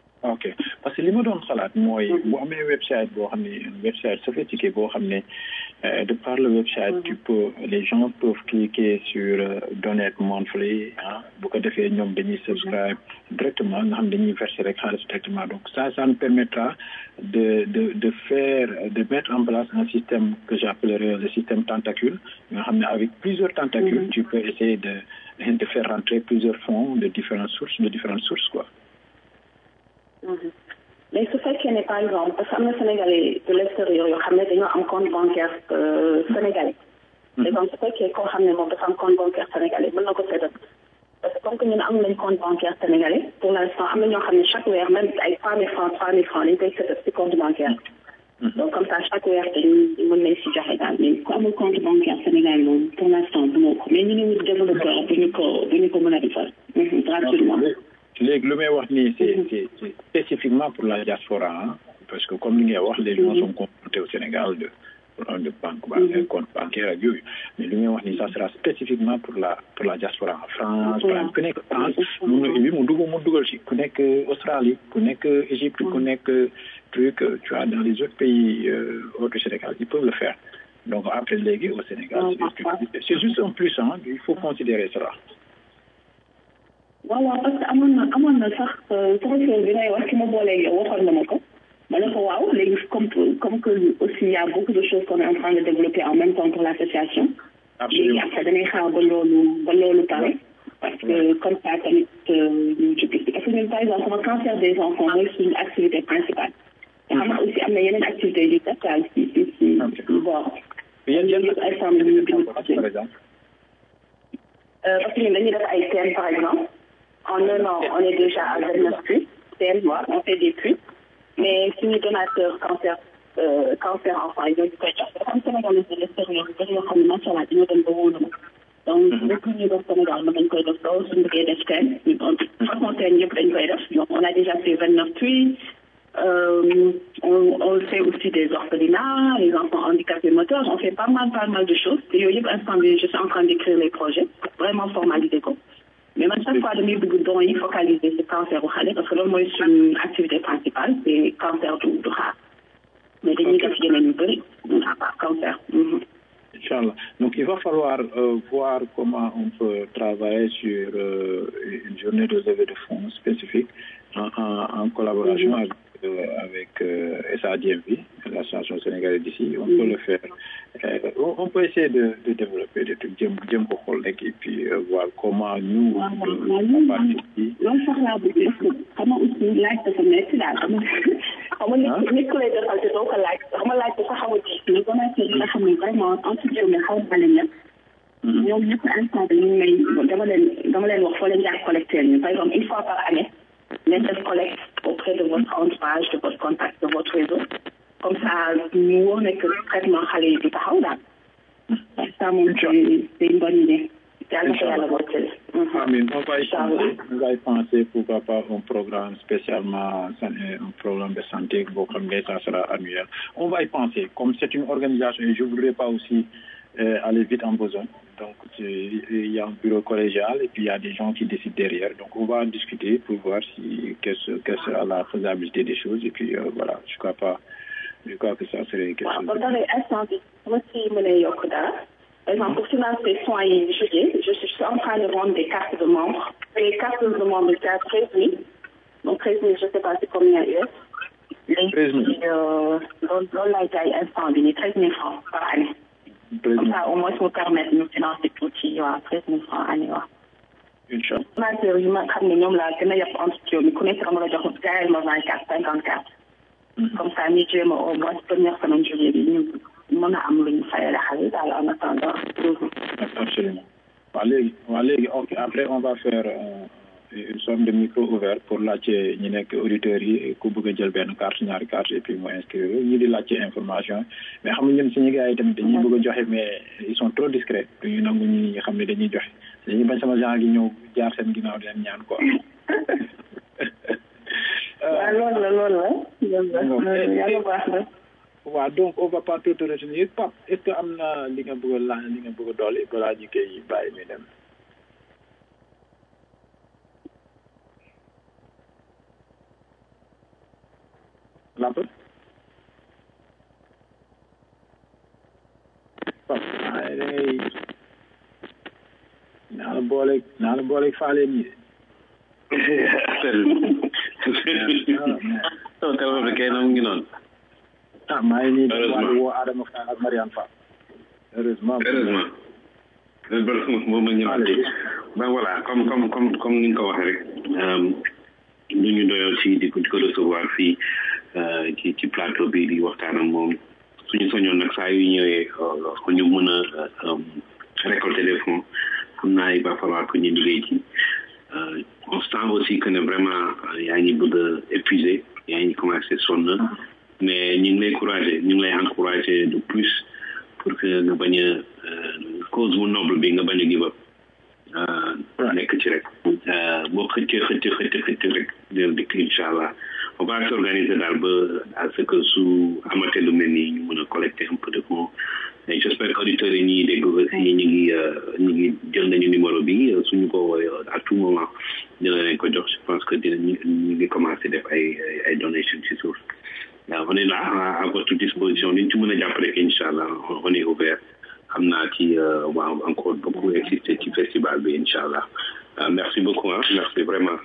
Speaker 8: ok parce que li ma doon xalaat mooy bu amee website boo xam ne website sophistiqué boo xam ne Euh, de par le website, tu peux, les gens peuvent cliquer sur euh, Donate Monthly, hein, beaucoup de faits, ñoom dañuy subscribe directement, nga xam dañuy verser rek xaalis directement. Donc ça, ça nous permettra de, de, de faire, de mettre en place un système que j'appellerais le système tentacule, nga xam ne avec plusieurs tentacules, tu peux essayer de, de faire rentrer plusieurs fonds de différentes sources, de différentes sources, quoi.
Speaker 6: mais su fekkee ne par exemple parce que am na sénégalais de l'extérieur yoo xam ne dañoo am compte bancaire sénégalais par exemple su fekkee koo xam ne moom dafa am compte bancaire sénégalais mën na ko seetal parce que comme que ñun am nañ compte bancaire sénégalais pour l'instant am na ñoo xam ne chaque weer même ay trois mille francs trois mille francs dañ koy seetal ci compte bancaire donc comme ça chaque weer dañuy mën nañ si joxe daal mais ku amul compte bancaire sénégalais moom pour l'instant du ko mais ñu ngi wut développeur bu ñu ko bu ñu ko mën a defal gratuitement
Speaker 8: léegi lu may wax nii c'est c'est spécifiquement pour la diaspora hein, parce que comme li ngay wax les gens sont confrontés au Sénégal de de banque banque compte bancaire ak yooyu mais li ngay wax nii ça sera spécifiquement pour la pour la diaspora en France par exemple ku nekk France mun na bi mu dugg mu dugal ci ku nekk Australie ku nekk Égypte ku nekk truc tu vois dans les autres pays euh, autres du Sénégal ils peuvent le faire donc après léegi au Sénégal c'est c'est juste un plus hein il faut considérer cela
Speaker 6: waaw waaw parce que amoon na amoon na sax professeur bi ngay wax ki ma booleeg yow waxoon na ma ko ma ne ko waaw léegi comme comme que aussi il y a beaucoup de choses qu'on est en train de développer en même temps pour l'association léegi après dañuy xaar ba loolu ba loolu pare parce que comme ça tamit ñu jóge parce que ñun par exemple sama cancer des enfants mooy suñu activité principale te xam nga aussi am na yeneen activités yu def daal si si si bon
Speaker 8: yan yan
Speaker 6: instant bi ñu bind
Speaker 8: par exemple
Speaker 6: parce que ñun dañuy def ay thèmes par exemple en un an, on est déjà à 29 puits. C'est moi, on fait des puits. Mais si nous donateurs cancer, euh, cancer enfant, ils ont du quoi Comme Sénégalais de l'extérieur, ils ont comme machin là, ils ont des beaux noms. Donc, depuis nous au Sénégal, nous avons fait des choses, nous avons des thèmes. Donc, franchement, Donc, on a déjà fait 29 puits. Euh, on, on fait aussi des orphelinats, les enfants handicapés moteurs. On fait pas mal, pas mal de choses. Et je suis en train d'écrire les projets pour vraiment formaliser quoi. mais man chaque fois damay bëgg don yi focaliser ci cancer bu xale parce que loolu mooy suñu activité principale c'est cancer du du xaar mais dañuy def yeneen yu bëri à part cancer
Speaker 8: Inch'Allah. Donc, il va falloir euh, voir comment on peut travailler sur euh, une journée de levée de fonds spécifique en, en, en collaboration avec, euh, avec SADMV, l'association sénégalaise d'ici. On peut le faire. On, on, peut essayer de, de développer des trucs, et puis voir comment nous, on participe.
Speaker 6: Comment aussi, là, ça me met là. xam nga nit nit ku lay defal te doo ko laaj xam nga laaj ko sax xaw a diis mais donateur yi nga xam ne vraiment en tout cas mais xaw ma leen ñëpp ñoom ñëpp instant bi ñu may dama leen dama leen wax foo leen jaar collecteur ñu par exemple une fois par année ngeen def collecte auprès de votre entourage de votre contact de votre réseau comme ça ñu wóor ne que traitement xale yi du taxaw daal ça moom c'est une bonne idée yàlla ko yàlla bootale
Speaker 8: Amin. On va, y penser, on va y penser, pourquoi pas, un programme spécialement, un programme de santé, comme ça sera annuel. On va y penser. Comme c'est une organisation, et je ne voudrais pas aussi euh, aller vite en besoin. Donc, il y a un bureau collégial et puis il y a des gens qui décident derrière. Donc, on va en discuter pour voir si, quelle, quelle sera la faisabilité des choses. Et puis, euh, voilà, je crois pas, je crois que ça serait quelque
Speaker 6: chose. Par exemple, pour financer soins et juillet, je suis en train de vendre des cartes de membres. Les cartes de membres, c'est à 13 000. Donc, 13 000, je ne sais pas c'est combien US. Les
Speaker 8: 13 000.
Speaker 6: Euh, là, il y a instant, 13 000 francs par année. Comme ça, au moins, ça me permet de nous financer tout petit, 13 000 francs par année.
Speaker 8: Inch'Allah.
Speaker 6: Donateur yi ma xam ne ñoom laa gën a yàpp entre mi ku nekk dama la jox jaayal ma 24 54. Comme ça, ñu jéem a au moins première semaine juillet bi ñu mën a am lu ñu fayal xale daal en attendant.
Speaker 8: Absolument. Waa léegi waa léegi ok après on va faire euh, une sorte de micro ouvert pour laajte ñi nekk auditeurs yi ku bëgg a jël benn carte ñaari carte et puis mu inscrire ñi di laajte information mais xam nga ñun suñu gars yi tamit dañuy bëgg a joxe mais ils sont trop discrets duñu nangu ñi nga xam ne dañuy joxe dañuy bañ sama genre gi ñëw jaar seen ginnaaw di leen ñaan quoi.
Speaker 6: waaw loolu la loolu la. loolu la yàlla baax na.
Speaker 8: waaw donc on va pas tout retenir Pape est-ce que am na li nga bëgg a laaj li nga bëgg a dolli balaa ñu koy bàyyi mi dem. Lamp. Pape waaye da ngay naa la booleeg naa la booleeg faale nii
Speaker 7: non téléphone bi kay na mu ngi noonu
Speaker 8: ah maa ngi nii di
Speaker 7: Heureusement.
Speaker 8: woo Adama Fall ak Mariane Fall heureusement
Speaker 7: heureusement moom ma ñëwaat ci ben voilà comme comme comme comme ni nga ko waxee rek lu ñu doyoo ci di ko di ko recevoir fii euh, ci ci plateau bi di waxtaan ak moom suñu soñoon nag saa yu ñëwee euh, ko ñu mën a euh, récolter des fonds xam naa il va falloir que ñu liggéey ci Euh, on sent aussi que ne vraiment euh, yaa ngi bëgg a épuisé yaa ngi commencé sonn mais ñu ngi lay encouragé ñu ngi lay encouragé de plus pour que nga bañ a euh, cause bu noble bi nga bañ a give up euh, nekk ci rek Euh, boo xëccee xëcc xëcc xëcc rek dina dikk incha allah on va s'organiser daal ba à ce que su amatee lu mel nii ñu mën a collecter un peu de fonds et j'espère que auditeurs yi ñuy dégg aussi ñu ngi euh, ñu ngi jël nañu numéro bi euh, suñu ko woowee à tout moment dina leen ko jox je pense que dina ñu ñu ngi commencé def ay ay- ay donation ci suuf waaw on est là à, à votre disposition li ñu ci mën a jàpp rek incha allah on on est ouvert xam naa ci euh, on va encore beaucoup exister ci festival bi incha allah Euh, merci beaucoup hein merci vraiment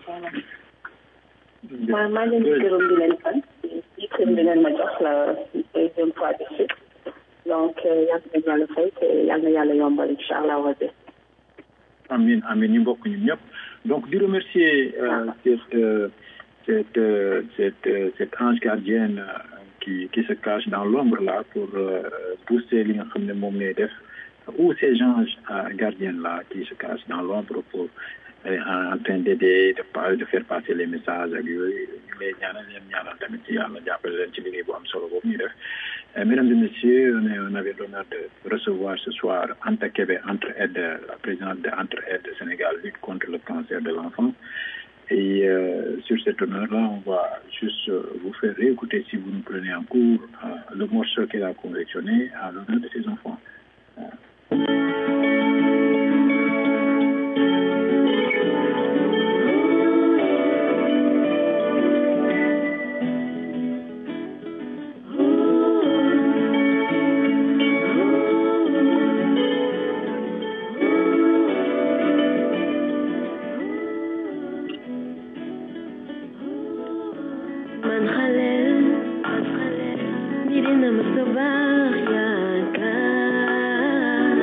Speaker 6: maa maa leen di gërëm di leen sant ci xëm bi ngeen ma jox la deuxième fois de suite donc yàlla na yàlla fay te yàlla na yàlla yombal incha allah rabbi
Speaker 8: amin amin ñu bokk ñun ñëpp donc di remercier euh, cette euh, cette euh, cette euh, cette ange gardienne euh, qui qui se cache dans l'ombre là pour euh, booster li nga xam ne moom ngay def ou ces anges euh, gardiens là qui se cachent dans l'ombre pour euh, en, en train d'aider de pa- de faire passer les messages ak yooyu ñu lay ñaanal leen ñaanal tamit ci yàlla jàppale leen ci liggéey bu am solo boobu ñuy def Euh, mesdames et messieurs, on, est- on avait l'honneur de recevoir ce soir Anta Kebe, Entre-Aide, la présidente de Entre-Aide Sénégal, lutte contre le cancer de l'enfant. Et euh, sur cet honneur-là, on va juste euh, vous faire réécouter, si vous nous prenez en cours, euh, le morceau qu'elle a confectionné à l'honneur de ses enfants.
Speaker 9: man xaleel ñi dina ma sa baax yaakaar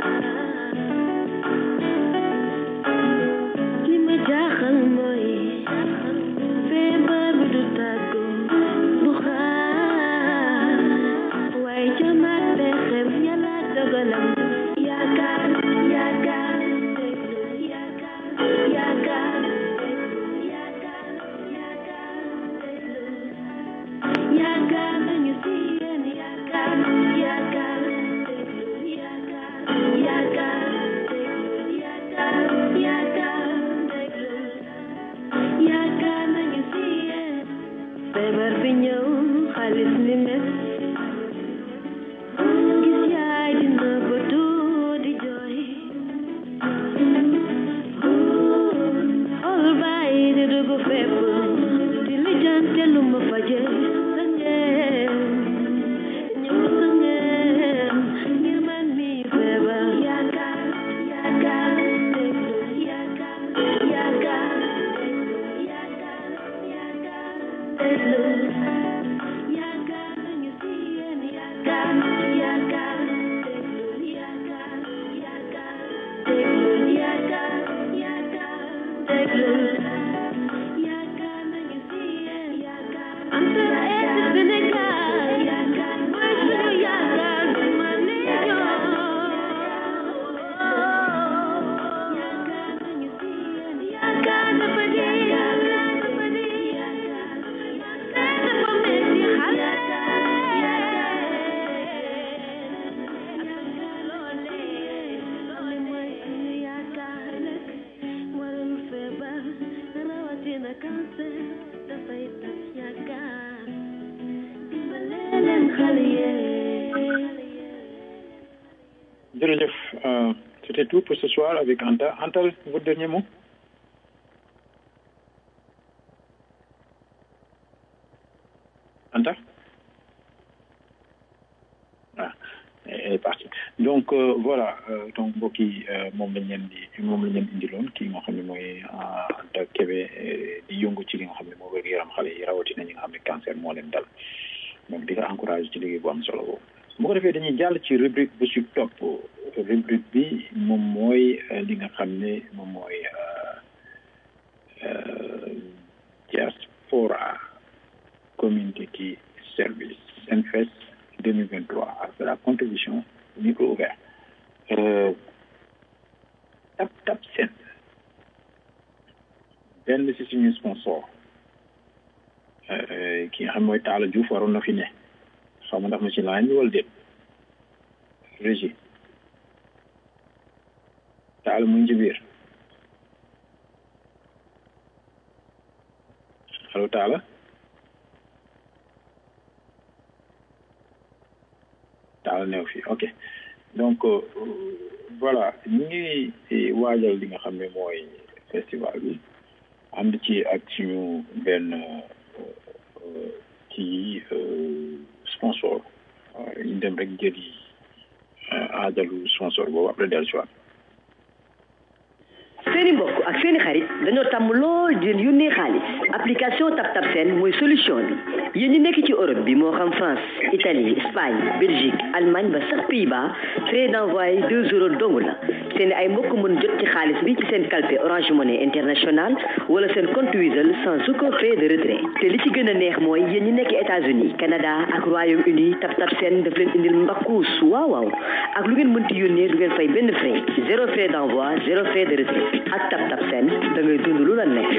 Speaker 9: li ma jaaxal mooy feebar bi du tàggu du xaar waaye jamaat pexem yàlla dogalam yaakaar yaakaar yaakaar yaakaar yaakaar nañu si yéen yaakaar yaakaar yaakaar yaakaar yaakaar yaakaar nañu si yéen feebar bi ñëw xaalis ni mes gis yaay dina bëtu di jooy xool bàyyi di dugg fépp di lijjante lu ma faje sa ngeen ñëw sa ngeen ngir man mi feebar yaakaar yaakaar déglu yaakaar yaakaar yaakaar yaakaar déglu yaakaar nañu si yéen yaakaar yaakaar déglu yaakaar yaakaar déglu yaakaar yaakaar déglu yaakaar nañu si yéen yaakaar Entre-Aide Sénégal yaakaar mooy suñu yaakaar du ma ne yaakaar nañu si yéen yaakaar dafa di yaakaar dafa di yaakaar yaakaar dafa metti xale loole mooy suñu yaakaar nag warul feebar rawatina cancer dafay tas yaakaar dimbale leen xale yee
Speaker 8: Jërëjëf, euh, c'était tout pour ce soir avec Anta. Anta, votre dernier mot Anta Ah, elle est parti donc euh, voilà euh, donc mbokk yi euh, moom lañ leen di moom lañ leen indiloon kii nga xam ne mooy euh, Anta Kébé euh, di yëngu ci li nga xam ne moo wér yaram xale yi rawatina ñi nga xam ne cancer moo leen dal donc di nga encouragé ci liggéey bu am solo boobu bu ko defee dañuy jàll ci rubrique bu si topp rubrique bi moom mooy euh, li nga xam ne moom mooy euh, euh, diaspora community service NFES 2023 ak la contribution micro ouvert euh, tap tap sen benn si suñu sponsor euh, ki nga xam mooy Talla Diouf waroon na fi ne xaw ma ndax ma ci line bi wala déet régie Talla mu ngi ci biir allo Talla Talla neew fi ok donc euh, voilà ñu ngi waajal li nga xam ne mooy festival bi ànd ci ak suñu benn euh, ci euh, sponsor euh, ñu dem rek jëli euh, aajalu sponsor boobu après dellu si waat
Speaker 5: seeni mbokk ak seeni xarit dañoo tàmm lool di leen yónnee xaalis application TapTap Send mooy solution bi yéen ñi nekk ci Europe bi moo xam France Italie Espagne Belgique Allemagne ba sax Pays-Bas frais d'envoi deux euros dong la seen ay mbokk mën jot ci xaalis bi ci seen calpe Orange Money International wala seen compte Wizall sans aucun frais de retrait te li ci gën a neex mooy yéen ñi nekk États-Unis Canada ak Royaume-Uni TapTap Send daf leen indil mbakkuus waaw waaw ak lu ngeen mënti yónnee du ngeen fay benn frais zéro frais d'envoi zéro frais de retrait ak TapTap Send da ngay dund lu la neex.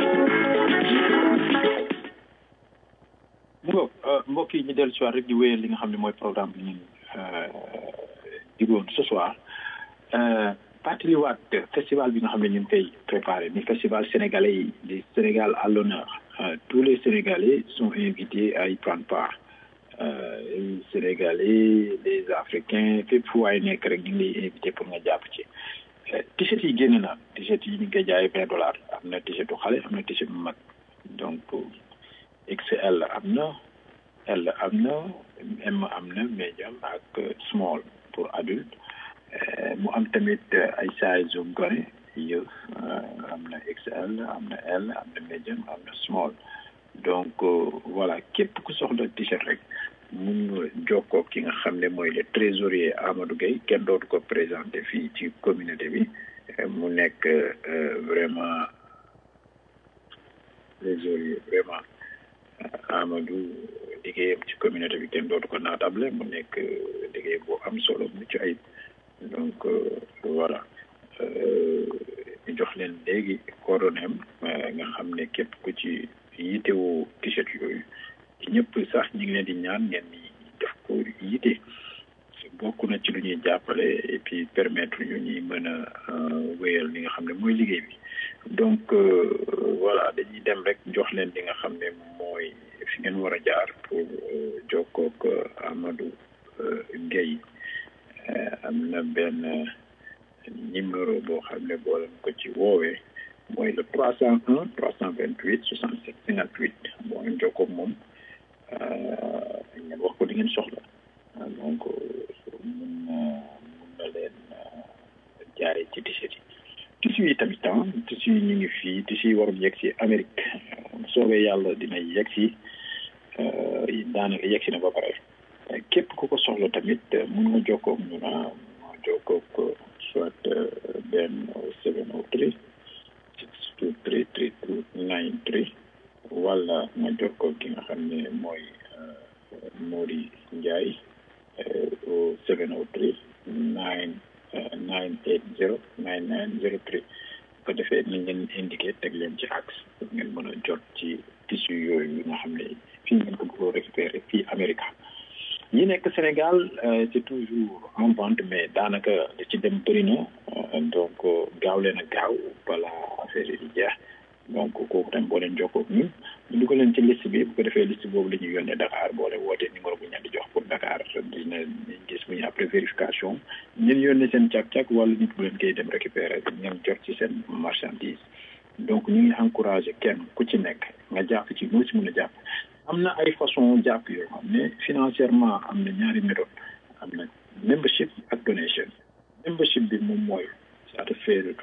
Speaker 8: mu ngoog mbokk yi ñu dellu si waat rek di wéyal li nga xam ne mooy programme bi ñu digoon ce soir fàttaliwaat festival bi nga xam ne ñu ngi koy préparé ni festival sénégalais yi di Sénégal à l'honneur Euh, tous les Sénégalais sont invités à y prendre part euh, les Sénégalais les Africains fépp fu waay nekk rek ñu ngi lay invité pour nga jàpp ci Euh, t-shirt yi génn na t-shirt yi ñu ngi koy jaayee vingt dollars am na t-shirtu xale am na t-shirt bu mag donc XL am na L am na M am na medium ak small pour adulte Euh, mu am tamit euh, ay size yu gone yëf euh, am na XL am na L am na medium am na small donc euh, voilà képp ku soxla t-shirt rek mun nga jokkoo ki nga xam ne mooy le trésorier Amadou Gueye kenn dootu ko présenté fii ci communauté bi Euh, mu nekk euh, vraiment trésorier vraiment euh, Amadou liggéeyam ci communauté bi kenn dootu ko naatable mu nekk euh, liggéey bu am solo mucc ayib donc euh, voilà euh, ñu jox leen léegi coordonnéem euh, nga xam ne képp ku ci yitewoo t-shirt yooyu ñëpp sax ñu ngi leen di ñaan ngeen ni def ko yite bokk na ci lu ñuy jàppale et puis permettre ñu ñuy mën a euh, wéyal li nga xam ne mooy liggéey bi donc euh, voilà dañuy dem rek jox leen li nga xam ne mooy fi ngeen war a jaar pour euh, jokkoo ak Amadou euh, Gueye Euh, am na benn numéro boo xam ne boo leen ko ci woowee mooy le trois cent un trois cent vingt huit soixante sept cinquante huit boo leen jokkoo ak moom euh, ngeen wax ko di ngeen soxla Euh, donc euh, mun na mun na leen euh, jaay ci t-shirt yi tissu yi tamit ah tissu yi ñu ngi fii tissu yi waroon yegg si Amérique Euh, soobee yàlla dina yegg si euh, daanaka yegg si na ba pare Euh, képp ku ko soxla tamit euh, mun nga jokkoo ak ñun ah mun nga jokkoo ak euh, soit euh, benn seven oh three six two three three two nine three wala nga jokkoo ki nga xam ne mooy euh, Mori Ndiaye euh, au seven oh three nine nine eight zero nine nine zero three bu ko defee nañ leen indiqué teg leen ci axe pour ngeen mën a jot ci tissu yooyu yi nga xam ne fii ngeen ko bëggoo récupérer fii Amérique ñi nekk Sénégal euh, c'est toujours en vente mais daanaka li ci dem bëri na euh, donc euh, gaaw leen a gaaw bala affaire yi di jeex donc kooku tamit boo leen jokkoo ak ñun ñu dugal leen ci liste bi bu ko defee liste boobu la ñuy yónnee Dakar boo leen wootee numéro bu ñu leen di jox pour Dakar dina gis bu ñu après vérification ngeen yónnee seen càq-càq wala nit bu leen koy dem récupérer ngeen jot ci seen marchandise donc ñu ngi encouragé kenn ku ci nekk nga jàpp ci noo ci mën a jàpp am na ay façon jàpp yoo xam ne financièrement am na ñaari méthode am na membership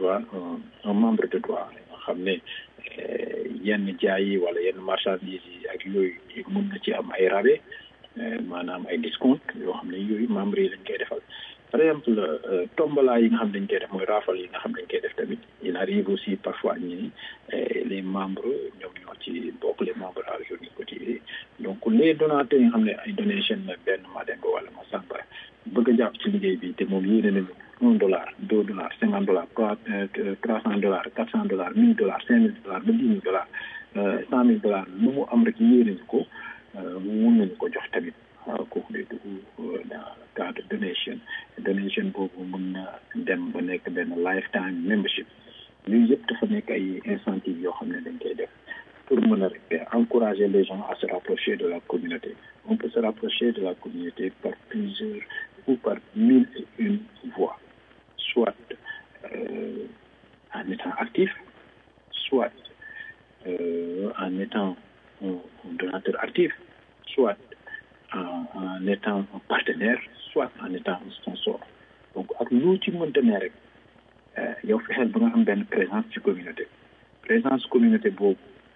Speaker 8: droit un un membre de droit nga xam ne yenn jaay yi wala yenn marchandises yi ak yooyu mën na ci am ay rabais maanaam ay discount yoo xam ne yooyu membres yi lañ koy defal par exemple tombola yi nga xam dañ koy def mooy raafal yi nga xam dañ koy def tamit il arrive aussi parfois ñi les membres ñoom ñoo ci bokk les membres à journée cotisée donc les donateurs yi nga xam ne ay donation la benn Mademba wala Massamba bëgg a jàpp ci liggéey bi te moom yéene nañu un dollar deux dollars cinquante dollars trois trois cent dollars quatre cent dollars mille dollars cinq mille dollars ba dix mille dollars cent mille dollars lu mu am rek yéene ñu ko mun nañu ko jox tamit kooku day dugg dans le cadre donation donation boobu mun na dem ba nekk benn lifetime membership yooyu yëpp dafa nekk ay incentives yoo xam ne dañ koy def pour mën a rek encourager les gens à se rapprocher de la communauté on peut se rapprocher de la communauté par plusieurs ou par mille et une voies soit euh, en étant actif soit euh, en étant un, un donateur actif soit en, en étant un partenaire soit en étant un sponsor donc ak lu ci mënta ne rek yow fexeel ba nga am benn présence ci communauté présence communauté boobu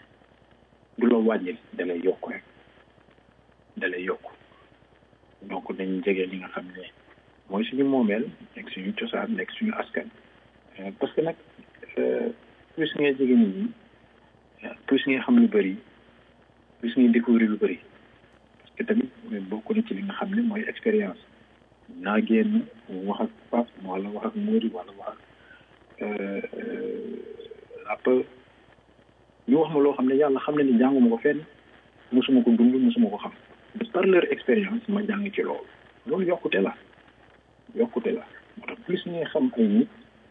Speaker 8: du la wàññil da lay yokk rek da lay yokk donc nañ jege li nga xam ne mooy suñu moomeel nekk suñu cosaan nekk suñu askan parce que nag plus ngay jege nit ñi plus ngay xam lu bëri plus ngay découvrir lu bëri parce que tamit bokk na ci li nga xam ne mooy expérience naa génn wax ak Pape wala wax ak Mori wala wax ak après ñu wax ma loo xam ne yàlla xam ne ni jànguma ko fenn mosuma ko dund mosuma ko xam par leur expérience ma jàng ci loolu loolu yokkute la yokkute la moo tax plus ngay xam ay nit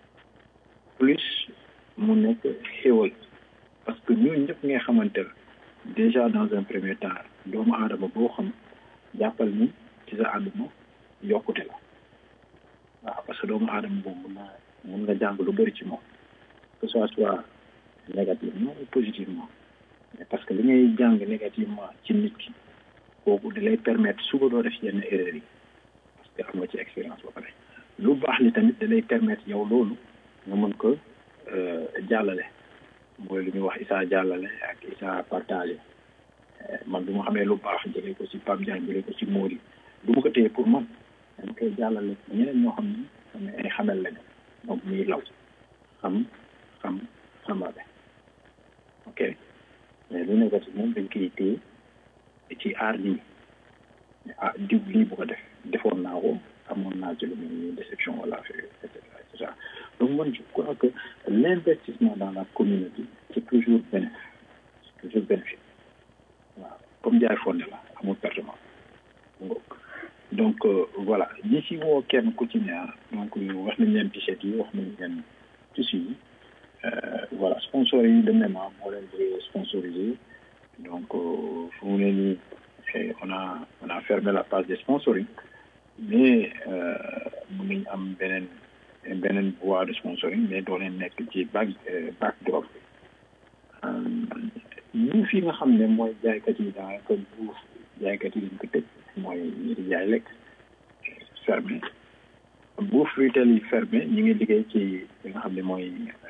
Speaker 8: plus mu nekk xéwal parce que ñooñu ñëpp ngay xamante la déjà dans un premier temps doomu aadama boo xam jàppal ni ci sa àdduna yokkute la waaw parce que doomu aadama boobu mun na mun nga jàng lu bëri ci moom que ce soit négativement ou positivement mais parce que li ngay jàng négativement ci nit ki kooku di lay permettre suba doo def yenn erreur yi parce que am nga ci expérience ba pare lu baax li tamit da lay permettre yow loolu nga mën ko jàllale mooy lu ñuy wax isaa jàllale ak isaa partagé man du ma xamee lu baax jëlee ko ci Pape Diagne jëlee ko ci Mori du ma ko téye pour man dama koy jàllale ñeneen ñoo xam ne xam ne ay xamel lañu donc muy law xam xam xamale ok mais lu négatif moom dañ koy téye ci aar lii ah diw lii bu ko def defoon naa ko amoon naa ci lu mel ni déception wala affaire et cetera et cetera donc man je crois que l'investissement dans la communauté c'est toujours bénéfique c'est toujours bénéfique waaw comme jaay fonde la amul pertement donc voilà ñi ci woo kenn ku ci ne donc wax nañ leen t-shirt yi wax nañ leen tissu yi voilà sponsor yi de même moo leen di sponsoriser donc fu mu ne nii on a on a fermé la page de sponsoring mais mun nañ am beneen beneen voie de sponsoring mais doo leen nekk ci back backdrop ñu fi nga xam ne mooy jaaykat yi daanaka buuf jaaykat yi dañ ko tëj mooy ñi di jaay lekk fermé buuf retail yi fermé ñu ngi liggéey ci li nga xam ne mooy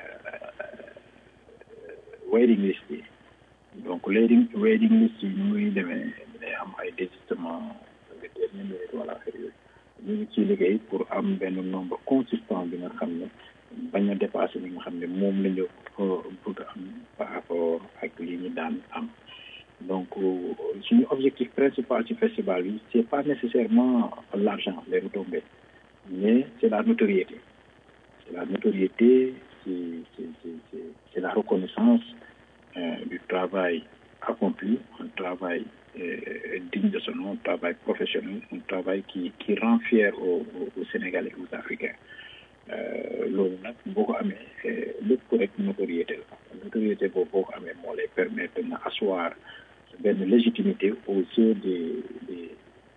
Speaker 8: waiting list yi donc waiting waiting list yi ñu muy demee day am ay désistement de dernière minute wala affaire yooyu ñu ngi ciy liggéey pour am benn nombre consistant bi nga xam ne bañ a dépassé li nga xam ne moom la ñu bëgg am par rapport ak li ñu daan am donc suñu objectif principal ci festival bi c'est pas nécessairement l'argent les retombées mais c'est la notoriété c'est la notoriété c'est c'est c'est la reconnaissance euh, du travail accompli un travail euh, digne de son nom un travail professionnel un travail qui qui rend fier aux, aux Sénégalais et aux Africains loolu nag boo ko amee lépp rek notoriété la notoriété boobu boo ko amee moo lay permettre nga asseoir benn légitimité aux yeux des des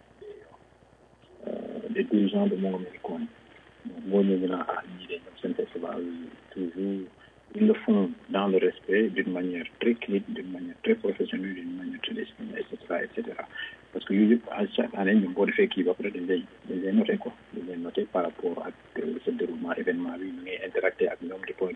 Speaker 8: des dirigeants de Moom Milikoon moo ñëw ñu naan ah ñii de ñoom seen festival toujours ils le font dans le respect d'une manière très clean d'une manière très professionnelle d'une manière très disciplinée et cetera et cetera parce que yooyu yëpp à chaque année ñoom boo defee kii ba pare dañ lay dañ lay noté quoi dañ lay noté par rapport ak ce déroulement événement bi ñu ngay interacté ak ñoom di ko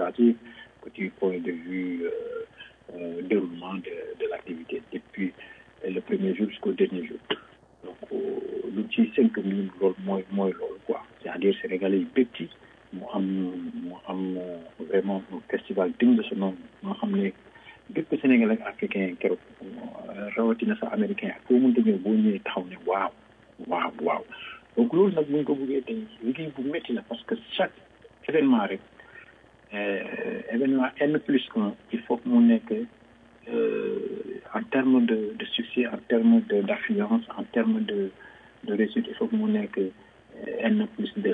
Speaker 8: administrative que du point de vue euh, euh, déroulement de, de l'activité depuis le premier jour jusqu'au dernier jour. Donc, euh, lu ci cinq mille loolu mooy mooy loolu quoi c'est-à-dire sénégalais yi bëgg ci mu am mu am euh, vraiment un festival digne de ce nom moo xam ne bépp sénégalais ak africain keroog euh, rawatina sa américain ak foo mënta ñëw boo ñëwee taxaw ne waaw waaw waaw donc loolu nag bu ñu ko bëggee tey liggéey bu métti la parce que chaque événement rek euh, événement N plus un il faut que mu nekk euh, en termes de, de succès, en termes de- d'affluence, en termes de, de réussite, il faut que mu nekk euh, N plus deux.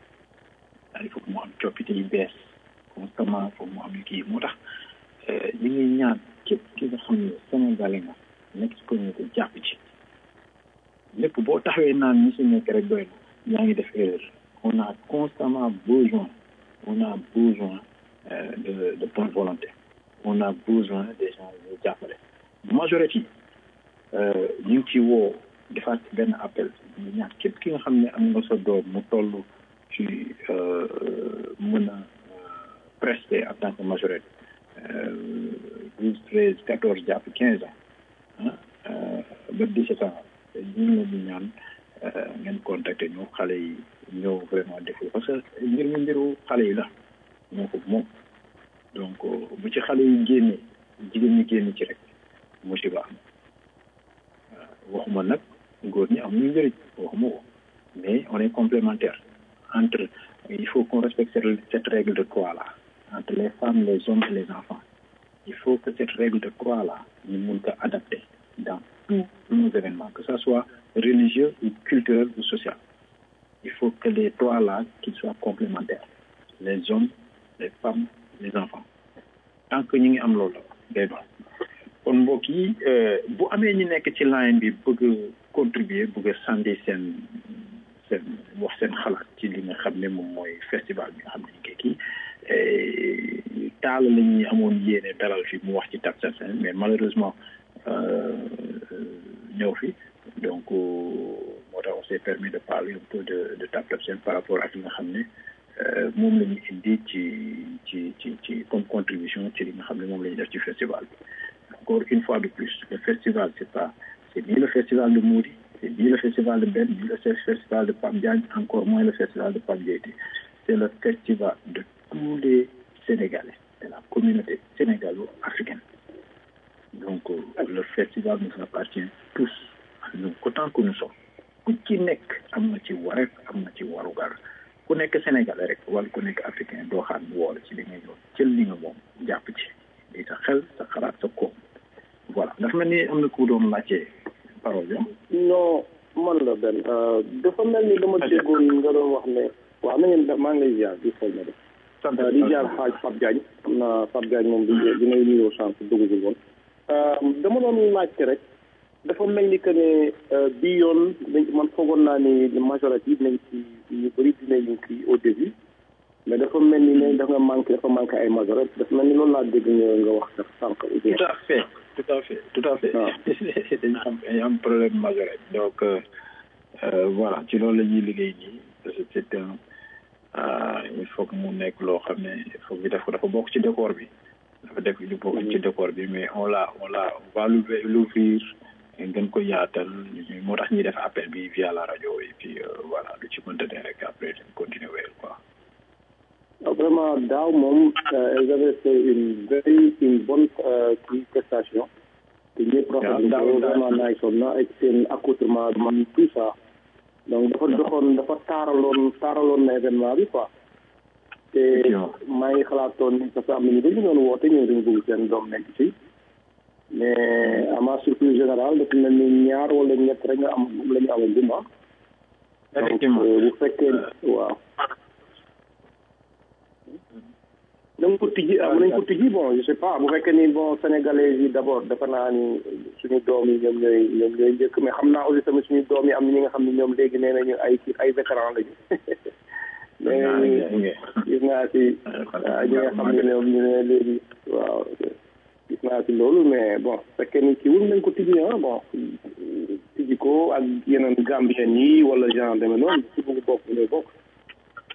Speaker 8: il faut que mu am coppite yu bees constamment il faut que mu am kii moo tax euh, ñu ngi ñaan képp ki nga xam ne Sénégalais nga nekk ci communauté jàpp ci lépp boo taxawee naan ñi si nekk rek doy na yaa ngi def erreur on a constamment besoin on a besoin euh, de, de bonne volonté on a besoin des gens yu jàppale majorité euh, ñu ngi ci woo defaat benn appel ñu ñaan képp ki nga xam ne am nga sa doom mu toll ci euh, mën a prester en tant que majorité douze treize quatorze jàpp quinze ans ah ba dix-sept ans ñu ngi leen di ñaan euh, ngeen contacter ñu xale yi ñëw vraiment def ko parce que mbir mi mbiru xale yi la ñoo ko moom donc euh, bu ci xale yi génnee jigéen ñi génn ci rek musiba am waaw waxuma nag góor ñi am ñu njëriñ waxuma ko mais on est complémentaire entre il faut qu'on respecte cette, cette règle de trois là entre les femmes les hommes et les enfants il faut que cette règle de trois là ñu mun ko adapter dans tous nos événements que ça soit religieux ou culturel ou social il faut que les trois là qu'ils soient complémentaires les hommes les femmes les enfants tant que ñu ngi am loolu day doon kon mbokk yi euh, bu amee ñi nekk ci line bi bëgg a contribuer bëgg a sandi seen seen wax seen xalaat ci li nga xam ne moom mooy festival bi nga xam ne ñu ngi kii eh, taal la ñuy amoon yéene dalal fi mu wax ci Tap Tap Sène mais malheureusement euh, ñëw fi donc euh, moo tax on s'est permis de parler un peu de de Tap Tap Sène par rapport ak li nga xam ne euh, moom la ñu indi ci ci ci ci comme contribution ci li nga xam ne moom la ñu def ci festival bi encore une fois de plus le festival c'est pas c'est ni le festival de Mouri c'est ni le festival de Ben ni le festival de Pape Diagne encore moins le festival de Pape Diété c'est le festival de tous les Sénégalais de la communauté sénégalo-africaine donc euh, le festival nous appartient tous à nous autant que nous sommes ku ci nekk am na ci wareef am na ci warugar ku nekk Sénégalais rek wala ku nekk africain doo xaar mu woole ci li ngay doon jël li nga moom jàpp ci di sa xel sa xalaat sa koom voilà dafa mel ni am na ku doon laajte parole bi
Speaker 3: non man la benn dafa mel ni dama déggoon nga doon wax ne waaw na ngeen def maa ngi lay ziar di xool na def di ziar xaaj Pape Diagne xam naa Pape Diagne moom di dinay nuyoo sànq duggagul woon dama doon laajte rek dafa mel ni que ne bii yoon dañ man foogoon naa ni majorité yi dinañ ci ñu bëri dinañ ci au début mais dafa mel ni ne dafa manqué dafa manqué ay majorité dafa mel ni loolu laa dégg nga nga wax dafa sànq
Speaker 8: tout à fait tout à fait tout à fait dañu am dañu am problème majorité donc euh, euh, voilà ci loolu la ñuy liggéey nii parce que c'est un euh, il faut que mu nekk loo xam ne il faut que def ko dafa bokk ci décor bi dafa def lu bokk ci décor bi mais on l'a on l'a on va l'ouvrir gën ko yaatal moo tax ñuy def appel bi via la radio et puis euh, voilà lu ci mënta ne rek après dañ continuer wéyal quoi
Speaker 3: vraiment daaw moom elles avaient fait une very une bonne kii prestation te ñëpp rafetlu ko vraiment naay son na ak seen accoutrement man tout ça donc dafa doxoon dafa taaraloon taaraloon na événement bi quoi te maa ngi xalaatoon ni parce que am na ñu dañu doon woote ñëw dañu bëgg seen doom nekk ci mais à ma surprise générale dafa mel ni ñaar wala ñett rek nga am la ñu amal juma
Speaker 8: effectivement
Speaker 3: bu fekkee waaw nañ ko tijji ah nañ ko tijji bon je sais pas bu fekkee ni bon sénégalais yi d' abord dafa naa ni suñu doom yi ñoom ñooy ñoom ñooy njëkk mais xam naa aussi tamit suñu doom yi am na ñi nga xam ne ñoom léegi nee nañu ay ay vétéran lañu mais gis naa si ñi nga xam ne ñoom ñu ne léegi waaw gis naa si loolu mais bon fekkee ni ci wul nañ ko tijji ah bon tijji ko ak yeneen gambien yi wala genre demee noonu si bëgg bokk ñooy bokk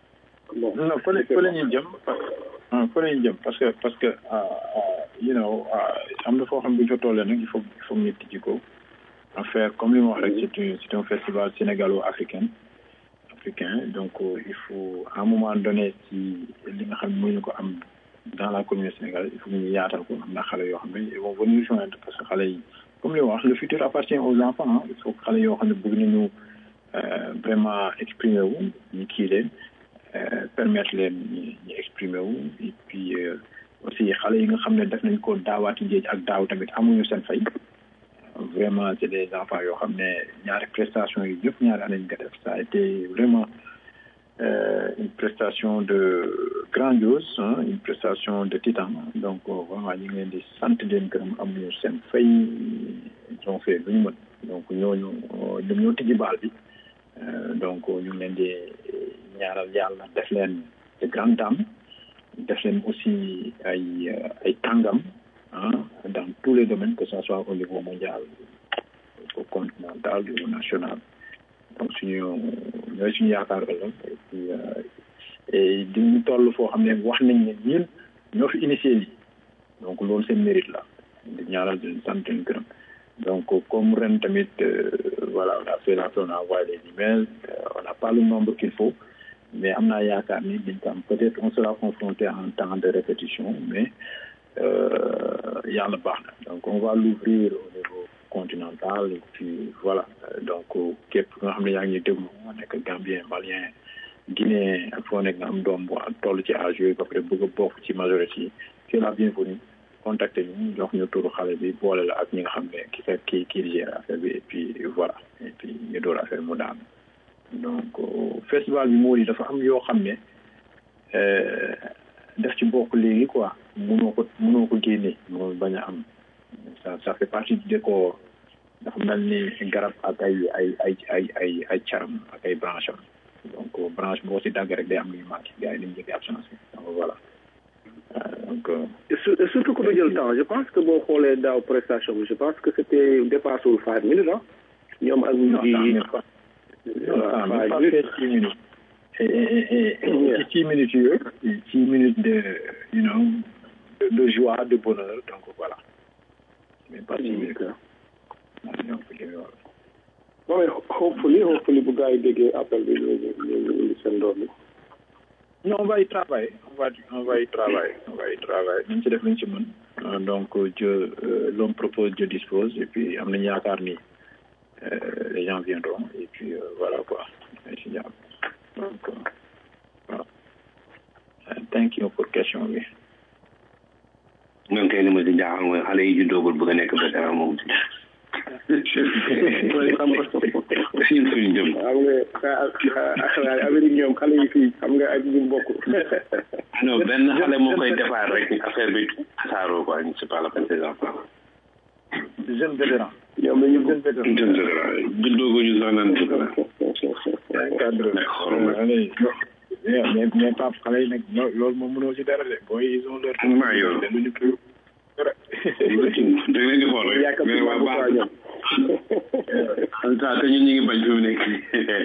Speaker 3: bon
Speaker 8: non fële fële ñu jëm ah fële ñu jëm parce que parce que you know am na foo xam bu ñu fa tollee nag il faut il faut ñu tijji ko en faire comme li ma wax rek c'est un c'est un festival sénégalo-africain africain donc il faut à un moment donné ci li nga xam ne mënuñu ko am dans la communauté sénégalaise il faut ñu yaatal ko am na xale yoo xam ne ils vont venir joindre parce que xale yi comme li ma wax le futur appartient aux enfants il faut xale yoo xam ne bëgg nañu vraiment exprimer wu ñu kii leen permettre leen ñu ñu exprimer wu et puis aussi xale yi nga xam ne def nañ ko daawaati njeej ak daaw tamit amuñu seen fay vraiment c'est des enfants yoo xam ne ñaari prestation yi yëpp ñaari année ñu ko def ça a été vraiment euh, une prestation de grandiose hein, une prestation de titan donc vraiment ñu ngi leen di sant leen gërëm amuñu seen fay ils ont fait lu ñu mën donc ñooñu ñoom ñoo tijji baal bi donc ñu ngi leen di ñaaral yàlla def leen de grandes dames def leen aussi ay ay kàngam ah dans tous les domaines que ce soit au niveau mondial au continental au national donc suñu ñooy suñu yaakaar ëllëg et puis et di ñu toll foo xam ne wax nañ ne ñun ñoo fi initié lii donc loolu seen mérite la di ñaaral di sant leen gërëm donc comme ren tamit voilà on a fait la on a envoyé les emails on n'a pas le nombre qu'il faut mais am naa yaakaar ni dañ ko am peut-être on sera confronté à un temps de répétition mais yàlla baax na donc on va l'ouvrir au niveau continental et puis voilà donc képp nga xam ne yaa ngi déglu nga nekk Gambien Malien Guinéen ak foo nekk nga am doom bu toll ci âge yooyu ba pare bëgg a bokk ci majorité yi c'est la bienvenue contacter ñu jox ñu turu xale bi boole la ak ñi nga xam ne ki ka ki kii gère affaire bi et puis voilà et puis ñu door affaire mu daan donc festival bi moo di dafa am yoo xam ne def ci bokk léegi quoi mënoo ko mënoo ko génne mënoo bañ a am ça ça fait partie du décor dafa mel ni garab ak ay ay ay ay ay ay caram ak ay branche am donc branche boo si dagg rek day am lu ñu manqué gars yi dañu jege absence donc voilà donc
Speaker 10: surtout que du jël temps je pense que boo xoolee daaw prestation bi je pense que c'était dépassé wul five minutes ah ñoom ak ñu
Speaker 8: non ça n'est pas fait six minutes et et et six minutes yooyu six minutes de you know de, de joie de bonheur donc voilà mais pas six minutes
Speaker 3: non mais hopefully hopefully bu gars yi déggee appel bi ñu ñu ñu indi seen doom bi
Speaker 8: non on va y travailler on va on va y travailler on va y travailler nañ ci def nañ ci mën donc Dieu euh, l'homme propose Dieu dispose et puis am nañu yaakaar ni les gens viendront et puis euh, voilà quoi si jàmm donc voilà thank you pour question bi
Speaker 7: man kay li ma si jaaxal mooy xale yi juddoogul bëgg a nekk vétéran moom si ñun suñu jëm
Speaker 3: xam nga Amérique ñoom xale yi fii xam nga ak ñu bokk
Speaker 7: non benn xale moo koy defar rek affaire bi tasaaroo quoi c'est pas la peine ces enfants
Speaker 8: jeune vétéran
Speaker 3: ñoom dañu
Speaker 8: jeune vétéran
Speaker 7: jeune vétéran juddoogu ñu sax naan
Speaker 8: cadre mais mais Pape xale yi nag loolu moom mënoo ci dara de booy ils ont leur
Speaker 7: maa yow
Speaker 8: luñu ko dara
Speaker 7: da leen di xool rek mais waa baax en tout cas te ñun ñu ngi bañ fi mu nekk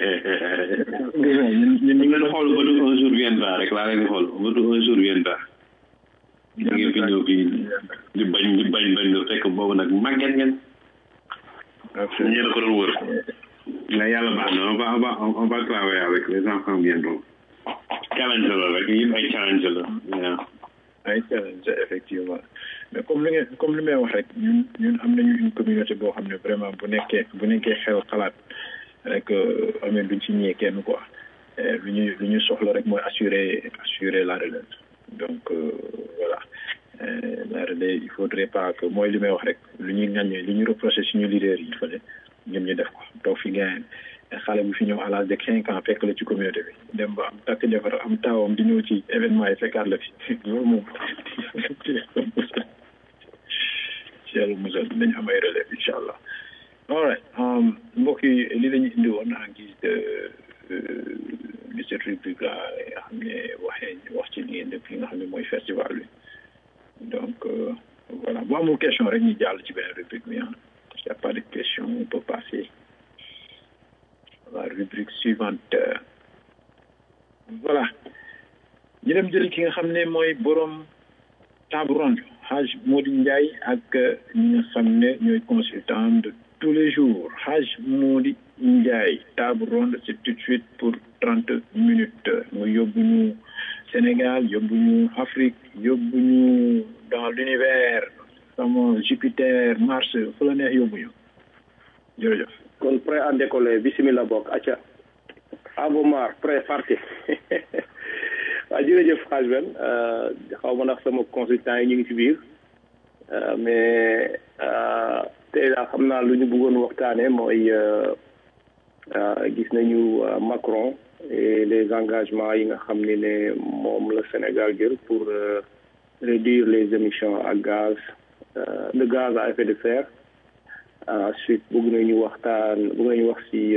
Speaker 8: ñun
Speaker 7: ñu ngi leen xool ba du un jour viendra rek laa leen di xool ba du un jour viendra ñu ngi fi ñëw fii di bañ di bañ bañ lu fekk boobu nag màgget ngeen ñu la ko doon wër mais yàlla baax na on va on va on va travailler avec les enfants bientôt challenge la rek yëpp ay challenge la
Speaker 8: ay challenge effectivement mais comme li ngeen comme li may wax rek ñun ñun am nañu une communauté boo xam ne vraiment bu nekkee bu nekkee xew xalaat rek amee duñ ci ñee kenn quoi lu ñu lu ñu soxla rek mooy assurer assurer la relève donc voilà la relève il faudrait pas que mooy li may wax rek lu ñuy ŋàññee lu ñu reproché suñu leader yi fële ñoom ñu def ko toog fi gain xale bu fi ñëw à l'âge de cinq ans fekk la ci communauté bi dem ba am takk jabar am taawam di ñëw ci événement yi fekkaat la fi loolu moom ci yàlla musal nañ am ay relève incha allah all right mbokk yi li la ñu indi woon en guise de de cette rubrique là nga xam ne waxee wax ci li ngeen def li nga xam ne mooy festival bi donc voilà bu amul question rek ñu jàll ci benn rubrique bi ah y a pas de question on peut passer la rubrique suivante voilà ñu dem jëli ki nga xam ne mooy borom table ronde Haj Modi Ndiaye ak ñi nga xam ne ñooy consultant de tous les jours Haj Modi Ndiaye table ronde c'est tout de suite pour trente minutes mu yóbbu ñu Sénégal yóbbu ñu Afrique yóbbu ñu dans l'univers sama Jupiter Mars fu la neex yóbbu ñu jërëjëf
Speaker 10: kon prêt à décoller bismillah bokk acca abomar prêt parti waaw jërëjëf xaaj ben xaw ma ndax sama consultant yi ñu ngi ci biir mais tey daal xam naa lu ñu bëggoon waxtaane mooy gis nañu Macron et les engagements yi nga xam ni ne moom la Sénégal jël pour réduire les émissions à gaz de gaz à effet de serre ensuite bëgg nañu waxtaan bëgg nañu wax ci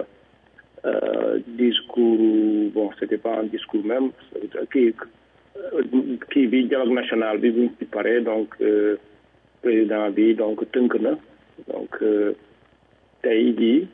Speaker 10: discours bon c'était pas un discours même kii kii bi dialogue national bi buñ ci paree donc président bi donc tënk na donc tey jii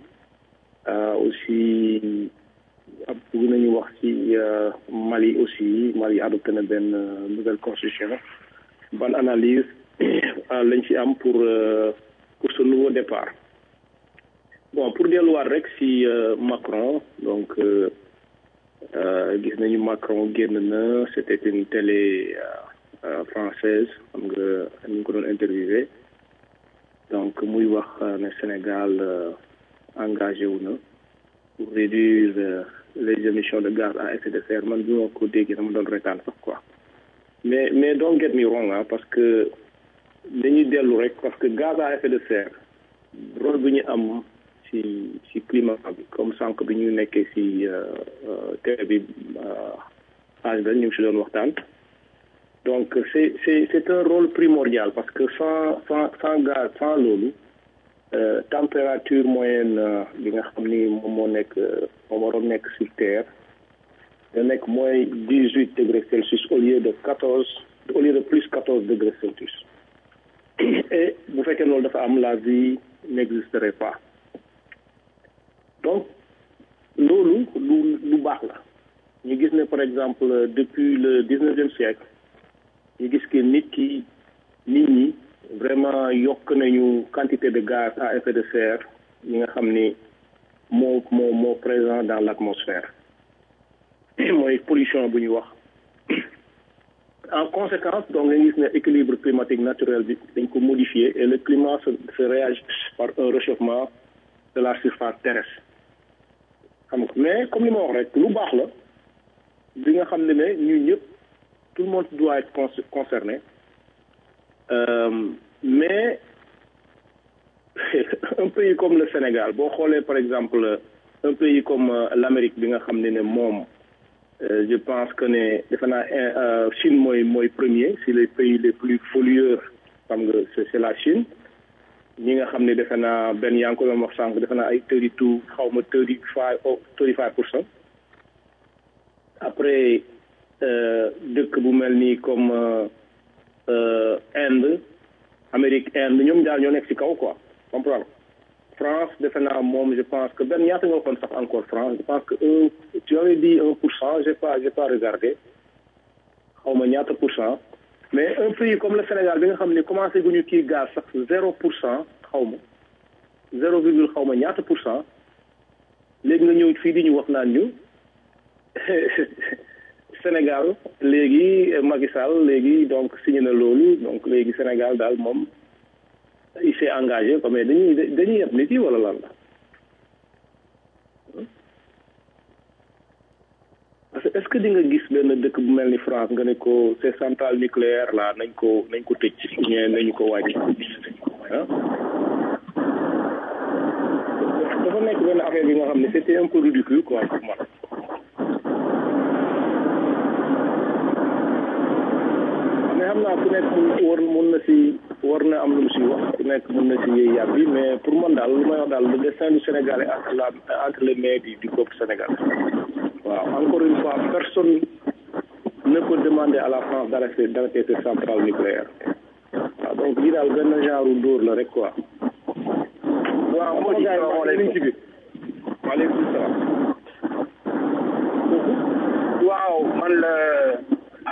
Speaker 10: aussi ab bëgg nañu wax ci Mali aussi Mali adopté na benn nouvelle constitution ban analyse lañ ci am pour pour ce nouveau départ bon pour delluwaat rek ci Macron donc gis nañu Macron génn na c'était une télé française xam nga ñu ngi ko doon interviewé donc muy wax ne Sénégal engagé wu na pour réduire les émissions de gaz à effet de serre man bi ma ko déggee dama doon retaan sax quoi mais mais don't get me wrong ah parce que dañuy dellu rek parce que gaz à effet de serre rôle bi ñu am ci ci climat bi comme sànq bi ñu nekkee ci télé bi age ben ñu ngi si doon waxtaan donc c'est c'est c'est un rôle primordial parce que sans sans sans gaz sans loolu température moyenne bi nga xam ni moom moo nekk moom waroon nekk sur terre da nekk moins dix huit degrés Celsius au lieu de quatorze au lieu de plus quatorze degrés Celsius et bu fekkee loolu dafa am la vie n'existerait pas donc loolu lu lu baax la ñu gis ne par exemple depuis le dix-neuvième siècle ñu gis que nit ki nit ñi vraiment yokk nañu quantité de gaz à effet de serre yi nga xam ni moo moo moo présent dans l'atmosphère mooy pollution bu ñu wax en conséquence donc nga gis ne équilibre climatique naturel bi dañ ko modifier et le climat se se réagit par un réchauffement de la surface terrestre xam nga mais comme li ma wax rek lu baax la bi nga xam ne ne ñun ñëpp tout le monde doit être concerné euh, mais un pays comme le Sénégal boo xoolee par exemple un pays comme l'Amérique bi nga xam ne ne moom je pense que ne defe naa Chine mooy mooy premier si les pays les plus pollueurs xam nga c'est la Chine ñi nga xam ne defe naa benn yaa ngi ko doon wax sànq defe naa ay thirty two xaw ma thirty five thirty five pour cent après dëkk bu mel nii comme Inde Amérique Inde ñoom daal ñoo nekk ci kaw quoi comprendre France defe naa moom je pense que benn ñaata nga waxoon sax encore France je pense que un tu avais dit un pour cent j'ai pas j'ai pas regardé xaw ma ñaata pour cent mais un pays comme le Sénégal bi nga xam ne commencé gu ñu kii gaz sax zéro pour cent xaw ma zéro virgule xaw ma ñaata pour cent léegi nga ñëw fii di ñu wax naan ñu Sénégal léegi Macky Sall léegi donc signé na loolu donc léegi Sénégal daal moom il s'est engagé quoi mais dañuy dañuy yeb nit yi wala lan la parce que est-ce que di nga gis benn dëkk bu mel ni France nga ne ko ces centrales nucléaires là nañ ko nañ ko tëj ñee nañu ko wàññi ah dafa nekk benn affaire bi nga xam ne c'était un peu ridicule quoi pour man mais xam naa ku nekk war mun na si war na am lu mu si wax ku nekk mun na si yëy yàb bi mais pour man daal lu may wax daal le destin du Sénégal est entre la entre les mains du du peuple sénégalais waaw encore une fois personne ne peut demander à la France d'arrêter d'arrêter cette centrale nucléaire waaw donc lii daal benn genre dóor la rek quoi waaw sama gars yi wax nañ ci biir waaleykum salaam
Speaker 11: waaw man la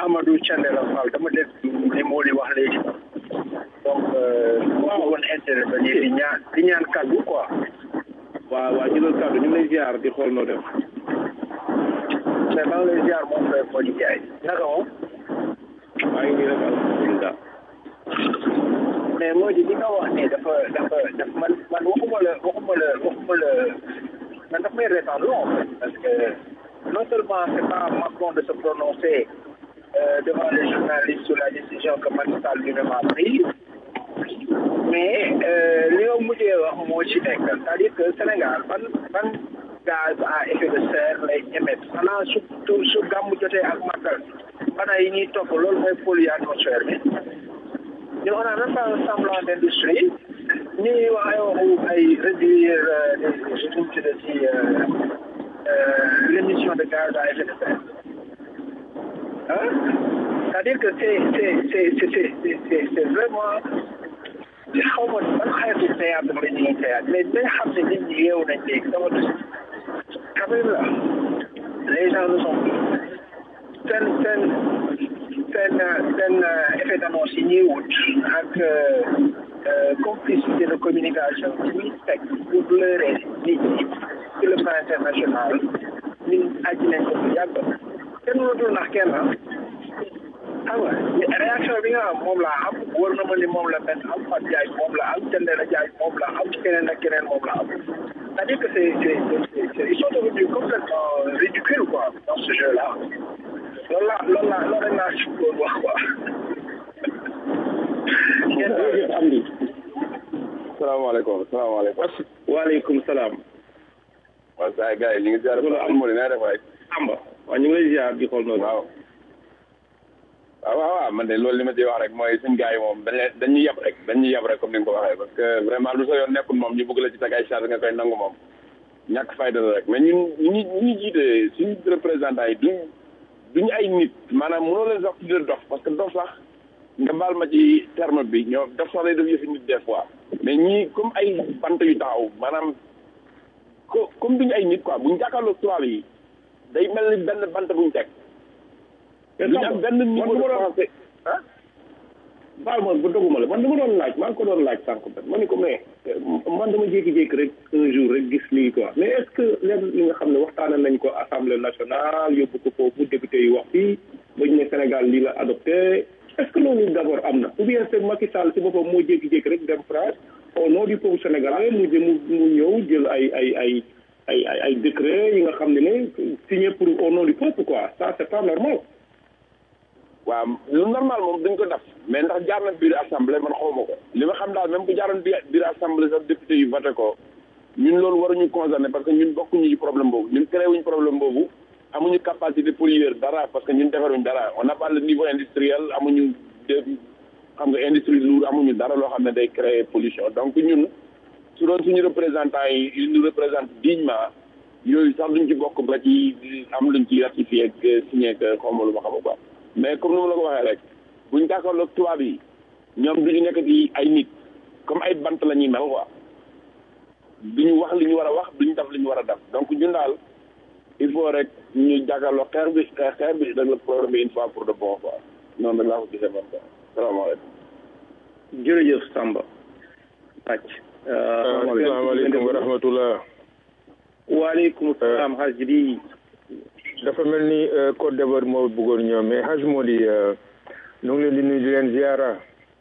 Speaker 11: Amadou Thiendella Fall dama dégg li moo di wax léegi donc moo woon intervenir di ñaan di ñaan kàddu quoi
Speaker 10: waaw waaw jëlal kàddu ñu ngi lay ziar di xool noo def
Speaker 11: mais maa ngi lay ziar moom frère Modou Ndiaye naka moom
Speaker 10: maa ngi nii rek alhamdulilah
Speaker 11: mais moo di li nga wax ne dafa dafa dafa man man waxuma la waxuma la waxuma la man daf may reetaan long parce que non seulement c'est pas Macron de se prononcer euh, devant les journalistes sur la décision que Macky Sall lui-même a prise mais euh, li nga mujjee wax moo ci nekk c'est-à-dire que Sénégal ban ban gaz à effet de serre lay émettre xanaa su su gàmmu jotee ak màggal bana yi ñuy topp loolu mooy polluer atmosphère bi ñu on a même pas un semblant d'industrie ñu ngi wax ay waxu ay réduire les tuuti de ci l'émission de gaz à effet de serre hein c'est-à-dire que c'est c'est c'est c'est c'est c'est vraiment xaw ma ban xeetu théâtre la ñuy théâtre mais dañ xam ne nit ñi yeewu nañ léegi dama dus quand même là les gens ne sont plus seen seen seen seen effet d'annonce yi ñuy wut ak complicité de communication ci ñuy teg pour leurrer nit ñi sur le plan international ñun aji nañ ko bu yàgg kenn mënatul nax kenn ah xam nga réaction bi nga am moom laa am wër na ma ni moom la benn am Fatou Ndiaye moom la am Thiendella Ndiaye moom la am keneen ak keneen moom la am c'est-à-dire que c'est c'est c'est ils sont devenus complètement ridicules quoi dans ce jeu là loolu laa loolu laa loolu rek laa ci bëggoon wax quoi.
Speaker 10: jërëjëf Amdi.
Speaker 12: salaamaaleykum salaamaaleykum.
Speaker 10: waaleykum salaam.
Speaker 12: waaw saa gars yi ñu ngi ziar. am na naa def waay.
Speaker 10: Amba waaw ñu ngi lay ziar di xool noonu.
Speaker 12: waaw. waaw waaw waaw man de loolu li ma ci wax rek mooy suñ gars yi moom dañ leen dañuy yab rek dañuy yab rek comme ni nga ko waxee parce que vraiment lu sa yoon nekkul moom ñu bëgg la ci teg ay charge nga koy nangu moom ñàkk fayda la rek mais ñun ñu ñu ñu jiite suñu représentants yi duñ duñu ay nit maanaam mënoo leen sax tuddee dof parce que dof sax nga baal ma ci terme bi ñoo dof sax lay def yëfi nit des fois mais ñii comme ay bant yu taxaw maanaam ko comme duñu ay nit quoi buñ jàkkaarloo tubaab yi day mel ni benn bant buñ teg
Speaker 10: duñu am benn niveau de français ah baal ma ba doguma la man dama doon laaj maa ngi ko doon laaj sànq ba ma ne ko mais man dama jékki-jékki rek un jour rek gis lii quoi mais est ce que leen li nga xam ne waxtaane nañ ko assemblée nationale yóbbu ko foofu député yi wax fii bañ ne Sénégal lii la adopté est ce que loolu d' abord am na ou bien c'est Macky Sall si boppam moo jékki-jékki rek dem France au nom du peuple sénégalais mu jëm mu ñëw jël ay ay ay ay ay ay décret yi nga xam ne ne signé pour au nom du peuple quoi ça c' est pas normal
Speaker 12: waaw lu normal moom dañ ko def mais ndax jaar na biir assemblée man xawma ko li ma xam daal même bu jaaroon biir assemblée sax député yu voté ko ñun loolu waruñu concerné parce que ñun bokkuñu ci problème boobu ñun créé wuñu problème boobu amuñu capacité polluer dara parce que ñun defaruñ dara on n'a pas le niveau industriel amuñu de xam nga industrie lourde amuñu dara loo xam ne day créer pollution donc ñun su doon suñu représentant yi ils nous représentent dignement yooyu sax duñ ci bokk ba ci am luñ ci ratifié ak signé que xawma lu ma xam quoi mais comme ni ma la ko waxee rek buñ jàkkaarloo ak tubaab yi ñoom duñu nekk di ay nit comme ay bant la ñuy mel quoi duñu wax li ñu war a wax duñu def li ñu war a def donc ñun daal il faut rek ñu jàkkaarloo xeex bi xeex xeex bi rek le problème bi une fois pour de bon quoi noonu rek laa ko gisee man quoi salaamaaleykum.
Speaker 10: jërëjëf Samba. Bàcc.
Speaker 13: asalaamaaleykum wa rahmatullah.
Speaker 10: waaleykum salaam Hadj di.
Speaker 13: dafa mel ni Côte d'Ivoire moo bëggoon ñëw mais Hadj moo di ñu ngi leen di nuyu di leen ziara.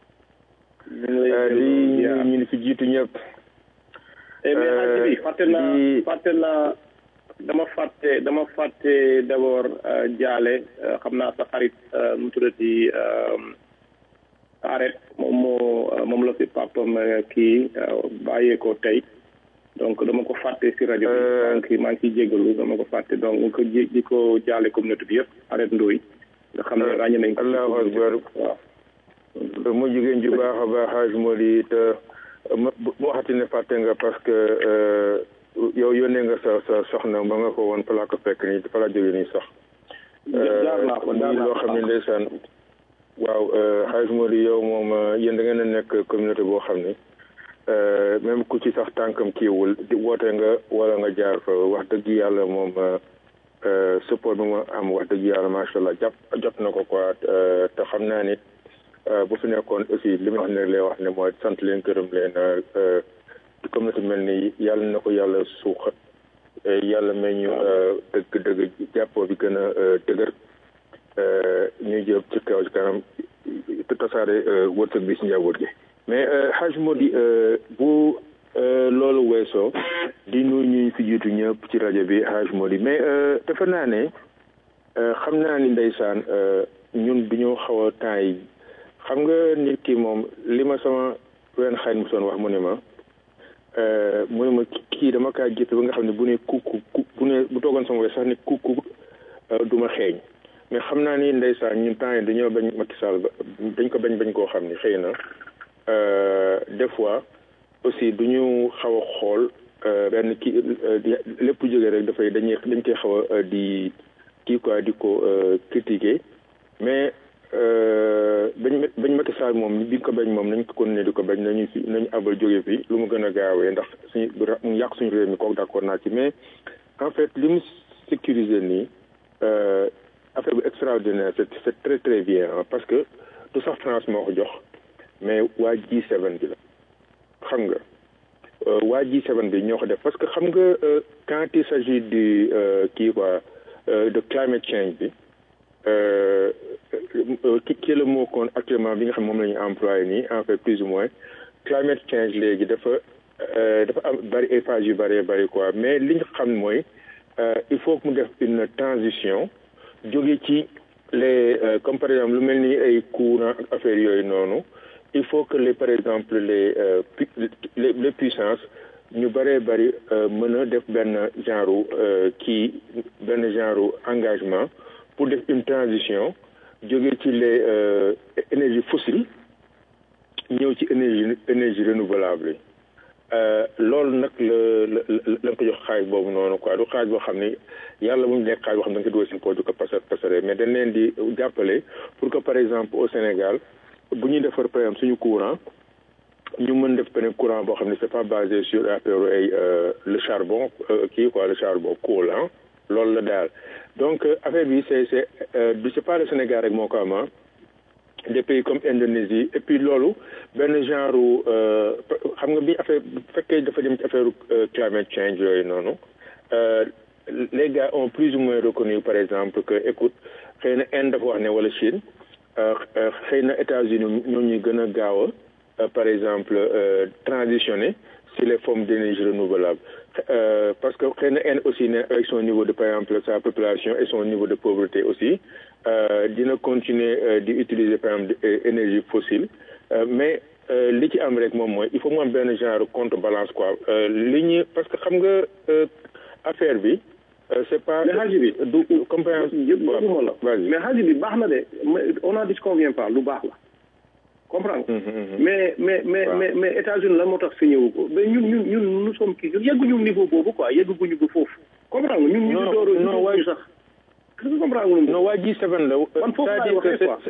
Speaker 13: di ñu ñu fi jiitu ñëpp.
Speaker 10: mais Hadj bi fàtte naa fàtte naa dama fàtte dama fàtte d' abord jaale xam naa sa xarit mu tuddati arrête moom moo moom la fi papam kii bàyyeekoo tey. donc dama ko fàtte si rajo bi maa ngi maa ngi ciy jégalu dama ko fàtte donc nga ko ji di ko jaale communauté bi yëpp arrête ndóoy nga xam ne ràññe nañ ko
Speaker 13: allahu akbar waaw mu jigéen ju baax a baax xaaj moo di te mu waxati ne fàtte nga parce que yow yónnee nga sa sa soxna ba nga ko woon fa laa ko fekk nii fa laa jógee nii sax
Speaker 10: jaar naa ko jaar
Speaker 13: loo xam ne ndeysaan waaw xaaj moo di yow moom yéen da ngeen a nekk communauté boo xam ne même ku ci sax tànkam kiiwul di woote nga wala nga jaar fa wax dëgg yàlla moom support bi mu am wax dëgg yàlla macha allah jàpp jot na ko quoi te xam naa ni bu fi nekkoon aussi li ma wax ne lay wax ne mooy sant leen gërëm leen communauté mel ni yàlla na ko yàlla suuxat yàlla may ñu dëgg dëgg jàppoo bi gën a dëgër ñuy jëm ci kaw ci kanam te tasaare wërsëg bi si njaboot gi mais xaaj moo di bu loolu weesoo di nuyu ñu fi jiitu ñëpp ci rajo bi xaaj moo di mais defe naa ne xam naa ni ndeysaan ñun du ñu xaw a temps yi xam nga nit ki moom li ma sama wenn xarit mu soon wax mu ne ma mu ne ma kii dama kaa gis ba nga xam ne bu ne kukku bu ne bu toogoon sama wet sax ne kukku du ma xeeñ mais xam naa ni ndeysaan ñun temps yi dañoo bañ Macky Sall ba dañ ko bañ bañ koo xam ni xëy na des fois aussi du ñu xaw a xool benn kii lépp jógee rek dafay dañuy dañ koy xaw a di kii quoi di ko critiquer mais bañ bañ Macky Sall moom bi ko bañ moom nañ ko continuer di ko bañ nañu fi nañu abal jóge fi lu mu gën a gaawee ndax suñu mu yàq suñu réew mi kooku d'accord naa ci mais en fait li mu sécuriser nii affaire bu extraordinaire c'est c'est très très bien parce que du sax France moo ko jox mais waa G7 bi la xam nga waa G7 bi ñoo ko def parce que xam nga quand il s'agit du kii quoi de climate change bi ki ki le mot kon actuellement bi nga xam moom la ñu employé nii en fait plus ou moins climate change léegi dafa dafa am bari ay phases yu bëree bëri quoi mais li ñu xam mooy il faut que mu def une transition jóge ci les comme par exemple lu mel ni ay courant ak affaire yooyu noonu il faut que les par exemple les les les puissances ñu bëree bëri mën a def benn genre kii benn genre engagement pour def une transition jóge ci les énergies fossiles ñëw ci énergie énergie renouvelable yi loolu nag la la la ko jox xaalis boobu noonu quoi du xaalis boo xam ne yàlla bu ñu nekk xaalis boo xam ne da nga ko dugal seen poche du ko pasar pasare mais dañ leen di jàppale pour que par exemple au Sénégal bu ñuy defar par exemple suñu courant ñu mën def beneen courant boo xam ne c'est pas basé sur affaire ay le charbon kii quoi le charbon coal ah loolu la daal donc affaire bi c'est c'est du c'est pas le Sénégal rek moo ko am des pays comme Indonésie et puis loolu benn genre xam nga bi affaire bu fekkee dafa dem ci affaire climate change yooyu noonu les gars ont plus ou moins reconnu par exemple que écoute xëy na Inde dafa wax ne wala Chine xëy na États-Unis ñoo ñuy gën a gaaw a par exemple transitionner sur les formes d'énergie renouvelable parce que xëy na Inde aussi ne avec son niveau de par exemple sa population et son niveau de pauvreté aussi dina continuer di utiliser par exemple énergie fossile mais li ci am rek moom mooy il faut mu am benn genre contrebalance quoi li ñu parce que xam nga affaire bi c'est pas
Speaker 10: mais xaaji bi
Speaker 13: du compréhension
Speaker 10: yëpp la mais xaaji bi baax na de on n'en disconvient pas lu baax la comprendre mais mais mais mais mais États-Unis lan moo tax signé wu ko mais ñun ñun ñun nous sommes kii yegguñu niveau boobu quoi yegguñu ba foofu comprendre nga ñun ñu ngi door
Speaker 13: non waay
Speaker 10: sax est-ce que comprendre nga
Speaker 13: non waa G7 la
Speaker 10: man foofu laay waxee quoi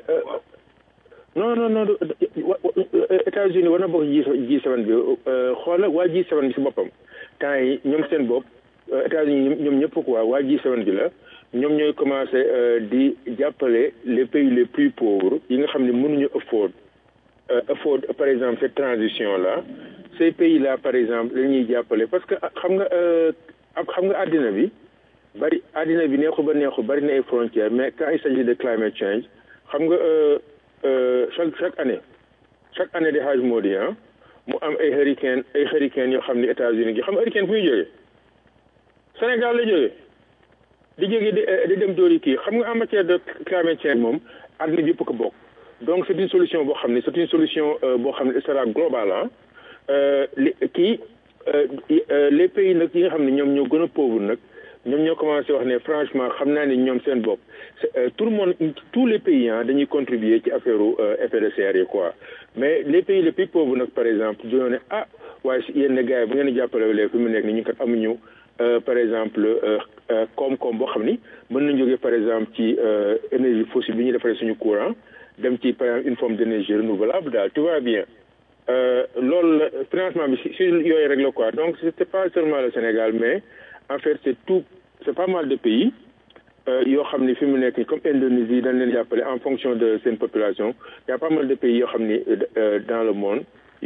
Speaker 13: non non non États-Unis war na bokk G7 bi xoola waa G7 bi si boppam temps yi ñoom seen bopp États-Unis ñoom ñëpp quoi waa G7 bi la ñoom ñooy commencé di jàppale les pays les plus pauvres yi nga xam ne mënuñu afford afford par exemple cette transition là ces pays là par exemple la ñuy jàppale parce que xam nga xam nga àddina bi bari àddina bi neexu ba neexu bari na ay frontières mais quand il s'agit de climate change xam nga chaque chaque année chaque année de Hajj Modi ah mu am ay hurricane ay hurricane yoo xam ne États-Unis gi xam nga hurricane fu muy jógee Sénégal la jógee di jógee di di dem dóori kii xam nga en matière de climate change moom àddina bi yëpp ko bokk donc c'est une solution boo xam ne c'est une solution boo xam ne sera globale ah li kii les pays nag yi nga xam ne ñoom ñoo gën a pauvre nag ñoom ñoo commencé wax ne franchement xam naa ne ñoom seen bopp tout le monde tous les pays ah dañuy contribuer ci affaire effet de serre yi quoi mais les pays les plus pauvres nag par exemple dañoo ne ah waaye si yenn gars yi bu ngeen jàppale lee fi mu nekk ni ñu kat amuñu par exemple koom-koom boo xam ni mën nañu jógee par exemple ci énergie fossile bi ñuy defaree suñu courant dem ci par exemple une forme d'énergie renouvelable daal tu vois bien loolu la financement bi si si yooyu rek la quoi donc c'est pas seulement le Sénégal mais en fait c'est tout c'est pas mal de pays yoo xam ni fi mu nekk comme Indonésie dañ leen jàppale en fonction de seen population y a pas mal de pays yoo xam ni dans le monde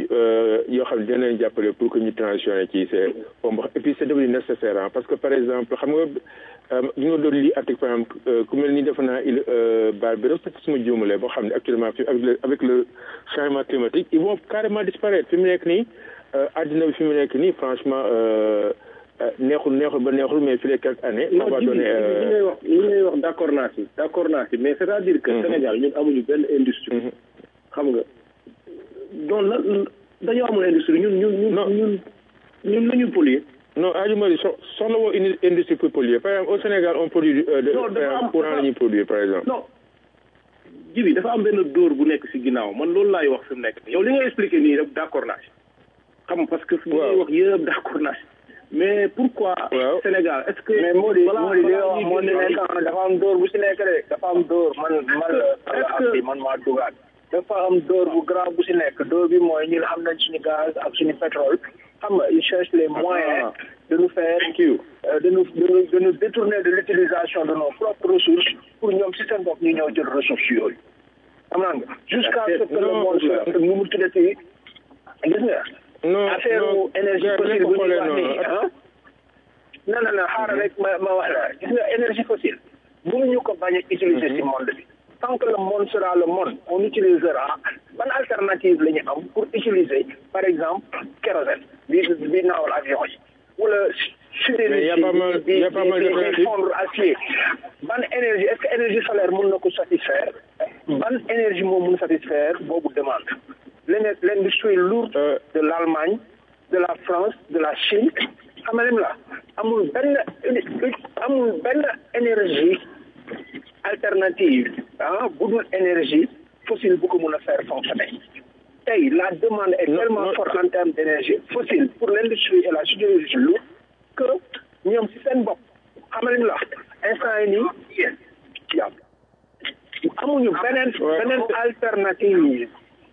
Speaker 13: yoo xam ne dina leen jàppale pour que ñu transitionné ci c'est et puis c'est devenu nécessaire parce que par exemple xam nga ñu nga doon lii article par exemple ku mel ni defe naa il baal bi rek suma juumalee boo xam ne actuellement fi avec le avec le changement climatique ils vont carrément disparaître fi mu nekk nii àddina bi fi mu nekk nii franchement neexul neexul ba neexul mais fi les quelques années on va donner
Speaker 10: li ngay wax li ngay wax d'accord naa si d'accord naa si mais c'est-à-dire que Sénégal ñun amuñu benn industrie xam nga donc la dañoo amul industrie ñun ñun ñun ñun ñun la ñu polluer
Speaker 13: non Adji Mari so soxla woo une industrie pour polluer par exemple au Sénégal on produit de courant la ñuy produire par exemple
Speaker 10: non jibi dafa am benn dóor bu nekk si ginnaaw man loolu laay wax fi mu nekk yow li nga expliqué nii rek d'accord naa si xam nga parce que fi ngay wax yëpp d'accord naa si mais pourquoi Sénégal est-ce que
Speaker 11: mais moo di moo di li nga wax moo di nekk dafa am dóor bu si nekk de dafa am dóor man man la man maa dugaat dafa am dóor bu grave bu si nekk dóor bi mooy ñun am nañ suñu gaz ak suñu pétrole xam nga ils cherchent les moyens de nous faire de nous de nous de nous détourner de l'utilisation de nos propres ressources pour ñoom si seen bopp ñu ñëw jël ressources yooyu xam naa nga jusqu'à ce que le monde soit nu mu tuddati gis nga affaire énergie fossile bu ñuy wax nii ah non non non xaaral rek ma ma wax la gis nga énergie fossile mënuñu ko bañ a utiliser si monde bi tant que le monde sera le monde on utilisera ban alternative la ñu am pour utiliser par exemple kérosène bi bi naawal avion yi wala sidérurgie bi bi fondre acier ban énergie est-ce que énergie solaire mën na ko satisfaire ban énergie moo mën satisfaire boobu demande l'industrie lourde de l'Allemagne de la France de la Chine xam nga la amul benn amul benn énergie alternative ah bu dul énergie fossile bu ko mën a faire fonctionner tey la demande est tellement forte en termes d'énergie fossile pour l'industrie et la sidérurgie lourde que ñoom si seen bopp xam nga la instant yi nii yàpp amuñu beneen beneen alternative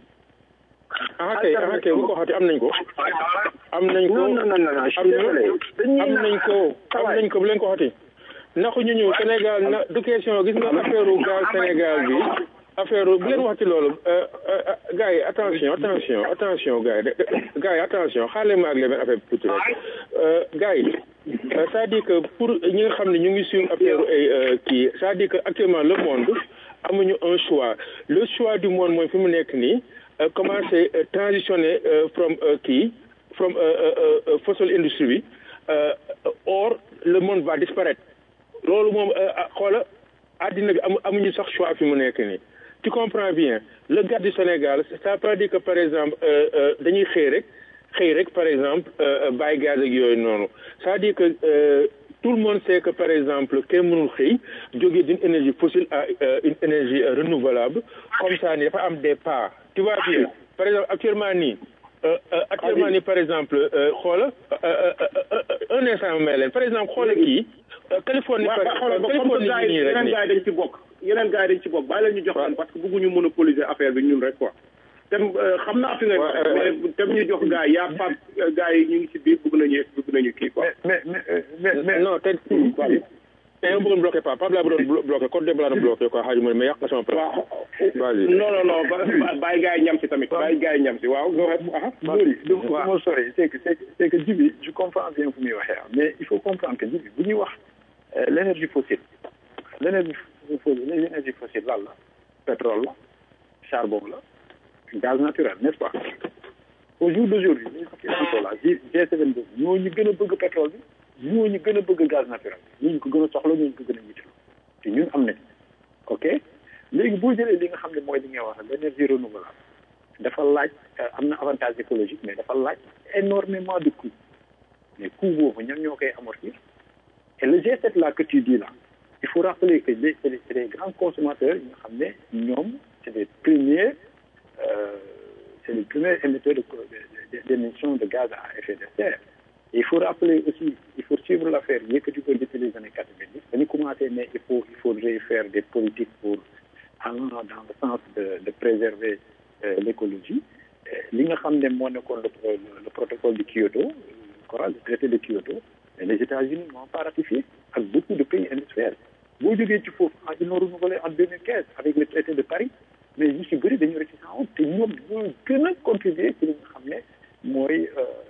Speaker 13: ah kay ah kay bu ko waxati am nañ ko am nañ ko
Speaker 11: non non non non
Speaker 13: am nañ ko am nañ ko bu leen ko waxati naxu ñu ñëw Sénégal na du question gis nga affaire gaz Sénégal bi affaire bu leen waxati loolu gars yi attention attention attention gars yi gars yi attention xaale ma ak leen affaire tuuti rek gars yi c'est-à-dire que pour ñi nga xam ne ñu ngi suivre affaire ay kii c'est-à-dire que actuellement le monde amuñu un choix le choix du monde mooy fi mu nekk nii commencer transitionner from kii from fossil industry bi or le monde va disparaître loolu moom xoola àddina bi amu amuñu sax choix fi mu nekk nii tu comprends bien le gars du Sénégal ça veut pas dire que par exemple dañuy xëy rek xëy rek par exemple bàyyi gaz ak yooyu noonu c'est-à-dire que tout le monde sait que par exemple kenn mënul xëy jógee d'une énergie fossile à une énergie renouvelable comme ça ni dafa am des pas tu vois bien par exemple actuellement nii actuellement nii par exemple xoola un instant may leen par exemple xoola kii Californie par Californie nii rek
Speaker 10: yeneen gars yi dañ ci bokk yeneen gars yi dañ ci bokk bàyyi la ñu jox leen parce que bëgguñu monopoliser affaire bi ñun rek quoi tem xam naa fi nga mais tem ñu jox gars yi yaa pap gars yi ñu ngi ci biir bëgg nañu bëgg nañu kii quoi
Speaker 8: mais mais mais
Speaker 13: non te te yow bëggoon bloqué pas Pape laa bëggoon bloqué code de laa doon bloqué quoi xaaju ma mais yàq na sama place vas-y
Speaker 10: non non non bàyyi gars yi ñam si tamit bàyyi gars yi ñam si waaw
Speaker 8: Mori du ma sori c'est que c'est que Djibi je comprends bien fu muy waxee mais il faut comprendre que Djibi bu ñuy wax l'énergie fossile l'énergie fossile l'énergie fossile lan la pétrole la charbon la gaz naturel n'est-ce pas au jour d'aujourd'hui ñu ko la G7 ñoo ñu gën a bëgg pétrole bi ñoo ñu gën a bëgg gaz naturel bi ñu ko gën a soxla ñoo ñu ko gën a yitteel te ñun am nañ ok léegi boo jëlee li nga xam ne mooy li nga wax l'énergie renouvelable dafa laaj am na avantage écologique mais dafa laaj énormément de coûts mais coût boobu ñan ñoo koy amortir et le G7 là que tu dis là il faut rappeler que c'est des, des grands consommateurs yi nga xam ne ñoom c'est des premiers euh, c'est les premiers émetteurs d'émissions de, de, de, gaz à effet de serre et il faut rappeler aussi il faut suivre l'affaire yëkkati ko depuis les années quatre-vingt-dix dañu commencé ne il faut il faudrait faire des politiques pour allant dans le sens de de préserver euh, l'écologie li nga xam ne moo nekkoon le, le protocole de Kyoto le traité de Kyoto mais les États-Unis n'ont pas ratifié ak beaucoup de pays industriels boo
Speaker 2: boo jógee ci foofu ah ils l'ont renouvelé en 2015 avec le traité de Paris mais ñu si bëri dañu réticent woon te ñoom ñoo gën a contribuer ci li nga xam ne mooy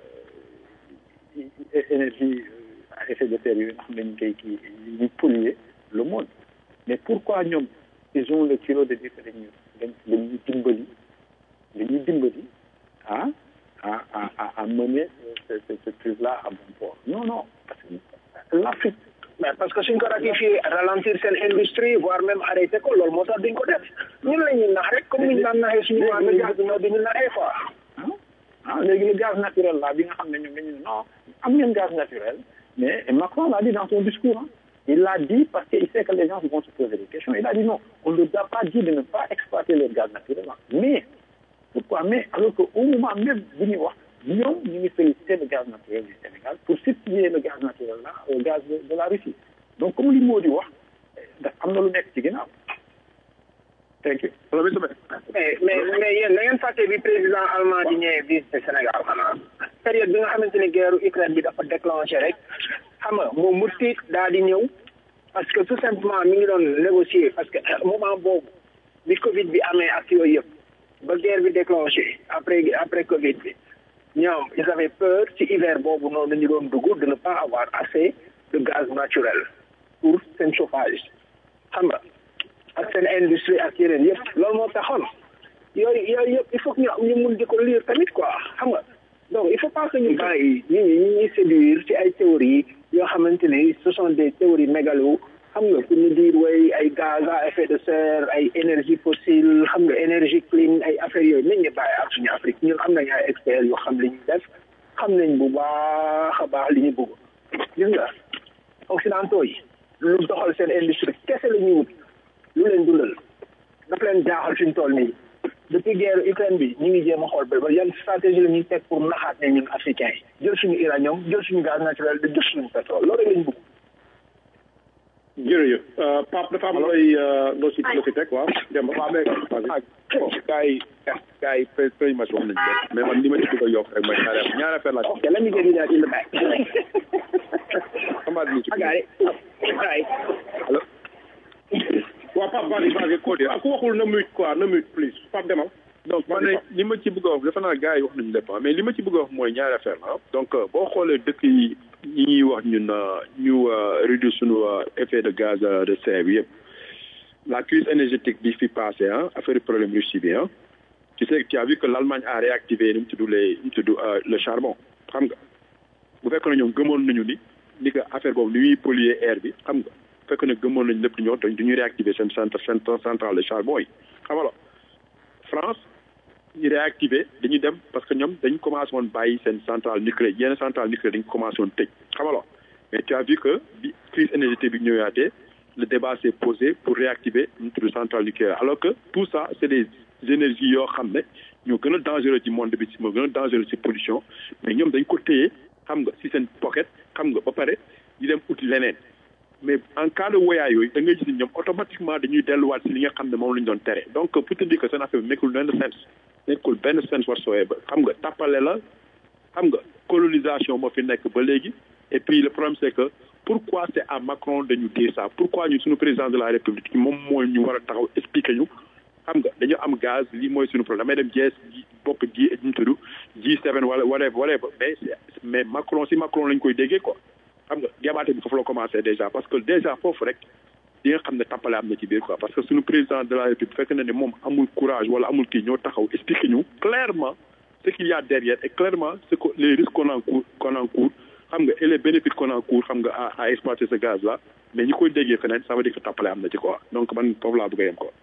Speaker 2: énergie à effet de serre yooyu nga xam ne ñu koy kii ñu polluer le monde mais pourquoi ñoom ils ont le kilo de dire que dañuy dañuy dimbali dañuy dimbali ah à à à mener ce ce ce truc là à bon port non non parce que l'Afrique
Speaker 11: mais parce que suñ ko ratifié ralentir seen industrie voire même arrêté ko loolu moo tax duñ ko def ñun la ñuy nax rek comme niñ daan naxee suñu waa nga gaz ñoo duñu naxee quoi
Speaker 2: ah léegi le gaz naturel là bi nga xam ne ñoom dañu ne non am ngeen gaz naturel mais Macron l'a dit dans son discours hein. il l'a dit parce qu'il sait que les gens vont se poser des questions il a dit non on ne doit pas dire de ne pas exploiter le gaz naturel là mais pourquoi mais alors que au moment même bi ñuy wax ñoom ñu ngi féliciter le gaz naturel du Sénégal pour substituer le gaz naturel là au gaz de, de la Russie donc comme li moo di wax daf am na lu nekk ci ginnaaw thank you
Speaker 11: mais mais mais yéen da ngeen fàtte bi président allemand di ñëwee visite Sénégal xanaa période bi nga xamante ne guerre Ukraine bi dafa déclenché rek xam nga moom mu tiit daal di ñëw parce que tout simplement mi ngi doon négocier parce que moment boobu bi Covid bi amee ak yooyu yëpp ba guerre bi déclenché après après Covid bi ñoom ils avaient peur ci hiver boobu noonu ñu doon dugg de ne pas avoir assez de gaz naturel pour seen chauffage xam nga ak seen industrie ak yeneen yëpp loolu moo taxoon yooyu yooyu yëpp il faut que ñu ñu mun di ko lire tamit quoi xam nga donc il faut pas que ñu bàyyi nit ñi ñu ñuy séduire ci ay théories yoo xamante ni ce sont des théories mégalo xam nga pour ñu dire way ay gaz à effet de serre ay énergie fossile xam nga énergie clean ay affaires yooyu nit ñi bàyyi ak suñu Afrique ñun am nañu ay experts yoo xam li ñuy def xam nañ bu baax a baax li ñu bëgg gis nga occidentaux yi lu doxal seen industrie kese la ñuy wut lu leen dundal daf leen jaaxal fi ñu toll nii depuis guerre Ukraine bi ñu ngi jéem a xool ba yan stratégie la ñuy teg pour naxaat ne ñun africains yi jël suñu uranium jël suñu gaz naturel de jël suñu pétrole loolu lañ bëgg.
Speaker 10: jërëjëf Pape dafa am looy loo si loo si teg waaw Demba
Speaker 12: waaw mais bon gars yi gars yi pré président wax nañu lépp mais man li ma ci bëgg a yokk rek mooy ñaari ñaari affaire laa
Speaker 11: ok let me get it out in the back.
Speaker 12: xamaat ni ci
Speaker 11: I got it. All right.
Speaker 12: allo
Speaker 10: waaw Pape vas-y vas-y Codé ku waxul na mute quoi na mute please Pape demal
Speaker 12: donc man ne li ma ci bëgg a wax dafa naa gars yi wax nañu lépp mais li ma ci bëgg a wax mooy ñaari affaire la donc boo xoolee dëkk yi ñi ñuy wax ñun ñu réduire suñu effet de gaz de serre bi yëpp la crise énergétique bi fi passé ah affaire problème Russie bi ah tu sais tu as vu que l'Allemagne a réactivé nu mu tudd les nu mu tudd le charbon xam nga bu fekk na ñoom gëmoon nañu ni ni que affaire boobu ni muy polluer air bi xam nga bu fekk na gëmoon nañu lépp di ñëw dañ duñuy réactiver seen centre seen centrale de charbon yi xam nga France ñu réactivé dañuy dem parce que ñoom dañ commencé woon bàyyi seen centrale nucléaire yenn centrale nucléaire dañ commencé woon tëj xam nga mais tu as vu que bi crise énergétique bi ñëwaatee le débat s'est posé pour réactiver une centrale nucléaire alors que tout ça c'est des énergies yoo xam ne ñoo gën a dangereux ci monde bi moo gën a dangereux ci pollution mais ñoom dañ ko téye xam nga ci seen pocket xam nga ba pare di dem uti leneen mais en cas de woyaay yooyu da ngay gis ni ñoom automatiquement dañuy delluwaat si li nga xam ne moom la ñu doon tere donc pour te dire que seen affaire bi nekkul benn sens nekkul benn sens whatsoever xam nga tàppale la xam nga colonisation moo fi nekk ba léegi et puis le problème c'est que pourquoi c'est à Macron de ñu dire ça pourquoi ñu suñu président de la République moom mooy ñu war a taxaw expliquer ñu xam nga dañu am gaz lii mooy suñu problème damay dem jees bopp ji ñu tudd G7 wala whatever whatever mais mais Macron si Macron lañ koy déggee quoi xam nga jabaate bi foofu la commencé déjà parce que déjà foofu rek di nga xam ne tappale am na ci biir quoi parce que suñu président de la république fekk na ne moom amul courage wala amul kii ñoo taxaw expliquer ñu clairement ce qu'il y a derrière et clairement ce que les risques qu'on encourt qu'on encourt xam nga et les bénéfices qu'on encourt xam nga à à exploiter ce gaz là mais ñi koy déggee feneen ça veut dire que tappale am na ci quoi donc man foofu laa bëgg a yem quoi.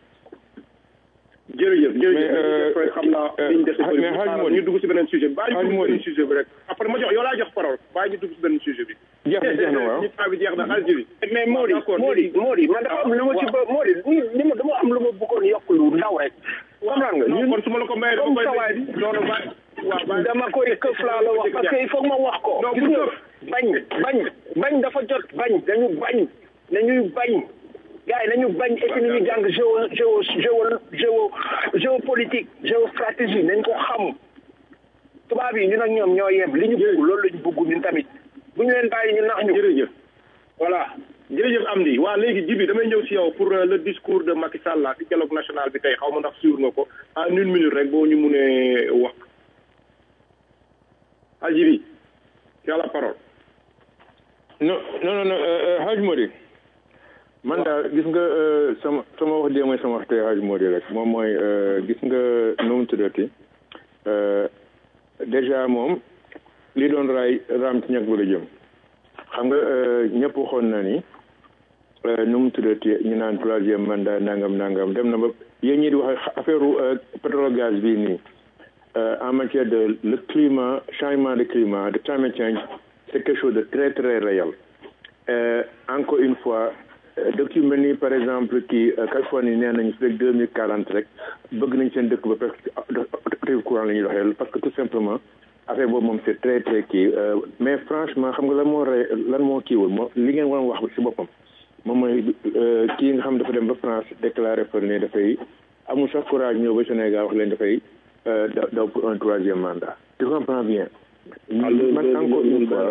Speaker 10: jërëjëf jërëjëf xam naa liñ def
Speaker 8: mais xaaj moo
Speaker 10: ñu dugg si beneen sujet bi bàyyi ñu dugg si beneen sujet bi rek après ma jox yow laa jox parole bàyyi ñu dugg si beneen sujet bi
Speaker 8: jeex na jeex na waaw
Speaker 10: ñu temps bi jeex na Algérie
Speaker 11: mais Mody Mody Mody man dafa am lu ma ci ba Mody li ma dama am lu ma bëggoon yokk lu ndaw rek comprendre nga
Speaker 10: non kon su ma la ko mayee dama koy
Speaker 11: sawaay
Speaker 10: non non bàyyi waaw bàyyi
Speaker 11: dama koy këf laa la wax parce que il faut que ma wax ko
Speaker 10: non
Speaker 11: gis
Speaker 10: bu
Speaker 11: nga
Speaker 10: këf
Speaker 11: bañ bañ bañ dafa jot bañ dañu bañ dañuy bañ gars yi nañu bañ et puis nañu jàng géo géo géo géo géopolitique géostratégie nañ ko xam tubaab yi ñun ak ñoom ñoo yem li ñu bëgg loolu la ñu bëgg ñun tamit bu ñu leen bàyyi ñu nax ñu
Speaker 10: jërëjëf
Speaker 11: voilà
Speaker 3: jërëjëf Amdi waa léegi Jibi damay ñëw si yow pour le discours de Macky Sall la si dialogue national bi tey xaw ma ndax suivre nga ko en une minute rek boo ñu munee wax ah Jibi tu as la parole.
Speaker 13: non non non Hadj Modi man daal gis nga sama sama wax dee mooy sama wax tey Hadj Modi rek moom mooy gis nga nu mu tuddati déjà moom li doon raay raam ci ñag ba la jëm xam nga ñëpp waxoon na ni nu mu tuddati ñu naan troisième mandat nangam nangam dem na ba yéen ñi di wax affaire pétrole gaz bii nii en matière de le climat changement de climat de climate change c'est quelque chose de très très réel euh, encore une fois dëkk yu mel ni par exemple kii Californie nee nañu fi rek deux mille quarante rek bëgg nañ seen dëkk ba presque autoroute courant la ñuy doxee parce que tout simplement affaire boobu moom c'est très très kii mais franchement xam nga lan moo rey lan moo kiiwul moo li ngeen waroon wax ci boppam moom mooy kii nga xam dafa dem ba France déclaré fa ne dafay amul sax courage ñëw ba Sénégal wax leen dafay daw pour un troisième mandat tu comprends bien man encore une fois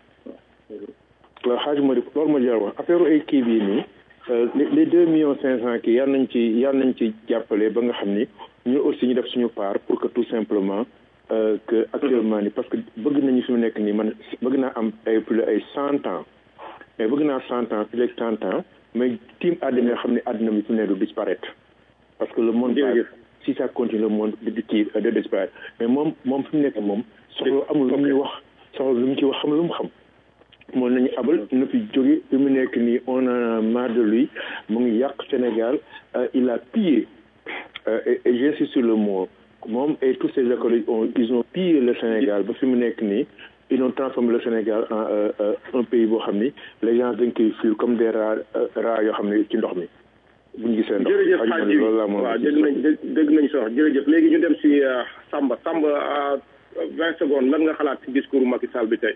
Speaker 13: xaaj moo di loolu ma jar wax affaire ay kii bii nii les deux millions cinq cent kii yal nañ ci yal nañ ci jàppale ba nga xam ni ñu aussi ñu def suñu part pour que tout simplement que actuellement ni parce que bëgg nañu fi mu nekk nii man bëgg naa am ay plus ay cent ans mais bëgg naa cent ans plus cent ans mais tiim àddina xam ne àddina bi fi mu ne du disparaître parce que le monde si ça continue le monde di kii de disparaître mais moom moom fi mu nekk moom soxla amul lu muy wax soxla lu mu ci wax xam lu mu xam moom nañu abal na fi jóge fi mu nekk nii on a marre de lui mu ngi yàq Sénégal il a pillé et j'insiste sur le mot moom et tous ses écoles ont ils ont pillé le Sénégal ba fi mu nekk nii ils ont transformé le Sénégal en un pays boo xam ni les gens dañ koy fuir comme des rats rats yoo xam ne ci ndox mi bu ñu gisee ndox
Speaker 3: jërëjëf Hadj
Speaker 13: loolu laa moom
Speaker 3: waaw dégg nañ dégg nañ sox jërëjëf léegi ñu dem si Samba Samba vingt secondes lan nga xalaat si discours Macky Sall bi tey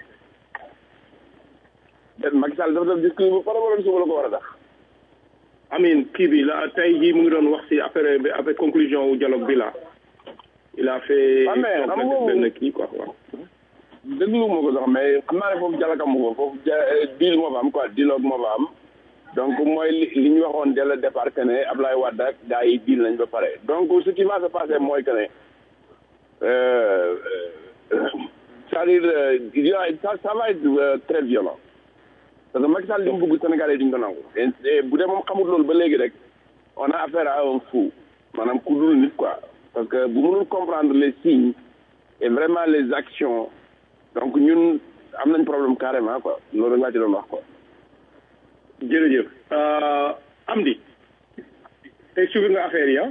Speaker 12: Macky Sall dafa def discours bu pare wala suba la ko war a def
Speaker 3: amin kii bi la tey jii mu ngi doon wax si affaire bi avec conclusion wu dialogue bi la il a fait
Speaker 12: Ah, mais xam nga
Speaker 3: benn kii quoi waaw
Speaker 12: déglu ma ko sax mais xam naa ne foofu jalakam ko foofu ja deal moo fa am quoi dialogue moo fa am donc mooy li li ñu waxoon dès le départ que ne Ablaye Wade ak gars yi deal nañ ba pare donc ce qui va se passer mooy que ne euh, euh, c'est-à-dire euh, il y a- ça ça va être euh, très violent parce que Macky Sall li mu bëgg Sénégalais duñ ko nangu et et bu dee moom xamul loolu ba léegi rek on a affaire à un fou maanaam ku dul nit quoi parce que bu mënul comprendre les signes et vraiment les actions donc ñun am nañ problème carrément quoi loolu rek laa ci doon wax quoi.
Speaker 3: jërëjëf Amdi tey suivre nga affaire yi ah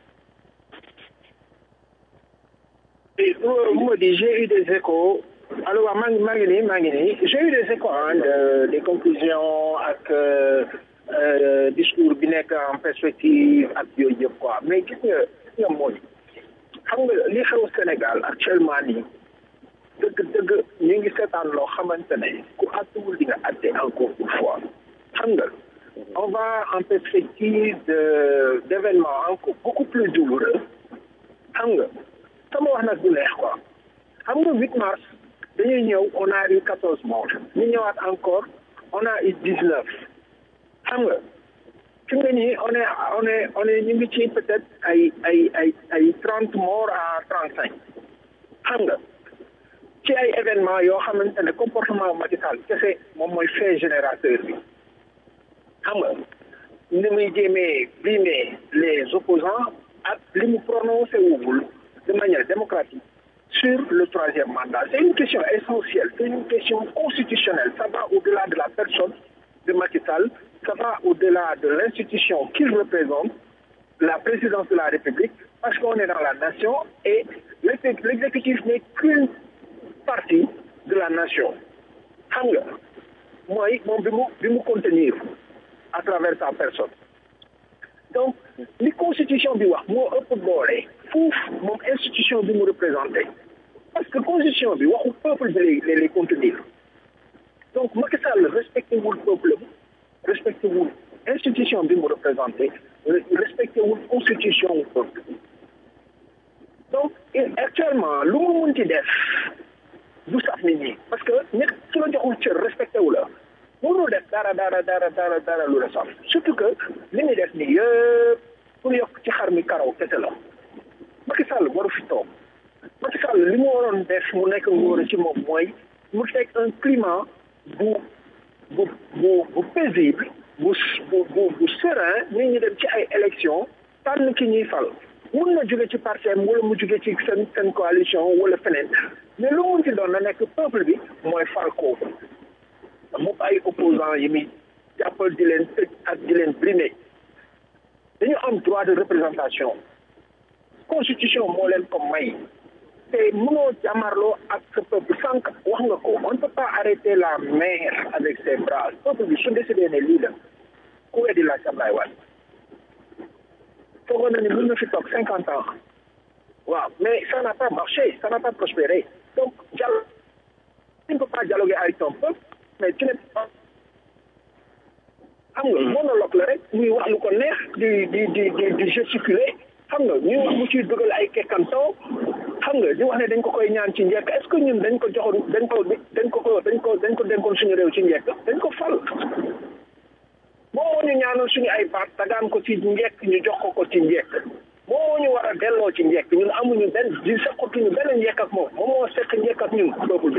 Speaker 11: Et, euh, moi, dis, j'ai eu des échos. Alors, maa ngi maa ngi nii maa ngi nii j'ai eu des échos hein, de, des conclusions ak euh, euh, discours bi nekk en perspective ak yooyu yëpp quoi mais gis nga gis nga mooy xam nga li xew Sénégal actuellement nii dëgg dëgg ñu ngi seetaan loo xamante ne ku àttuwul di nga àtte encore une fois xam nga on va en perspective de d'événements encore beaucoup plus douloureux xam nga sama wax nag du neex quoi xam nga 8 mars dañuy ñëw on a eu 14 morts ñu ñëwaat encore on a eu 19 xam nga fi nga nii on est on est on est ñu ngi ci peut-être ay ay ay ay 30 morts à 35 xam nga ci ay événements yoo xamante ne comportement Macky Sall kese moom mooy fait générateur bi xam nga ni muy jéemee brimer les opposants ak li mu prononcé wugul de manière démocratique sur le troisième mandat. C'est une question essentielle, c'est une question constitutionnelle. Ça va au-delà de la personne de Macky Sall, ça va au-delà de l'institution qu'il représente, la présidence de la République, parce qu'on est dans la nation et l'exé- l'exécutif n'est qu'une partie de la nation. xam nga mooy moom bi mu bi mu contenir à travers sa personne donc li constitution bi wax moo ëpp doole fuuf moom institution bi mu représenté parce que constitution bi waxu peuple bi lay lay lay contenir donc Macky Sall respecté wul peuple bi respecté wul institution bi mu représenté respecté wul constitution wu peuple bi donc et actuellement lu mu munti def du saf nit ñi parce que nit su la joxul cër respecté wu la mënul def dara dara dara dara dara lu ressemble surtout que li ñuy def nii yëpp pour yokk ci xar mi karaw kese la Macky Sall waru fi toog Macky Sall li mu waroon def mu nekk ngóor ci moom mooy mu teg un climat bu bu bu bu paisible bu bu bu bu serein nit ñi dem ci ay élection tànn ki ñuy fal mun na jóge ci parti am wala mu jóge ci seen seen coalition wala feneen mais lu mun ci doon na nekk peuple bi mooy fal kooku mu ay opposants yi muy jàppal di leen tëj ak di leen brimer dañu am droit de représentation constitution moo leen ko may te mënoo jàmmarloo ak sa peuple sànq wax nga ko on ne peut pas arrêter la mer avec ses bras peuple bi su décidé ne lii la ku weddi laaj Ablaye Wade foogoon na ne mën na fi toog cinquante ans waaw mais ça n'a pas marché ça n'a pas prospéré donc dialogue tu ne peux pas dialoguer avec ton peuple mais tu n'es pas xam nga monologue la rek muy wax lu ko neex di di di di di gesticuler xam nga ñuy wax mu ciy dugal ay kekkantoo xam nga di wax ne dañ ko koy ñaan ci njekk est-ce que ñun dañ ko joxoon dañ ko dañ ko ko dañ ko dañ ko dénkoon suñu réew ci njekk dañ ko fal moom moo ñu ñaanal suñu ay baat tagaan ko ci njekk ñu jox ko ko ci njekk moom moo ñu war a delloo ci njekk ñun amuñu benn di seqatuñu benn njekk ak moom moom moo seq njekk ak ñun peuple bi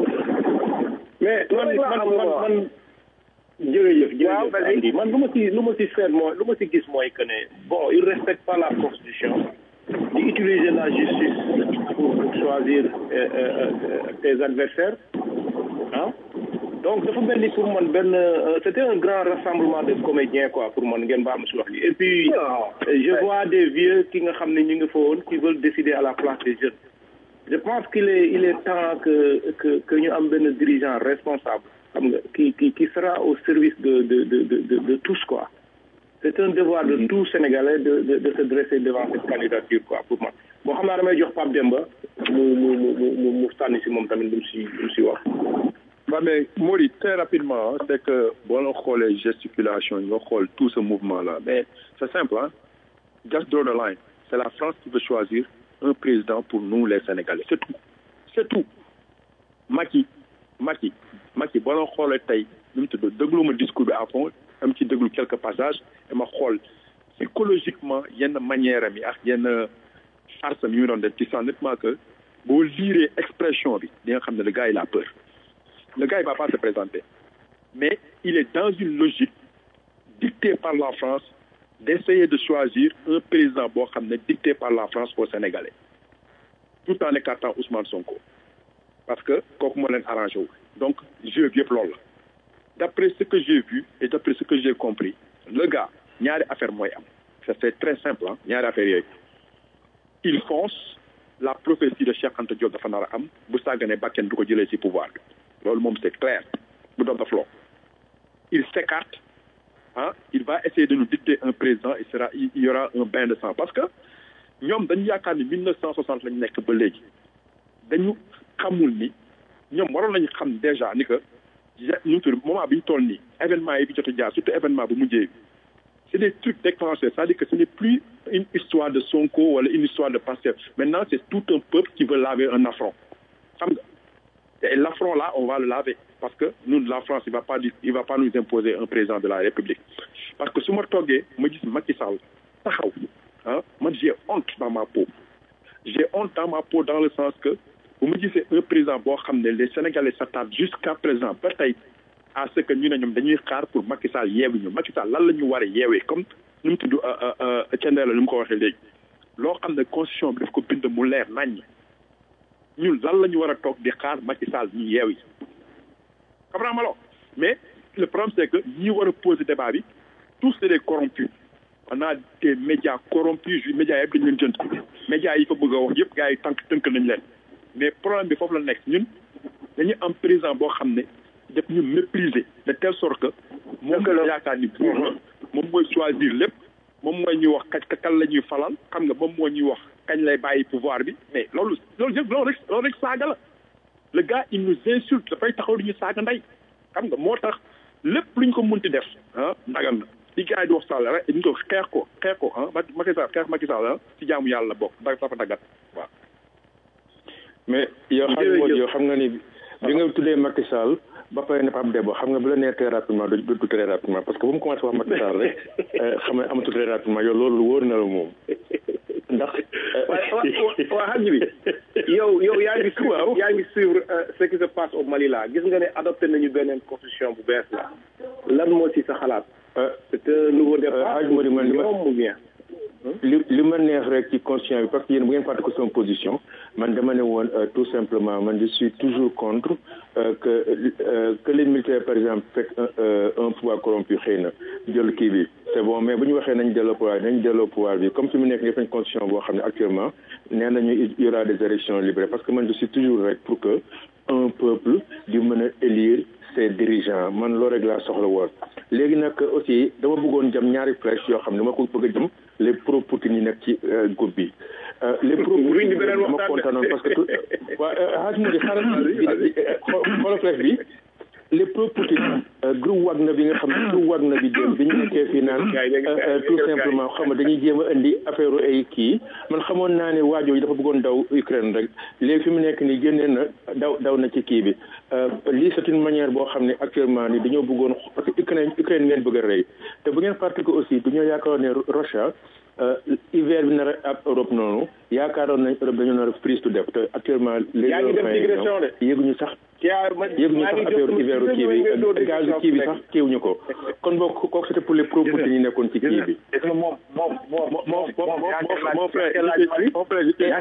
Speaker 10: mais man man man man jërëjëf jërëjëf Andy man lu ma si lu ma si seet mooy lu ma si gis mooy que ne bon il respecte pas la constitution di utiliser la justice pour pour choisir euh, euh, euh, tes adversaires ah donc dafa mel ni pour man benn c'était un grand rassemblement de comédiens quoi pour man ngeen baam si wax li et puis je vois des vieux ki nga xam ne ñu ngi fa woon qui veulent décider à la place des jeunes je pense qu'il est il est temps que que que ñu am benn dirigeant responsable xam nga qui qui qui sera au service de de de de de tous quoi c'est un devoir de tout Sénégalais de de de se dresser devant cette candidature quoi pour moi bon xam naa damay jox Pape Demba mu mu mu mu mu sànni si moom tamit lu mu si lu mu si wax.
Speaker 14: waaw mais Mori très rapidement c'est que boo la xoolee gesticulation nga xool tout ce mouvement là mais c'est simple hein just draw the line c'est la France qui veut choisir un président pour nous les Sénégalais c'est tout c'est tout Macky Macky Macky boo la xoolee tey nu mu tudd déglu ma discours bi à fond am ci déglu quelques passages dama xool psychologiquement yenn manière am yi ak yenn farce am yi mu doon def tu sens nettement que boo liiree expression bi di nga xam ne le gars il a peur le gars il va pas se présenter mais il est dans une logique dictée par la France d'essayer de choisir un président boo xam ne dicté par la France aux Sénégalais tout en écartant Ousmane Sonko parce que kooku moo leen arrangé wu donc jeu bi yëpp loolu la d'après ce que j'ai vu et d'après ce que j'ai compris le gars ñaari affaire mooy am ça c'est très simple ah ñaari affaire yooyu il fonce la prophétie de Cheikh Anta Diop dafa nar a am bu sàgganee bakken du ko jëlee ci pouvoir bi loolu moom c'est clair bu doon daf loo il s'écarte ah il va essayer de nous dicter un président il sera il y aura un bain de sang parce que ñoom dañu yaakaar ni 1960 lañu nekk ba léegi dañu xamul ni ñoom waroon nañu xam déjà ni que ñu tudd moment bi ñu toll nii événement yi bi jot a jaar surtout événement bu mujjee bi c'est des trucs déclenchés c'est-à-dire que ce n'est plus une histoire de Sonko wala une histoire de Pastef maintenant c'est tout un peuple qui veut laver un affront xam nga et l'affront là on va le laver parce que nous la France il va pas il va pas nous imposer un président de la République parce que su ma toggee ma gis Macky Sall taxaw ah man j'ai honte dans ma peau j'ai honte dans ma peau dans le sens que bu ma gisee un président boo xam ne les Sénégalais s'attardent jusqu'à présent ba tey à ce que ñu ne ñoom dañuy xaar pour Macky Sall yeewi ñu Macky Sall lan la ñu war a yeewee comme nu mu tudd Thiendella ni mu ko waxee léegi loo xam ne constitution bi daf ko bind mu leer naññ ñun lan la ñu war a toog di xaar Macky Sall ñu yeewi comprends ma lo mais le problème c'est que ñi war a poser débat bi tous c'est des corrompus on a des médias corrompus ju médias yëpp dañu leen jënd médias yi fa bëgg a wax yëpp gars yi tànk tënk nañ leen mais problème bi foofu la nekk ñun dañu am président boo xam ne def ñu mépriser de telle sorte que moom la yaakaar ni buur la moom mooy choisir lépp moom mooy ñuy wax kañ kan la ñuy falal xam nga moom moo ñuy wax kañ lay bàyyi pouvoir bi mais loolu loolu yëpp loolu rek loolu rek saaga la le gars il nous insulte dafay taxaw di ñu saaga ndey xam nga moo tax lépp luñ ko munti def ah ndagal na li gars yi di wax Sall rek ñu ko xeex ko xeex ko ah Macky Sall xeex Macky Sall ah ci jaamu yàlla bokk da dafa daggat waaw
Speaker 13: mais yow xam nga yow xam nga ni bi nga tuddee Macky Sall ba pare ne Pape Demba xam nga bu la nee très rapidement du du très rapidement parce que bu mu commencé wax Macky Sall rek xam ne amatu très rapidement yow loolu wóor na la moom ndax.
Speaker 10: waaw waaw xaj bi yow yow yaa ngi suivre yaa ngi suivre ce qui se passe au Mali là gis nga ne adopté nañu beneen constitution bu bees la lan moo ci sa xalaat. c'est un nouveau départ ou bien.
Speaker 13: li li ma neex rek ci constitution bi parce que yéen bu ngeen fàtte ko sama position man dama ne woon tout simplement man je suis toujours contre que que les militaires par exemple fekk un pouvoir corrompu xëy na jël kii bi c'est bon mais bu ñu waxee nañ delloo pouvoir nañ delloo pouvoir bi comme fi mu nekk def nañ constitution boo xam ne actuellement nee nañu il y aura des élections libres parce que man je suis toujours rek pour que un peuple di mën a élire ses dirigeants man loolu rek laa soxla woon léegi nag aussi dama bëggoon jëm ñaari flèche yoo xam ne dama ko bëgg a jëm les pro Poutine yi nekk ci groupe bi. les pro Poutine dama kontaanoon parce que waa xaaj mu di xaaral xoolal flèche bi les pro Poutine groupe Wagner bi nga xam ne groupe Wagner bi dem bi ñu nekkee fii naan tout simplement xam nga dañuy jéem a indi affaire ay kii man xamoon naa ne waajoo yi dafa bëggoon daw Ukraine rek léegi fi mu nekk nii génnee na daw daw na ci kii bi lii c'est une manière boo xam ne actuellement ni dañoo bëggoon parce que Ukraine Ukraine ngeen bëgg a rey te bu ngeen fàtte ko aussi du ñoo yaakaar ne Russia hiver bi nar a ab Europe noonu yaakaaroon nañ Europe dañoo nar a prise to def te actuellement les
Speaker 10: digression de
Speaker 13: yéeguñu sax yéeguñu sax affaire hiver kii bi gaz kii bi sax kiiwuñu ko kon boog kooku c'était pour les pro Poutine yi nekkoon ci kii bi
Speaker 14: moom moom moom moom mon frère mon frère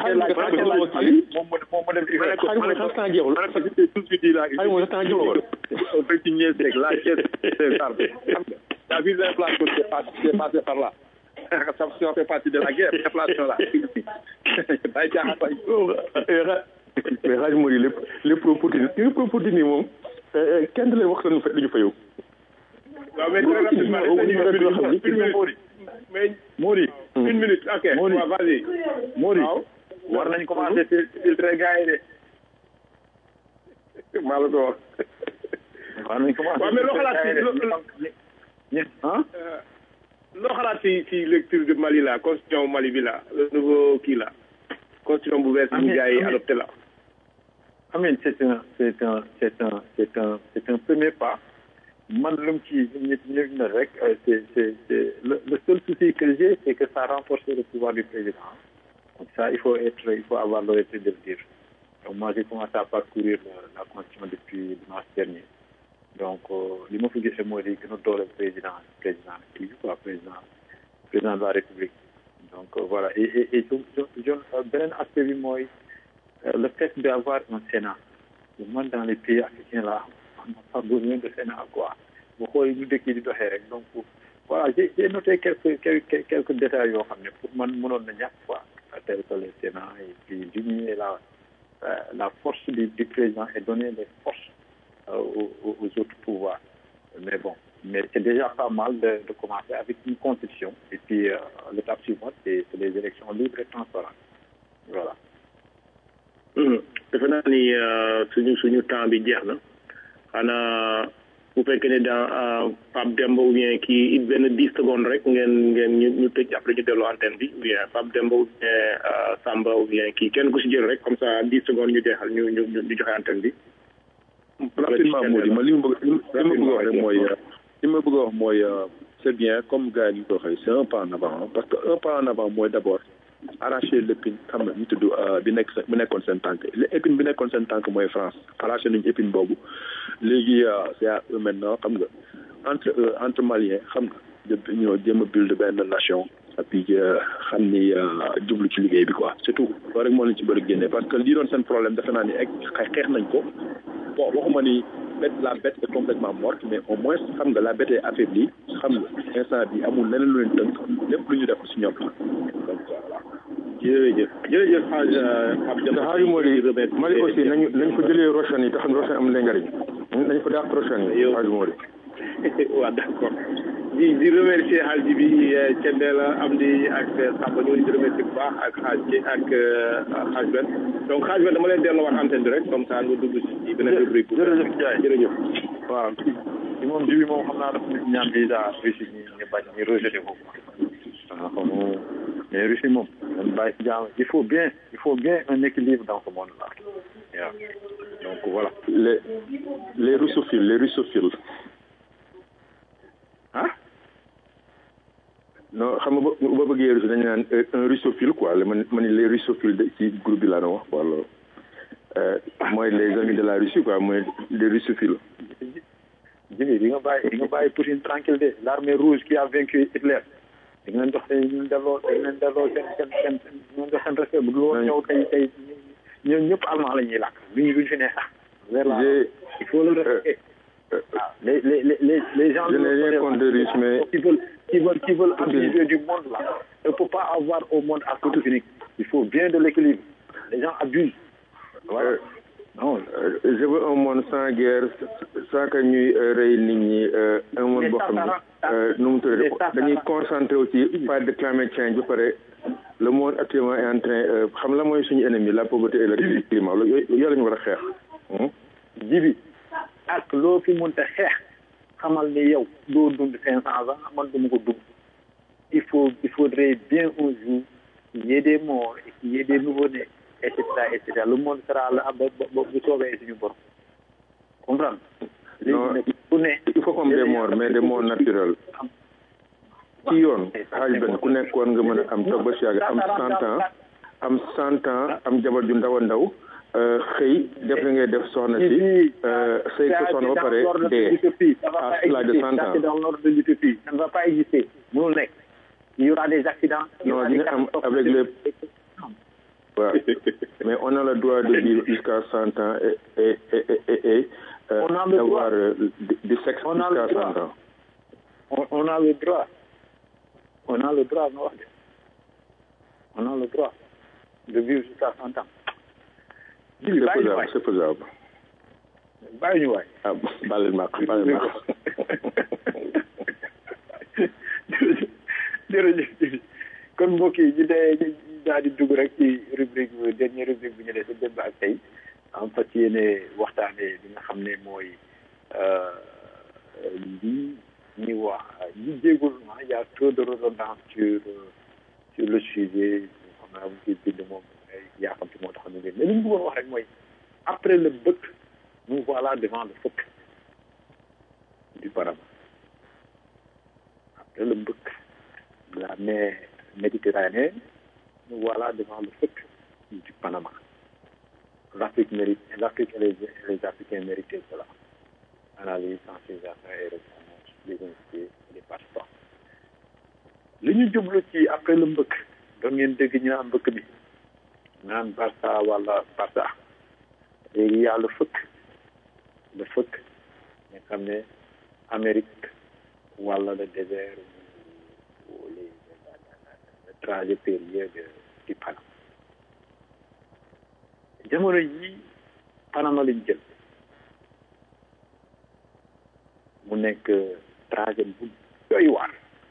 Speaker 13: xam temps jeexul
Speaker 14: tout de suite il a
Speaker 13: xay moom temps jeexul
Speaker 14: ci ñeent rek la caisse c'est ça la vise l'inflation c'est passé par là ça ça fait partie de la guerre l'inflation là day jaaxal
Speaker 13: mais xaaj moo di lépp lépp pro Poutine lépp pro Poutine yi moom kenn du leen wax seen duñu fayu
Speaker 10: waaw mais très rapidement mais
Speaker 14: Mori
Speaker 10: une minute ok
Speaker 14: Mori
Speaker 10: waaw vas-y
Speaker 14: Mori war nañ commencer filtrer gars yi de
Speaker 10: maa la ko wax
Speaker 14: war nañ commencer
Speaker 10: waaw mais loo xalaat ci
Speaker 14: ah
Speaker 10: loo xalaat ci ci lecture de Mali là constitution Mali bi là le nouveau kii là constitution bu bees bu gars yi adopté là
Speaker 14: Amin c'est un c'est un c'est un c'est un c'est un premier pas man lu mu ci nit ñi ne rek c'est c'est c'est le le seul souci que j'ai c'est que ça renforce le pouvoir du président donc ça il faut être il faut avoir l'honnêteté de le dire donc moi j'ai commencé à parcourir la constitution depuis dimanche dernier donc li ma fi gisee mooy di gën a doole président président kii quoi président président de la république donc voilà et et et jon beneen aspect bi mooy le fait d'avoir un Sénat man dans les pays africains là on n'a pas besoin de Sénat quoi bu xoolee ñu dëkk yi di doxee rek donc voilà j'ai j'ai noté quelques quelques quelques détails yoo xam ne pour man mënoon na ñàkk quoi tel que le Sénat et puis diminuer la la force du du président et donner les forces aux, aux autres pouvoirs mais bon mais c'est déjà pas mal de, de commencer avec une constitution et puis euh, l'étape suivante c'est c'est les élections libres et transparentes voilà
Speaker 10: defe naa ni suñu suñu temps bi jeex na xanaa bu fekkee ne dans Pape Demba ou bien kii it benn dix secondes rek ngeen ngeen ñu ñu tëj après ñu delloo antenne bi ou bien Pape Demba ou bien Samba ou bien kii kenn ku si jël rek comme ça dix secondes ñu jeexal ñu ñu ñu joxe antenne bi.
Speaker 14: rapidement Mody ma li ma bëgg li ma bëgg a wax rek mooy li ma bëgg a wax mooy c'est bien comme gars yi ñu ko waxee c'est un pas en avant parce que un pas en avant mooy d'abord arracher l'épine xam nga ñu tudd bi nekk bi nekkoon seen tànk l'épine bi nekkoon seen tànk mooy France arraché nañu épine boobu léegi c'est à eux maintenant xam nga entre entre Maliens xam nga ñoo jéem a build benn nation et puis xam ni jublu ci liggéey bi quoi surtout loolu rek moo leen ci bëri génne parce que lii doon seen problème defe naa ni egg xeex nañ ko bon waxuma ni bête la bête est complètement morte mais au moins xam nga la bête est affaiblie xam nga instant bi amul leneen lu leen tënk lépp lu ñu def si ñoom donc voilà
Speaker 10: jërëjëf jërëjëf xaaj
Speaker 13: xaaj moo di Mali aussi nañu nañ ko jëlee Rochane yi te xam ne Rochane am na njariñ nañ ko dàq Rochane yi xaaj moo di
Speaker 10: waaw d'accord di di remercier xaaj bi Thiendella Amdi ak Samba ñoo di remercier bu baax ak xaaj ci ak xaaj Ben donc xaaj Ben dama leen delloowaat antenne bi rek comme ça nga dugg ci beneen rubrique bu
Speaker 14: jërëjëf Ndiaye
Speaker 10: jërëjëf
Speaker 14: waaw ci moom ji bi moom xam naa dafa nit ñaan déjà Russie ñi ñu bañ ñu rejeté ko waaw xam mais Russie moom dañ bàyyi si jàmm il faut bien il faut bien un équilibre dans ce monde là waaw donc voilà
Speaker 13: les les russophiles les russophiles
Speaker 14: ah
Speaker 13: non xam nga ba ba bëggee russe dañu naan un russophile quoi man ma ni les russophiles de ci groupe bi laa doon wax wala mooy les amis de la Russie quoi mooy les russophiles
Speaker 14: Jimmy di nga bàyyi di nga bàyyi Poutine tranquille de l'armée rouge qui a vaincu Hitler di nga leen jox seen ñu delloo dañ leen delloo seen seen seen ñu jox seen respect bu dul woon ñëw tey tey ñoom ñëpp allemand la ñuy làkk duñu duñ fi ne sax vers la il faut le respecter waaw les les les les gens
Speaker 13: je n'ai rien contre les Russes mais
Speaker 14: qui veulent qui veulent qui veulent abuser du monde là il ne faut pas avoir au monde à sens unique il faut bien de l'équilibre les gens abusent
Speaker 13: voilà non je veux un monde sans guerre sans que ñuy rey nit ñi un monde boo xam ne nu mu tuddee dañuy concentré wu ci pas de climate change ba pare le monde actuellement est en train xam la mooy suñu ennemi la pauvreté et le climat yooyu yooyu la ñu war a xeex
Speaker 14: jibi ak loo fi mënta xeex xamal ni yow doo dund cinq cents ans man duma ko dund il faut il faudrait bien un jour qu'il y ait des morts et qu'il y ait des nouveau-nés et cetera et cetera le monde sera là ba ba bu soobee suñu borom comprendre
Speaker 13: non il faut comme des morts mais des morts naturels ci yoon xaaj benn ku nekkoon nga mën a am toog ba si yàgg am cent ans am cent ans am jabar ju ndaw a ndaw xëy def li ngay def soxna si sëy ko soxna ba pare dee à l'âge de cent ans
Speaker 14: c'est dans l'ordre de l'utopie ça ne va pas exister mënul nekk il y aura des accidents
Speaker 13: non dina am avec les waaw mais on a le droit de vivre jusqu'à cent ans et et et et et d'avoir du sexe jusqu'à cent ans
Speaker 14: on, on a le droit on a le droit nga wax de on a le droit de vivre jusqu'à cent ans
Speaker 13: c'est faisable c'est faisable
Speaker 14: bàyyi ñu waay
Speaker 13: ah bàyyi ma bàyyi ma
Speaker 14: jërëjëf kon mbokk yi ñu dee ñu daal di dugg rek ci rubrique bi dernière rubrique bi ñu dee sa démb ak tey am fas yéene waxtaanee li nga xam ne mooy lii ñuy wax ñi jéegul ma y a trop de redondance sur sur le sujet xam naa bu ciy bind moom yaakamti moo tax ñu ngeen mais li ñu bëggoon wax rek mooy après le bëkk nous voilà devant le fëkk du Panama après le bëkk de la mer Méditerranée nous voilà devant le fëkk du Panama l'Afrique mérite l'Afrique et les, les Africains méritent cela analyse sensibilisation et réponse les invités les participants li ñu jublu ci après le mbëkk doon ngeen dégg ñu naan mbëkk bi naan Barça wala Barça léegi y a le fëkk le fëkk nga xam ne Amérique wala le désert ou les le trajet périlleux de du Panama jamono yi Panama lañ jël mu nekk trajet bu doy waar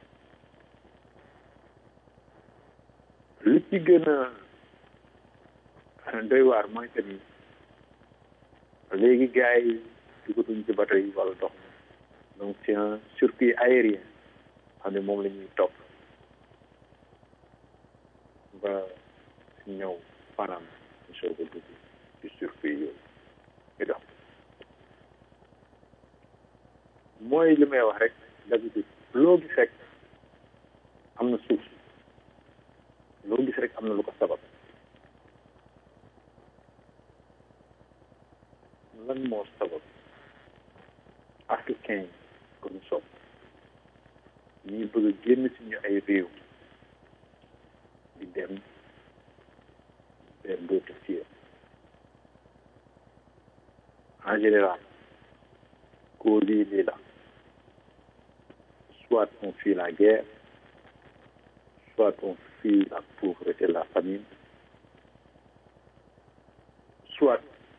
Speaker 14: li ci gën a doy waar mooy que ni léegi gars yi dugatuñ ci bateau yi wala dox donc c'est un circuit aérien xam ne moom la ñuy topp ba ñëw Panama ñu soog a dugg ci circuit yooyu ñu dox mooy li may wax rek d'habitude loo gis rek am na suuf loo gis rek am na lu ko sabab lan moo sabab africain ko ñu sopp ñuy bëgg a génn suñu ay réew di dem vers d'autres cieux en général cause yi lii la soit on fuit la guerre soit on fuit la pauvreté la famine soit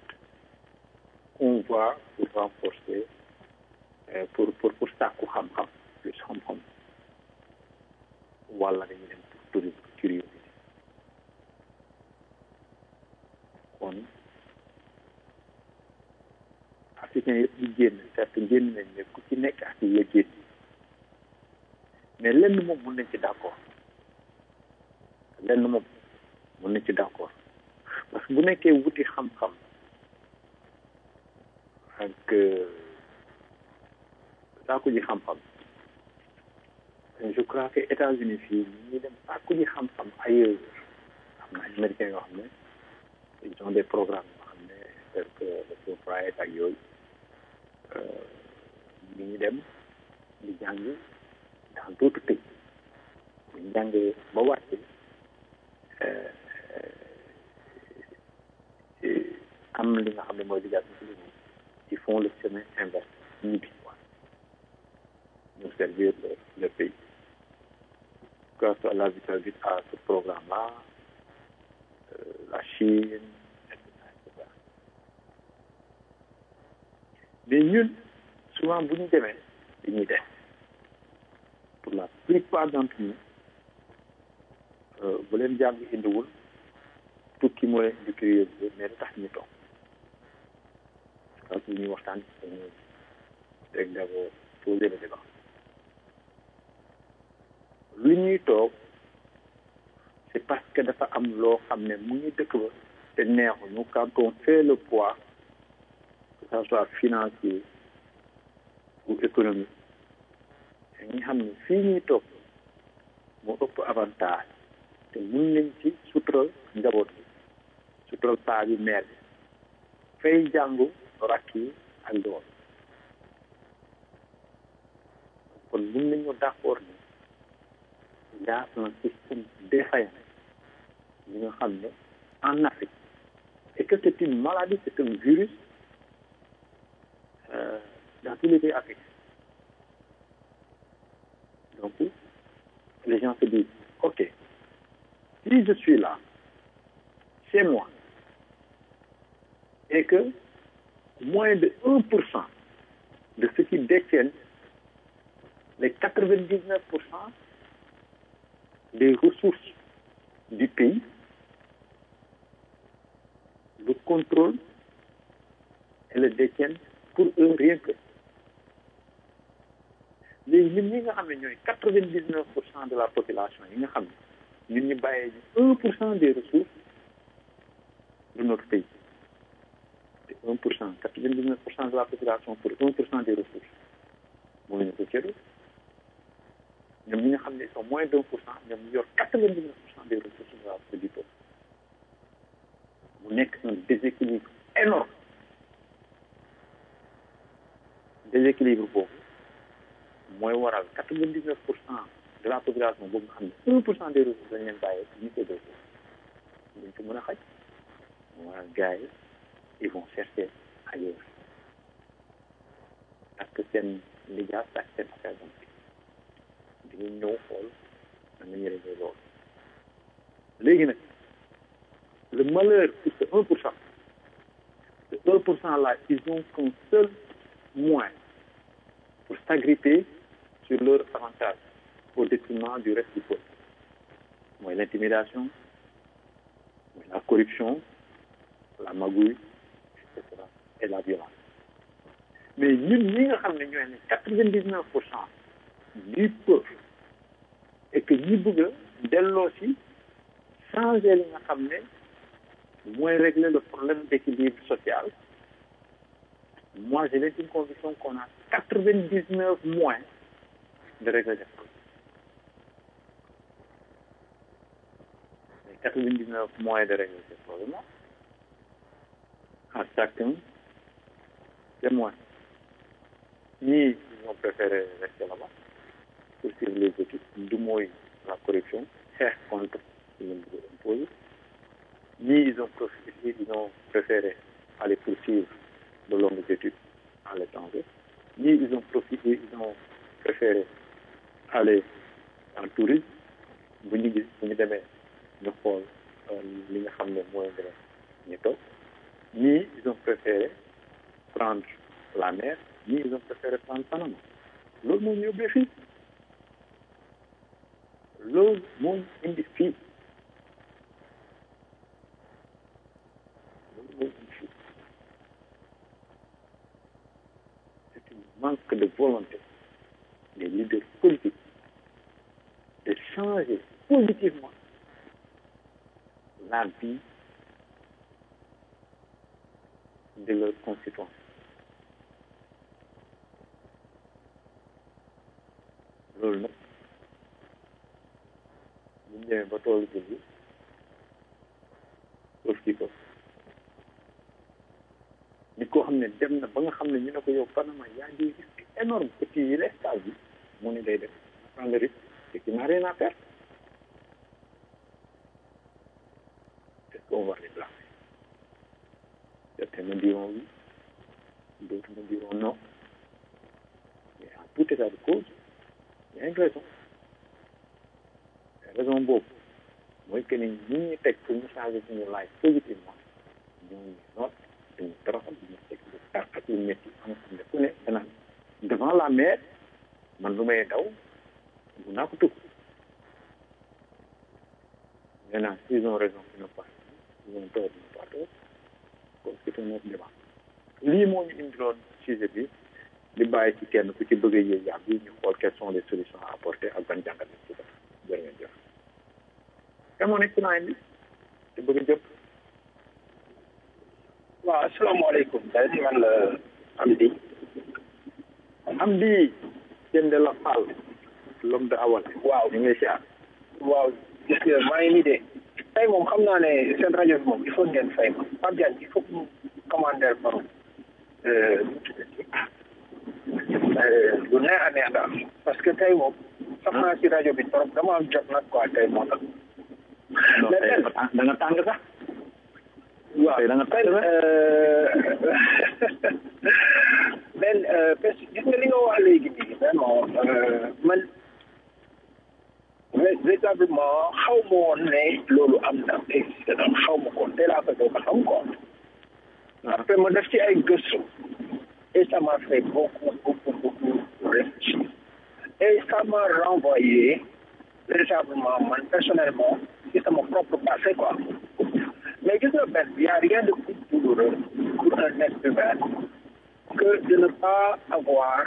Speaker 14: on va pour renforcer euh, pour pour pour sàkku xam-xam plus xam-xam wala dañu dem pour tourisme curiosité kon africain yëpp ñu génn certes génn nañ ne ku ci nekk ak la génn mais lenn moom mun nañ ci d'accord lenn moom mun nañ ci d'accord parce que bu nekkee wuti xam-xam
Speaker 2: ak sàkku ji xam-xam je crois que États-Unis fii ñu dem sàkku ji xam-xam ailleurs am na américains yoo xam ne ils ont des programmes yoo xam ne tel que le Fulbright ak yooyu ñu ngi dem di jàng dans d'autres pays bu ñu jàngee ba wàcce am li nga xam ne mooy liggéey ci liggéey ils font le chemin inverse ñibbi quoi ñu servir le, le pays grâce à la vite à ce programme là euh, la Chine etc etc mais ñun souvent bu ñu demee dañuy def pour la plupart d'entre nous bu leen jàng indiwul tukki moo leen indi curiosité mais du tax ñu toog parce que ñuy waxtaan dañuy rek d'abord poser le débat lu ñuy toog c'est parce que dafa am loo xam ne mu ngi dëkk ba te neexuñu quand on fait le poids que ça soit financier ou économique dañuy xam ne fii ñuy toog moo ëpp avantage te mun nañ ci sutural njaboot bi sutural paa bi mère bi fay jàngu rakk yi ak doom kon mun nañu d'accord ni il y a un système défaillant li nga xam ne en Afrique et que c'est une maladie c'est un virus euh, dans tous les pays africains donc les gens se disent ok si je suis là chez moi et que moins de 1% de ceux qui détiennent les 99% des ressources du pays le contrôle et le détiennent pour eux rien que léegi ñun ñi nga xam ne ñooy quatre vingt dix neuf pour cent de la population yi nga xam ne ñun ñu bàyyee ñu un pour cent des ressources de notre pays te un pour cent quatre vingt dix neuf pour cent de la population pour un pour cent des ressources mënuñu ko cëru ñoom ñi nga xam ne ils sont moins d'un pour cent ñoom ñu yor quatre vingt dix neuf pour cent des ressources de la du peuple mu nekk un déséquilibre énorme déséquilibre boobu mooy waral quatre vingt dix neuf pour cent de la population boobu nga xam ne un pour cent des ressources dañ leen bàyyee ñu koy def duñ ko mën a xaj moo waral gars yi ils vont chercher ailleurs parce que seen lijaas ak seen affaire donc dañuy ñëw xool da nga ñëre loolu léegi nag le malheur pour ce un pour cent ce un pour cent là ils ont qu'un seul moyen pour s'agripper sur leur avantage au détriment du reste du peuple mooy l'intimidation mooy la corruption la magouille et cetera et la violence mais ñun ñi nga xam ne ñooy ne quatre vingt dix neuf pour cent du peuple et que ñi bëgg a delloo si changer li nga xam ne mooy régler le problème d'équilibre social moi j'ai l'intime conviction qu'on a quatre vingt dix neuf moyens de régler les problèmes les quatre vingt dix neuf moyens de régler ces problèmes là à chacun des moyens ñii ils ont préféré rester là-bas poursuivre les études du mooy la corruption xeex contre li leen bëgg imposer ñii ils ont profité ils ont préféré aller poursuivre de longues études à l'étranger ñii ils ont profité ils ont préféré aller en tourisme bu ñu gis bu ñu demee ñu xool li nga xam ne mooy gën a ñu toog ñii ils ont préféré prendre la mer ñii ils ont préféré prendre Panama loolu moo ñu yóbbee fii loolu moo indi fii loolu moo indi fii c'est un manque de volonté des leaders politiques de changer positivement la vie de leurs concitoyens loolu nag bu ñu demee ba toolu ci bi sauf kii ko nit koo xam ne dem na ba nga xam ne ñu ne ko yow Panama y a des risques énormes que tu y restes à vie mu ne day def prendre le risque et qui n'a rien à perdre est-ce qu'on va les blâmer certains me diront oui d'autres me diront non mais en tout état de cause il y a une raison raison boobu mooy que ni ñi ñu teg pour ñu changer suñu life positivement ñu ngi noot dañu toroxal ñu teg lu tar ak lu métti am xam ne ku ne danaan devant la mer man lu may daw bu naa ko tukk maintenant s'ils ont raison pour ne pas ils ont tort de ne pas tort donc c'est un autre débat lii moo ñu indiloon sujet bi di bàyyi ci kenn ku ci bëgg a yéeg yàgg yi ñu xool quelles sont les solutions à apporter ak ban jàngat lañ ci def jërë ngeen jëf kan moo nekk ci line bi te bëgg a jëpp
Speaker 11: waaw asalaamaaleykum day di man la Amdi
Speaker 2: Amdi Sène de la Fall l'homme de Awal
Speaker 11: waaw
Speaker 2: ñu ngi lay siyaar
Speaker 11: waaw gis nga maa ngi nii de tey moom xam naa ne seen rajo bi moom il faut ngeen fay ma Pape Diagne il faut que mu commander par lu neex a neex daal parce que tey moom sax naa si rajo bi trop dama am jot nag quoi tey moo tax
Speaker 2: da nga tàng sax
Speaker 11: waaw
Speaker 2: da nga tàng sax
Speaker 11: ben parce que gis nga li nga wax léegi nii vraiment man véritablement xaw ma woon ne loolu am na existé na xaw ma ko tey laa ko doog a xam ko après ma def ci ay gëstu et ça m'a fait beaucoup beaucoup beaucoup réfléchir et ça m'a renvoyé véritablement man personnellement ci sama propre passé quoi mais gis nga benn y a rien de plus douloureux pour un être humain que de ne pas avoir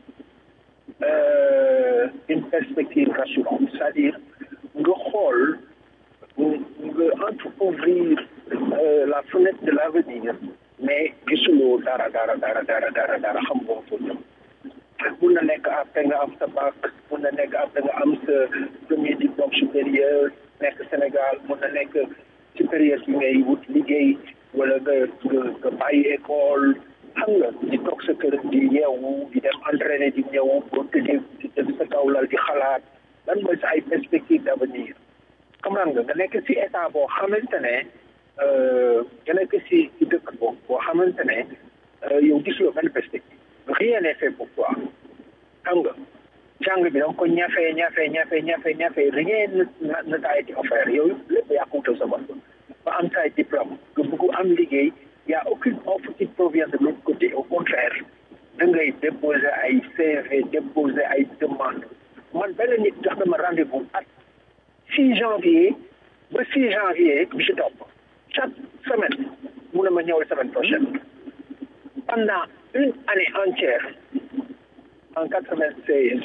Speaker 11: euh, une perspective rassurante c'est-à-dire nga xool nga entreouvrir euh, la fenêtre de l'avenir mais gisuloo dara dara dara dara dara dara xam nga ko jëm mun na nekk après nga am sa bac mun na nekk après nga am sa premier diplôme supérieur nekk Sénégal mun na nekk supérieur bi ngay wut liggéey wala nga nga nga bàyyi école xam nga di toog sa kër di yeewu di dem entraîné di ñëw boo tëddee di tëdd sa kaw lal di xalaat lan mooy sa ay perspective d' avenir comprendre nga nga nekk si état boo xamante ne nga nekk si si dëkk boobu boo xamante ne yow gisuloo benn perspective rien n'est fait pour toi xam nga jàng bi donc ko ñafe ñafe ñafe ñafe ñafe rien ne ne t'a été offert yow lépp yaa ko wutal sa bopp ba am say diplôme nga bëgg am liggéey y a aucune offre qui provient de l'autre côté au contraire da ngay déposer ay CV déposer ay demande man benn nit jox na ma rendez-vous at 6 janvier ba 6 janvier bi ci topp chaque semaine mu ne ma ñëwal semaine prochaine pendant une année entière en 96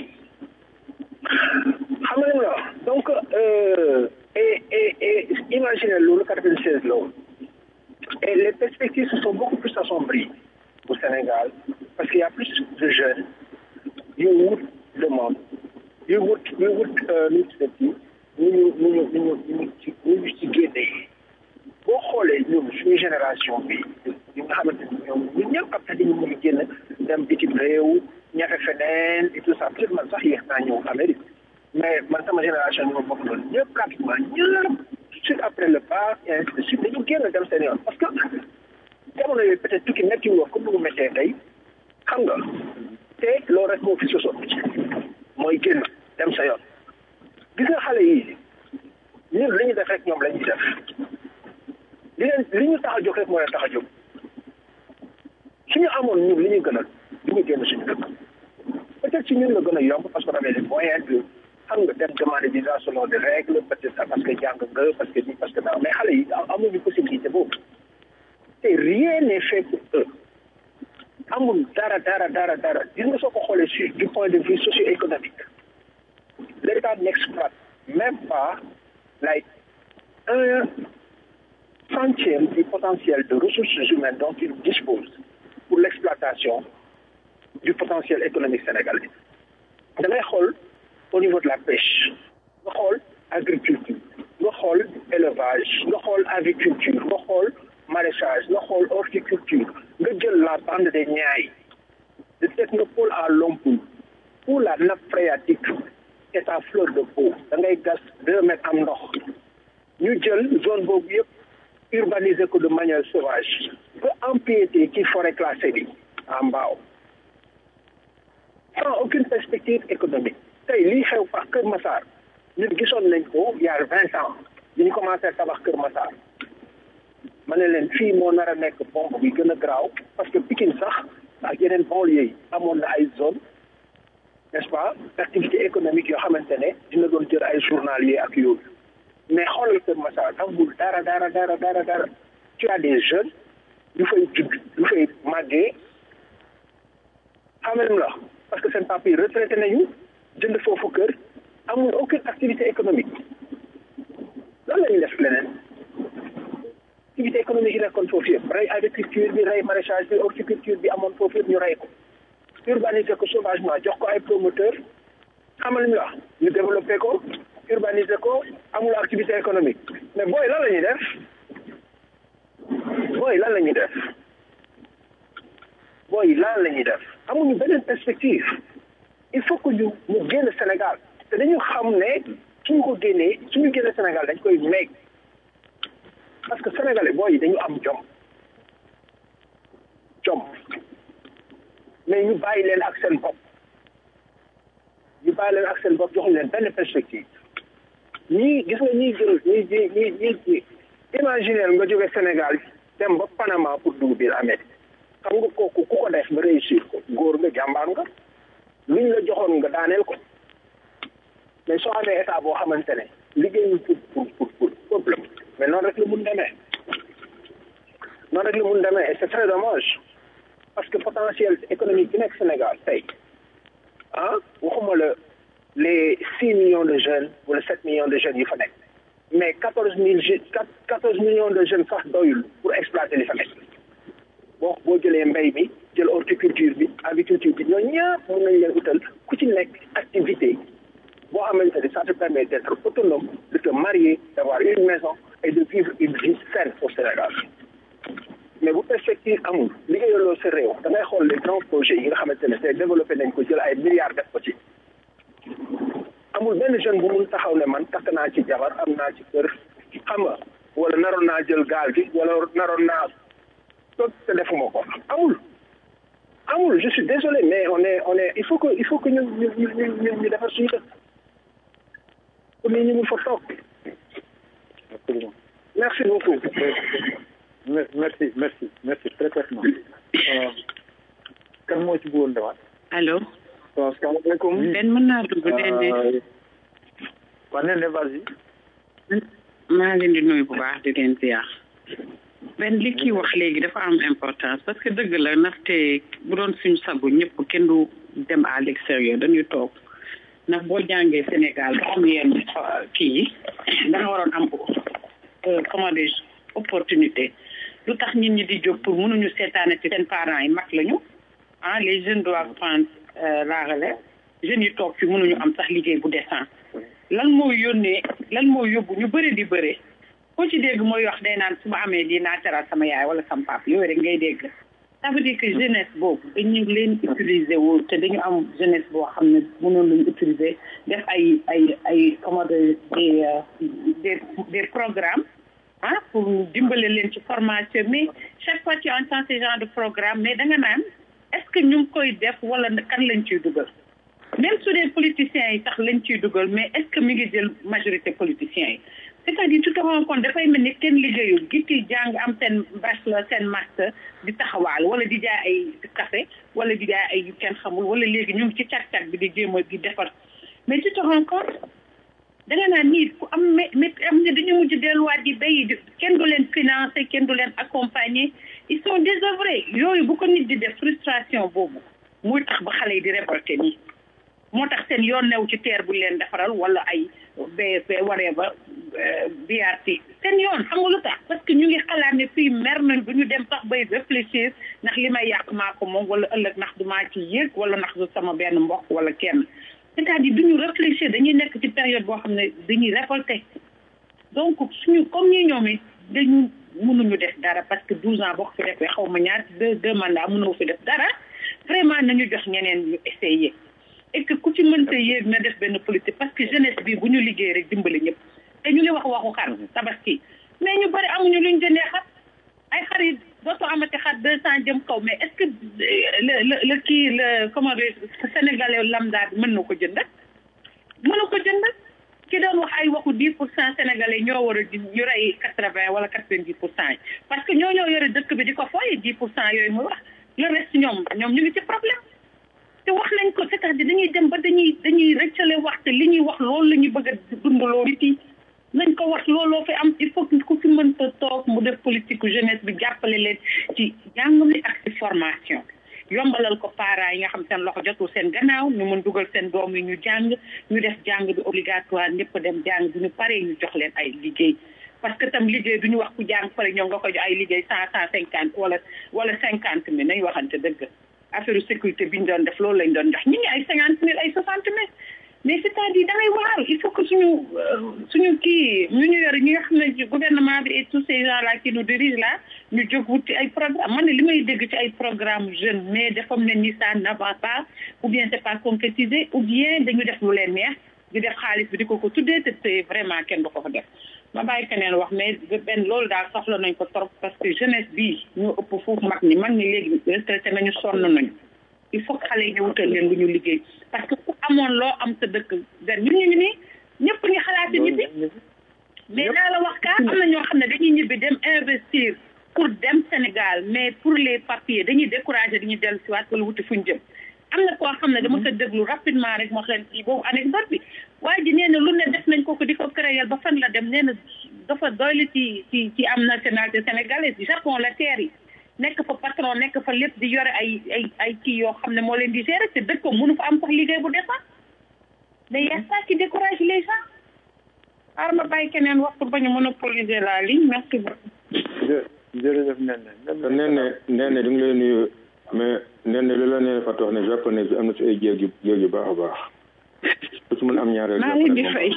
Speaker 11: xam nga li ma wax donc euh, et et et imaginez loolu 96 la woon et les perspectives se sont beaucoup plus assombries au Sénégal parce qu'il y a plus de jeunes yu wut demande yu wut yu wut nu ñu tuddati ñu ñu ñu ñu ñu ñu ci ñu ñu ci génnee boo xoolee ñun suñu génération bi ñi nga xamante ni ñoom ñun ñëpp après dañu mën a génn dem bitim réew ñafe feneen et tout ça peut-être man sax yéex naa ñëw Amérique mais man sama génération ñoo bokk loolu ñëpp pratiquement ñëpp suite après le bac et ainsi de suite dañu génn dem seen yoon parce que jamono yooyu peut-être tukki métti woon comme ni mu méttee tey xam nga te loolu rek moo fi sosoon mooy génn dem sa yoon gis nga xale yi ñun li ñu def rek ñoom la ñuy def li leen li ñu tax a jóg rek moo leen tax a jóg suñu amoon ñun li ñu gënal du ñu génn suñu dëkk peut-être si ñun la gën a yomb parce que on avait les moyens de xam nga dem demander visa selon des règles peut-être parce que jàng nga parce que nii parce que daaw mais xale yi amuñu possibilité boobu te rien n'est fait pour eux amul dara dara dara dara gis nga soo ko xoolee sur du point de vue socio-économique l'État n'exploite même pas like un centième du potentiel de ressources humaines dont il dispose pour l'exploitation du potentiel économique sénégalais da ngay xool au niveau de la pêche nga xool agriculture nga xool élevage nga xool aviculture nga xool maraîchage nga xool horticulture nga jël la bande des Niayes de Technopole à Lompoul où la nappe phréatique est à fleur de peau da ngay gas deux mètres am ndox ñu jël zone boobu yëpp urbaniser ko de manière sauvage ba empiéter ci forêt classée bi à Mbao sans aucune perspective économique tey lii xew par Kër Massar ñun gisoon nañ ko il y a vingt ans bi ñu commencé tabax Kër Massar ma ne leen fii moo nar a nekk bombe bi gën a garaaw parce que Pikine sax ak yeneen banlieue yi amoon na ay zone n'est-ce pas d'activité économique yoo xamante ne dina doon jël ay journalier ak yooyu mais xoolal Kër Massar amul dara dara dara dara dara tu as des jeunes yu fay judd yu fay màggee xamal la parce que seen papa yi retraité nañu jënd foofu kër amul aucune activité économique lan la ñuy def leneen activité économique yi nekkoon foofu yëpp rey agriculture bi rey maraîchage bi horticulture bi amoon foofu yëpp ñu rey ko urbaniser ko sauvagement jox ko ay promoteur xamal ñu wax ñu développé ko urbaniser ko amul activité économique mais booy lan la ñuy def booy lan la ñuy def booy lan la ñuy def amuñu beneen perspective il faut que ñu ñu génn Sénégal te dañu xam ne suñu ko génnee suñu génn Sénégal dañ koy meeg parce que sénégalais booy yi dañu am jom jom mais ñu bàyyi leen ak seen bopp ñu bàyyi leen ak seen bopp joxuñ leen benn perspective ñii gis nga ñii jël ñii ñii ñii ñii ñii imaginer nga jóge Sénégal dem ba Panama pour dugg biir Amérique xam nga kooku ku ko def ba réussir ko góor nga jàmbaar nga luñ la joxoon nga daaneel ko mais soo amee état boo xamante ne liggéeyul pour pour pour pour problème mais noonu rek la mun demee noonu rek la mun demee et c'est très dommage parce que potentiel économique bi nekk Sénégal tey ah waxuma la les six millions de jeunes wala sept millions de jeunes yi fa nekk mais quatorze mille jeunes quatorze millions de jeunes sax doyul pour exploiter li fa nekk boo boo jëlee mbay mi jël horticulture bi aviculture bi ñoo ñëpp mën nañ leen utal ku ci nekk activité boo xamante ne ça te permet d'être autonome de te marier d'avoir une maison et de vivre une vie saine au Sénégal mais bu perspective amul liggéeyaloo sa réew da ngay xool les grands projets yi nga xamante ne tey développé nañ ko jël ay milliards def ko ci amul benn jeune bu mun taxaw ne man takk naa ci jabar am naa ci kër xam nga wala naroon naa jël gaal gi wala naroon naa toog te defuma ko amul amul je suis désolé mais on est on est il faut que il faut que ñu ñu ñu ñu ñu defar suñu dëkk pour nit ñi mun fa toog
Speaker 8: Absolument.
Speaker 11: merci beaucoup
Speaker 8: Mer- Merci, merci, merci, très clairement. Euh, kan moo ci bëggoon demaat.
Speaker 15: allo.
Speaker 8: waaw salaamaaleykum.
Speaker 15: Ben mën naa dugg Dende.
Speaker 8: waa nee na vas-y.
Speaker 15: maa ngi leen di nuyu bu baax di leen ziar. Ben li kii wax léegi dafa am importance parce que dëgg la ndaxte bu doon suñu sagu ñëpp kenn du dem à l'extérieur dañuy toog ndax boo jàngee Sénégal ba am yenn kii yi da nga waroon am euh, comment dire opportunité lu tax nit ñi di jóg pour mënuñu seetaane ci seen parents yi mag lañu ah les jeunes doivent prendre euh, la relève jeunes yi toog fi mënuñu am sax liggéey bu décent lan moo yónnee lan moo yóbbu ñu bëri di bëre koo ci dégg mooy wax day naan su ma amee di naa teral sama yaay wala sama papa yooyu rek ngay dégg ça veut dire que jeunesse boobu dañu leen utiliser wu te dañu am jeunesse boo xam ne mënoon lañu utiliser def ay ay ay comment dire des euh, des des programmes ah pour dimbale leen ci formation mais chaque fois tu entends ce genre de programme mais da nga naan est-ce que ñu ngi koy def wala kan lañ ciy dugal même su dee politiciens yi sax lañ ciy dugal mais est-ce que mi ngi jël majorité politiciens yi c'est-à-dire tu te rends compte dafay mel ni kenn liggéeyul gitti jàng am seen bachelor seen master di taxawaal wala di jaay ay café wala di jaay ay yu kenn xamul wala léegi ñu ngi ci càq-càq bi di jéem a di defar mais tu te rends compte da nga naan nii ku am mais mais am na dañu mujj delluwaat di béy di kenn du leen financer kenn du leen accompagner ils sont désœuvrés yooyu bu ko nit di def frustration boobu muy tax ba xale yi di révolter nii moo tax seen yoon new ci teer bu leen defaral wala ay BFP waree ba BRT seen yoon xam nga lu tax parce que ñu ngi xalaat ne fii mer nañ du ñu dem sax bay réfléchir ndax li may yàq maa ko moom wala ëllëg ndax du maa ci yéeg wala ndax du sama benn mbokk wala kenn c'est-à-dire duñu réfléchir dañuy nekk ci période boo xam ne dañuy révolté donc suñu comme ñi ñoom it dañu mënuñu def dara parce que douze ans boo ko fi defee xaw ma ñaar deux deux mandats mënoo fi def dara vraiment nañu jox ñeneen ñu essayer et que ku ci mënta yéeg na def benn politique parce que jeunesse bi bu ñu liggéey rek dimbali ñëpp te ñu ngi wax waxu xar tabaski mais ñu bëri amuñu luñ jëndee xar ay xar yi dootoo amati xar deux cent jëm kaw mais est ce que le le le kii le comment dire sénégalais lambda bi mën na ko jënd mënu ko jënd ki doon wax ay waxu dix pour cent sénégalais ñoo war a di ñu rey quatre vingt wala quatre vingt dix pour cent yi parce que ñoo ñoo yore dëkk bi di ko fooye dix pour cent yooyu muy wax le reste ñoom ñoom ñu ngi ci problème te wax nañ ko c'est-à-dire dañuy dem ba dañuy dañuy rëccale wax te li ñuy wax loolu la ñu bëgg a dundaloo nit yi nañ ko wax looloo fi am il faut que ku fi mënta toog mu def politique jeunesse bi jàppale leen ci jàng mi ak ci formation yombalal ko parents yi nga xam seen loxo jotul seen gannaaw ñu mën dugal seen doom yi ñu jàng ñu def jàng bi obligatoire ñëpp dem jàng bi ñu paree ñu jox leen ay liggéey parce que tam liggéey du ñu wax ku jàng pare ñoom nga ko jox ay liggéey cent cent cinquante wala wala cinquante mille nañ waxante dëgg affaire sécurité bi ñu doon def loolu lañ doon jox ñi ngi ay cinquante mille ay soixante mille mais c'est-à-dire da ngay waaru il faut que suñu suñu kii ñu ñu yore ñi nga xam ne gouvernement bi et tous ces gens là qui nous dirigent là ñu jóg wut ci ay programme man ne li may dégg ci ay programme jeune mais dafa mel ni ça n'avance pas ou bien c'est pas concrétisé ou bien dañu def lu leen neex di def xaalis bi di ko ko tuddee te te vraiment kenn du ko fa def ma bàyyi keneen wax mais benn loolu daal soxla nañ ko trop parce que jeunesse bii ñu ëpp foofu mag ñi mag ñi léegi retraité nañu sonn nañu il faut que xale yi ñu wutal leen lu ñu liggéey parce que ku amoon loo am sa dëkk gan ñun ñu ngi nii ñëpp ngi xalaati ñibbi mais naa la wax kaa am na ñoo xam ne dañuy ñibbi dem investir pour dem Sénégal mais pour les papiers dañuy découragé dañuy dellu si waat wala wuti fuñ jëm am na koo xam ne dama ko déglu rapidement rek wax leen ci boobu anecdote bi waaye ji nee na lu ne def nañ ko ko di ko créer ba fan la dem nee na dafa doylu ci ci ci am nationalité sénégalaise Japon la teer yi nekk fa patron nekk fa lépp di yore ay ay ay kii yoo xam ne moo leen di gérer te dëkk ko mënu fa am sax liggéey bu defar mais y a ça qui décourage les gens xaaral ma bàyyi keneen waxtu bañu monopoliser la ligne merci beaucoup
Speaker 8: jërëjëf Nene
Speaker 13: Nene Nene di nga lay nuyu mais Nene li la Nene Fatou wax ne japonais bi am na ci ay jéeg yu jéeg yu baax a baax ku ci mën am ñaareel
Speaker 15: maa ngi di fay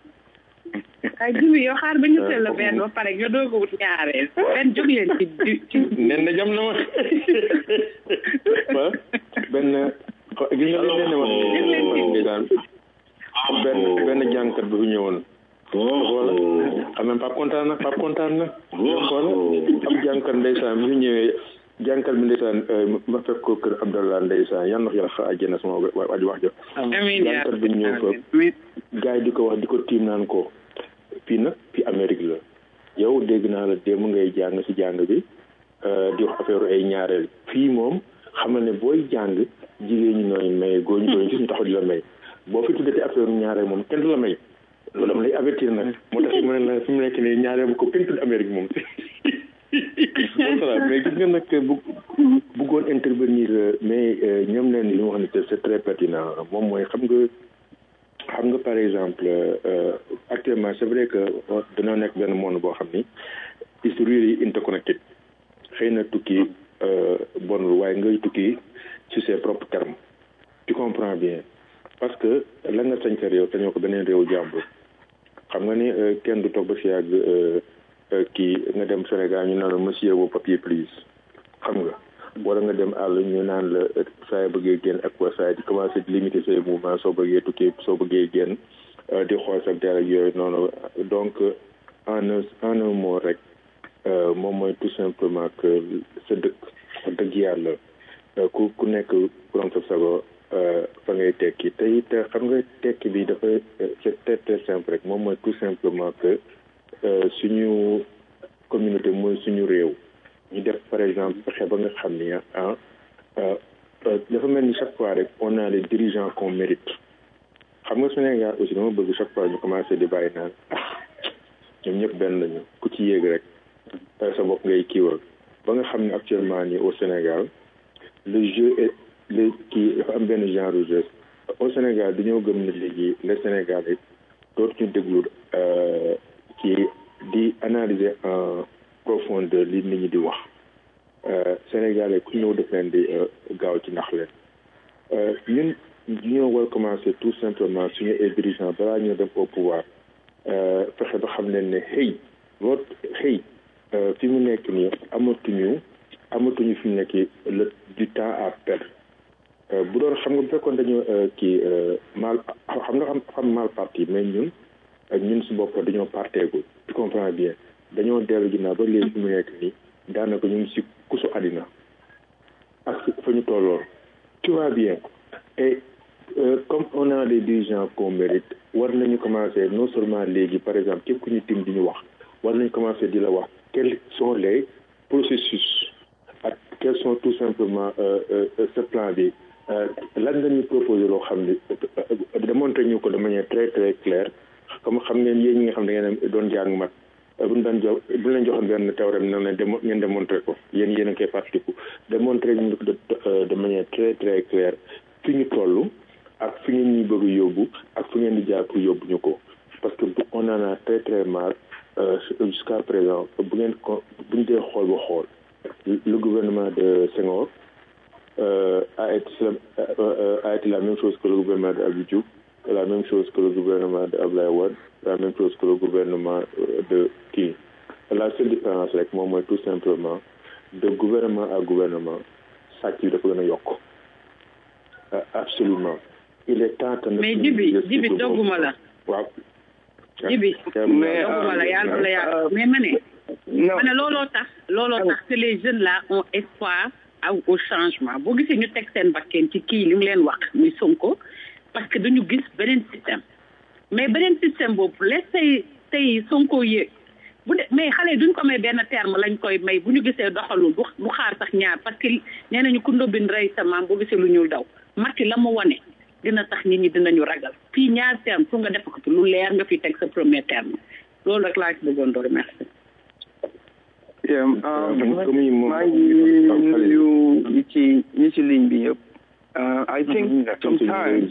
Speaker 15: ay jibi yow xaar ba ñu teel la benn ba pare nga doog a wut ñaareel benn jóg leen ci ci
Speaker 13: Nene jam na ma wa benn gis nga li Nene wax ndeysaan benn benn jànkat bu fi ñëwoon wala xam nga pap kontaan na pap kontaan na wala am jànkat ndeysaan bi fi ñëwee jànkat bi ndeysaan ma fekk ko kër Abdallah ndeysaan yan wax yàlla xa àjjana sama waaj wax jo jànkat bi ñëw fa gars yi di ko wax di ko tiim naan ko fii nag fii Amérique la yow dégg naa la démb ngay jàng si jàng bi di wax affaire ay ñaareel fii moom xam ne booy jàng jigéen ñi nooy may góor ñi gis ñu taxaw di la may boo fi tuddati affaire ñaareel moom kenn du la may loolu dama lay avertir nag moo tax mu ne la fi mu nekk nii ñaareel bu ko kenn tudd Amérique moom voilà mais gis nga nag bu bëggoon intervenir mais ñoom leen li mu wax ne c'est très pertinent moom mooy xam nga xam nga par exemple actuellement c'est vrai que dañoo nekk benn monde boo xam ni is really interconnected xëy na tukki bonul waaye ngay tukki ci ses propres termes tu comprends bien parce que la nga sañ sa réew sañoo ko beneen réew jàmbur xam nga ni kenn du toog ba si yàgg kii nga dem Sénégal ñu naan la monsieur vos papiers please xam nga wala nga dem àll ñu naan la saa bëggee génn ak waa saa di commencé di limiter say mouvement soo bëggee tukki soo bëggee génn di xool sa der ak yooyu noonu donc en un en un mot rek moom mooy tout simplement que sa dëkk wax dëgg yàlla ku ku nekk borom sa sago fa ngay tekki te it xam nga tekki bi dafa c'est très très simple rek moom mooy tout simplement que suñu communauté mooy suñu réew ñu def par exemple fexe ba nga xam ni ah dafa mel ni chaque fois rek on a les dirigeants qu'on mérite xam nga Sénégal aussi dama bëgg chaque fois ñu commencé di bàyyi naan ñoom ñëpp benn lañu ku ci yéeg rek sa bopp ngay kiiwal ba nga xam ne actuellement nii au Sénégal le jeu est le kii dafa am benn genre de jeu au Sénégal dañoo gëm ne léegi le Sénégal yi dootuñu déglu kii di analyser en profondeur li nit ñi di wax Sénégalais ku ñëw def leen di gaaw ci nax leen ñun ñoo war commencer tout simplement suñu ay dirigeants balaa ñoo dem au pouvoir fexe ba xam leen ne xëy votre xëy fi mu nekk nii amatuñu amatuñu fi mu nekk le du temps à perdre bu doon xam nga bu fekkoon dañoo kii mal xam nga xam xam mal parti mais ñun ñun su bopp dañoo parteegul tu comprends bien dañoo dellu ginnaaw ba léegi fi mu nekk nii daanaka ñu ngi si kusu àddina ak fa ñu tolloon tu vois bien et comme on a des dirigeants qu'on mérite war nañu commencer non seulement léegi par exemple képp ku ñu tim di ñu wax war nañu commencer di la wax quels sont les processus ak quels sont tout simplement ce plan bi lan nga ñu proposer loo xam ne démontrer ñu ko de manière très très claire comme xam ngeen yéen ñi nga xam ne ngeen doon jàng mat bu ñu daan jox bu ñu leen joxoon benn théorème na ne démo ngeen démontrer ko yéen yéen a koy fàttaliku démontrer ñu ko de manière très très claire fi ñu toll ak fi ngeen ñuy bëgg yóbbu ak fi ngeen di jaar pour yóbbu ñu ko parce que on en a très très marre jusqu'à présent bu ngeen ko bu ñu dee xool ba xool le gouvernement de Senghor a été a été la même chose que le gouvernement de Abdou Diouf la même chose que le gouvernement de Ablaye Wade la même chose que le gouvernement de kii la seule différence rek moom mooy tout simplement de gouvernement à gouvernement sàcc yi dafa gën a yokk absolument il est temps que
Speaker 15: mais jibi jibi dogguma la
Speaker 13: waaw
Speaker 15: jibi dogguma la yàlla la yàlla mais ma ne ma ne looloo tax looloo tax que les jeunes là ont espoir aw au changement boo gisee ñu teg seen bakkeen ci kii li mu leen wax muy Sonko parce que dañu gis beneen système mais beneen système boobu les tey tey Sonko yéeg bu de mais xale yi duñ ko may benn terme lañ koy may bu ñu gisee doxalul du du xaar sax ñaar parce que nee nañu ku ndóbbin rey sa maam boo gisee lu ñuul daw Macky la mu wane dina tax nit ñi dinañu ragal fii ñaar terme pour nga def ko ci lu leer nga fi teg sa premier terme loolu rek laa ci bëggoon doon merci.
Speaker 16: maa ngi nuyu ñi ci ñi ci ligne bi yëpp. I think sometimes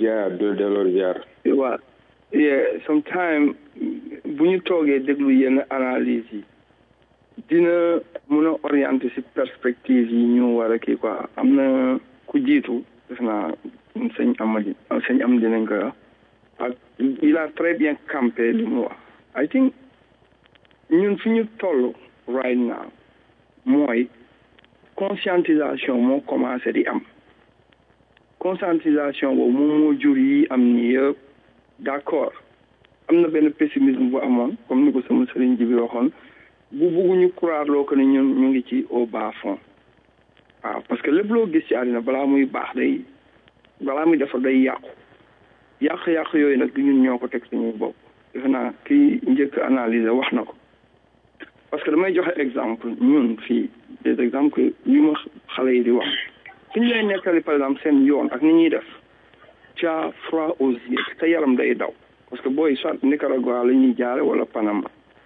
Speaker 16: waaw yeah sometimes bu ñu toogee déglu yenn analyse yi dina mun a orienter si perspective yi ñu war a kii quoi am na ku jiitu def naa sëñ Amady sëñ am dinañ koy wax ak il a très bien campé li mu wax I think ñun fi ñu toll right now mooy conscientisation moo commencé di am conscientisation boobu moom moo jur yi am ni yëpp d'accord am na benn pessimisme bu amoon comme ni ko sama sëriñ ji bi waxoon bu bugguñu croire loo ko ne ñun ñu ngi ci au bas fond waaw parce que lépp loo gis ci àddina balaa muy baax day balaa muy defar day yàqu yàq-yàq yooyu nag du ñun ñoo ko teg suñuy bopp defe naa kii njëkk analyser wax na ko parce que damay joxe exemple ñun fii des exemples yu ma xale yi di wax suñu lay nettali par exemple seen yoon ak ni ñuy def tu as froid aux yeux sa yaram day daw parce que booy soit Nicaragua la ñuy jaare wala Panama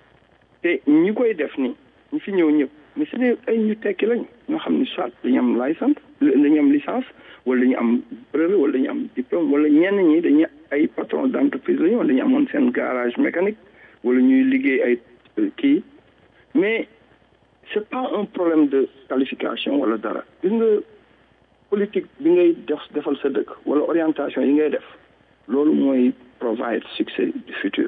Speaker 16: te ñi koy def ni ñi fi ñëw ñëpp mais c'est ay ñu tekki lañ ñoo xam ni soit dañu am licence dañu am licence wala dañu am brevet wala dañu am diplôme wala ñenn ñi dañu ay patron d'entreprise lañu wala dañu amoon seen garage mécanique wala ñuy liggéey ay kii mais c'est pas un problème de qualification wala dara gis nga politique bi ngay def defal sa dëkk wala orientation yi ngay def loolu mooy provide succès du futur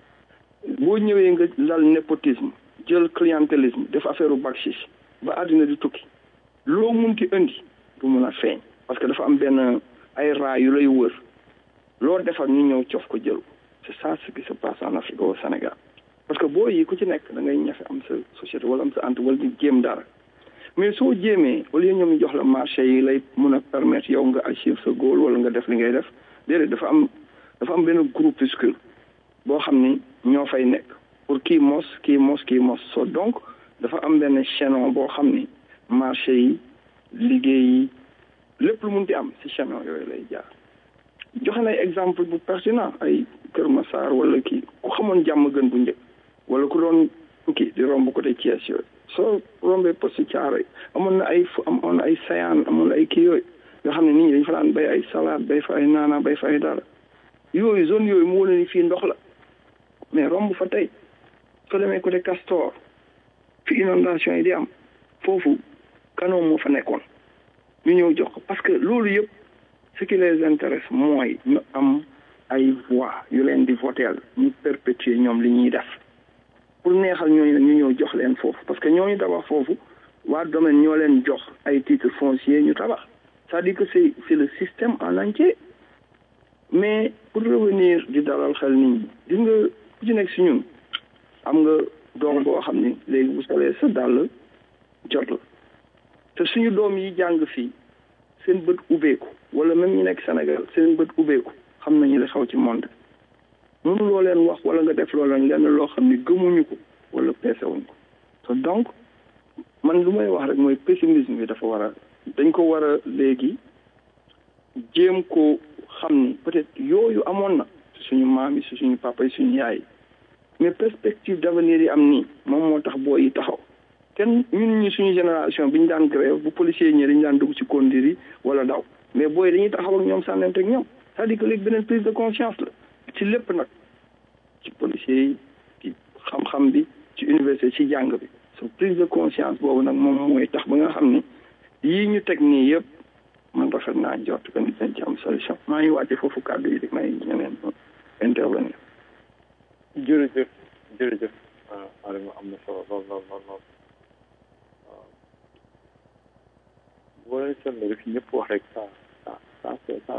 Speaker 16: boo ñëwee nga lal népotisme jël clientélisme def affaire u bakchis ba àddina di tukki loo munti indi du mun a feeñ parce que dafa am benn ay raa yu lay wër loo defar ñu ñëw cof ko jël c'est ça ce qui se passe en Afrique au Sénégal parce que boo yi ku ci nekk da ngay ñafe am sa société wala am sa ent wala di jéem dara mais soo jéemee au lieu ñoom ñu jox la marché yi lay mun a permettre yow nga achieve sa goal wala nga def li ngay def déedéet dafa am dafa am benn groupuscule boo xam ni ñoo fay nekk pour kii mos kii mos kii mos so donc dafa am benn chaînon boo xam ni marché yi liggéey yi lépp lu mun di am si chaînon yooyu lay jaar joxe nay exemple bu pertinent ay Kër Massar wala kii ku xamoon jàmm gën bu njëkk wala ku doon tukki di romb côté Thiès yooyu soo rombee poste Thiaroye amoon na ay fu amoon na ay sayaan amoon na ay kii yooyu nga xam ne nit ñi dañu fa daan bay ay salade bay fa ay naana bay fa ay dara yooyu zone yooyu mu wane ni fii ndox la mais romb fa tey soo demee côté Castor fi inondation yi di am foofu canon moo fa nekkoon ñu ñëw jox ko parce que loolu yëpp ce qui les intéresse mooy ñu am ay voix yu leen di voteel ñu perpétuer ñoom li ñuy def pour neexal ñooñu ñu ñëw jox leen foofu parce que ñooñu tabax foofu waa domaine ñoo leen jox ay titres fonciers ñu tabax c'est-à-dire que c'est c'est le système en entier mais pour revenir di dalal xel nit ñi gis nga ku ci nekk si ñun am nga doom boo xam ni léegi bu solee sa dàll jot la te suñu doom yi jàng fii seen bët ubbeeku wala même ñu nekk Sénégal seen bët ubbeeku xam nañu li xaw ci monde mënu loo leen wax wala nga def loo leen lenn loo xam ni gëmuñu ko wala peesewuñ ko te donc man lu may wax rek mooy pessimisme bi dafa war a dañ ko war a léegi jéem ko xam ni peut-être yooyu amoon na suñu maam yi si suñu papa yi suñu yaay yi mais perspective d'avenir yi am nii moom moo tax boo yi taxaw kenn ñun ñi suñu génération bi ñu daan grève bu policier ñi dañu daan dugg ci kondir yi wala daw mais booy dañuy taxaw ak ñoom sànnante ak ñoom c'est-à-dire que léegi beneen prise de conscience la ci lépp nag ci policier yi ci xam-xam bi ci université ci jàng bi so prise de conscience boobu nag moom mooy tax ba nga xam ni yii ñu teg nii yëpp man rafet naa jot que ni dañ ci am solution maa ngi wàcce foofu kàddu yi di may ñeneen intervenir
Speaker 2: jërëjëf jërëjëf Adama am na solo lool lool lool lool waaw boo leen seetlu rek ñëpp wax rek ça ça ça ça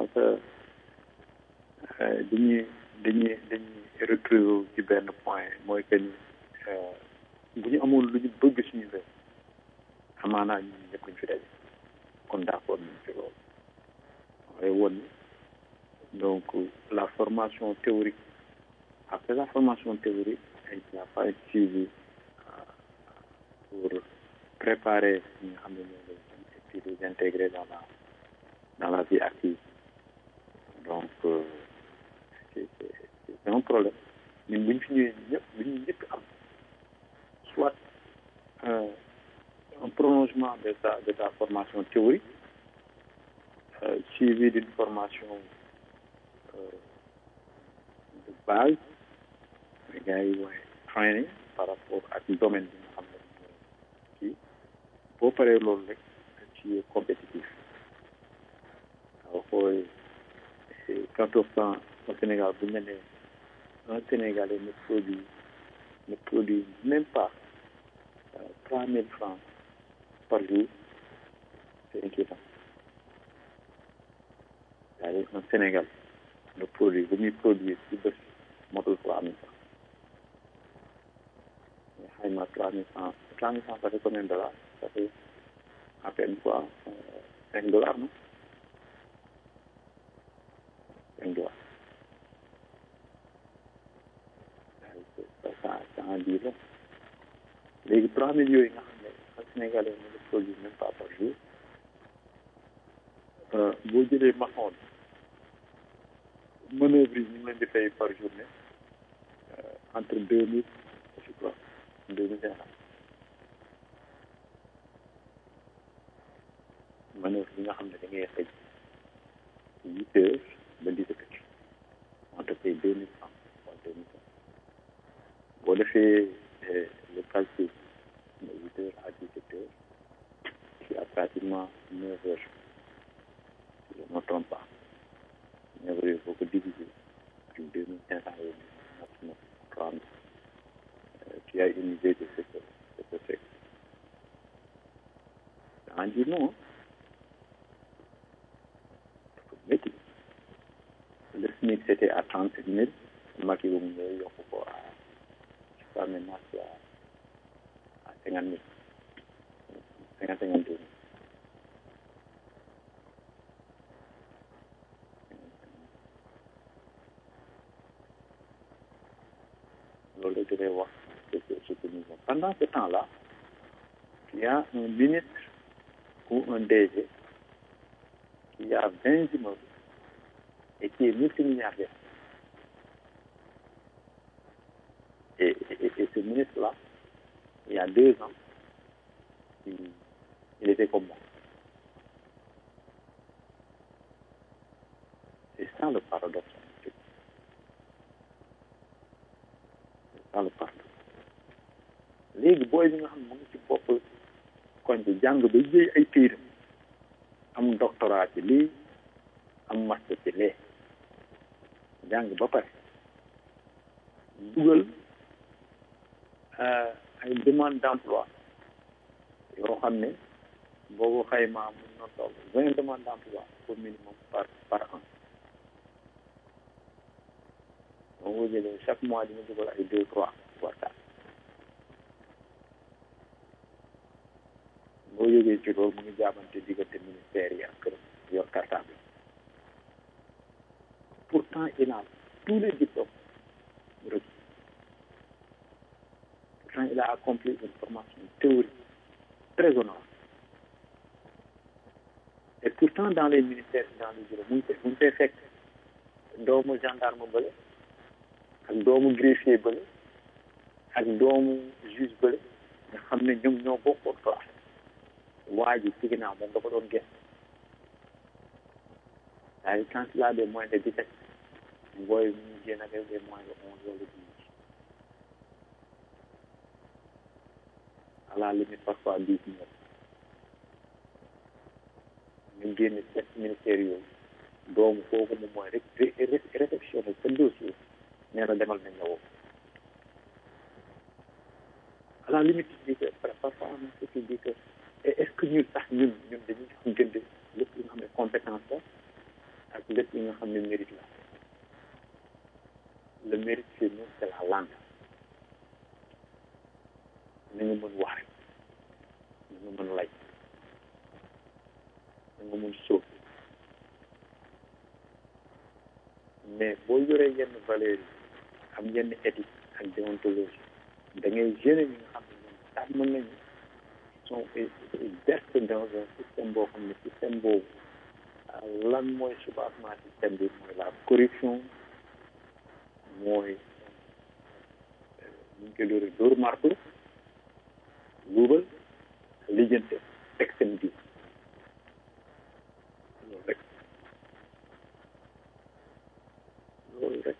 Speaker 2: ça dañuy dañuy dañuy retrouver ci benn point mooy que ni bu ñu amoon lu ñu bëgg suñu réew amaanaa ñun ñëpp ñu fi daje kon d'accord nañ ci loolu waaye woon ni donc la formation théorique après la formation théorique il n'y a pas un suivi pour préparer ñi nga xam ne ñoo lay et puis les intégrer dans la dans la vie active donc c'est c'est un problème ñun bu ñu fi ñëwee ñëpp bu ñu ñëpp am soit euh, un prolongement de ta de ta formation théorique euh, suivi d'une formation euh, de base mais gars yi mooy training par rapport ak domaine bi nga xam ne kii boo paree loolu rek ci compétitif waaw xooy quand on prend au Sénégal bu ñu nee un Sénégalais ne produit ne produit même pas trois mille francs par jour c'est inquiétant c'est-à-dire un Sénégal ne produit bu muy produire ci bés motul trois mille francs mais xayma trois mille francs trois mille francs ça fait combien de dollars ça fait à peine quoi cinq dollars non cinq dollars ça ça ça en dit long léegi trois mille yooyu nga xam ne un Sénégalais ne le produit même pas par jour boo jëlee maçon bi manœuvre yi ñu ngi leen di fay par journée entre deux mille je crois deux mille cinq cents manœuvre bi nga xam ne da ngay xëj huit heures ba dix-sept heures on te paye deux mille francs wala deux mille cinq boo defee le calcul de huit heures à dix-sept heures tu as pratiquement neuf heures si je ne me trompe pas neuf heures boo ko diviser ak deux mille cinq cents yooyu maximum trois mille tu as une idée de ce que ce que c'est ça en dit non métti le SMIC c'était à trente sept mille Macky bu mu ñëwee yokk ko à je crois maintenant c'est à à cinquante mille cinquante cinquante deux mille loolu la gën a wax ce que ce que nous avons pendant ce temps-là il y a un ministre ou un DG qui a vingt immeubles et qui est multimilliardaire et, et, et ce ministre-là il y a deux ans il, il était comme moi c'est ça le paradoxe c'est ça le paradoxe léegi booy bi nga xam ne mu ngi ci bopp koñ bi jàng ba jëy ay téeram am doctorat ci lii am master ci lee jàng ba pare dugal ay demande d'emploi yoo xam ne boo ko xaymaa mun na toll vingt demande d'emploi au minimum par par an boo ko jëlee chaque mois dina dugal ay deux trois voire quatre boo jógee ci loolu mu ngi jaabante diggante ministère yi ak këram yor cartable pourtant il a tous les diplômes requis pourtant il a accompli une formation théorique très honorable et pourtant dans les ministères dans les bureaux mu ngi mu ngi fay fekk doomu gendarme bële ak doomu greffier bële ak doomu juge bële nga xam ne ñoom ñoo bokkoon classe waa ji ci ginnaaw moom da ko doon gëstu c'est-à-dire quand il a des moyens de dix-sept booy mu ngi génn ak des moyens de onze wala douze à la limite parfois dix neuf ñu génn sept ministères yooyu doomu kooku moom mooy rek réceptionné sa dossier nee na demal nañ la woo à la limite tu dis que parfois on se dit que est-ce que ñun sax ñun ñun dañuy xam gënd lépp li nga xam ne compétence la ak lépp li nga xam ne mérite la le mérite chez nous c'est la langue nañu mën wax rek nañu mën lay nañu mën sóob mais boo yoree yenn valeurs yi am yenn éthique ak déontologie da ngay gêner ñi nga xam ne ñoom sax mën nañu sont bercés dans un système boo xam ne système boobu lan mooy soubassement système bi mooy la corruption mooy ñu ngi koy dóore dóor marto luubal lijjante teg seen biir loolu rek loolu rek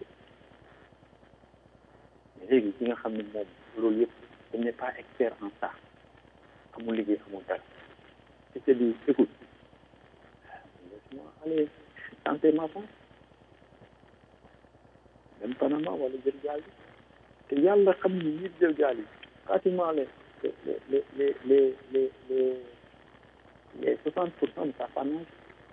Speaker 2: léegi ki nga xam ne moom loolu yëpp il n'est pas expert en ça amul liggéey amul dara ci te di écoute laisse-moi aller tenter ma chance dem Panama wala jël gaal bi te yàlla xam ni ñi jël gaal yi pratiquement les les les les les les les les soixante pour cent ne savent pas nager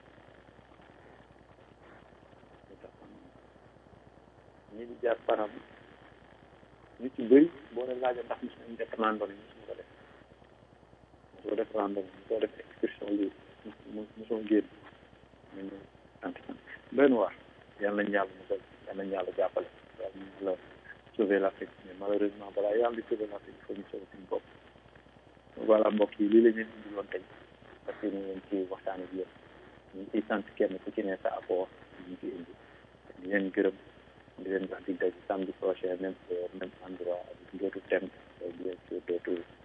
Speaker 2: ñi di jaar Panama ñu ci bëri boo leen laajee ndax mos nañu def randonnée mosuma ko def mosoo def randonnée mosoo def excursion lii mosoo génn ñu ne sant sant benn waar yal nañu yàlla musal yal nañu yàlla jàppale yal nañu yàlla sauver l'Afrique mais malheureusement balaa yàlla di sauver l'Afrique il faut ñu sauver suñu bopp voilà mbokk yi lii la ñu indi woon tey parce que ñu ngi leen ci waxtaan ak yéen ñu ngi ciy sant kenn ku ci ne sa apport ñu ngi ciy indi di leen gërëm di leen wax di daje samedi prochain même heure même endroit avec d'autres thèmes bien sûr d'autres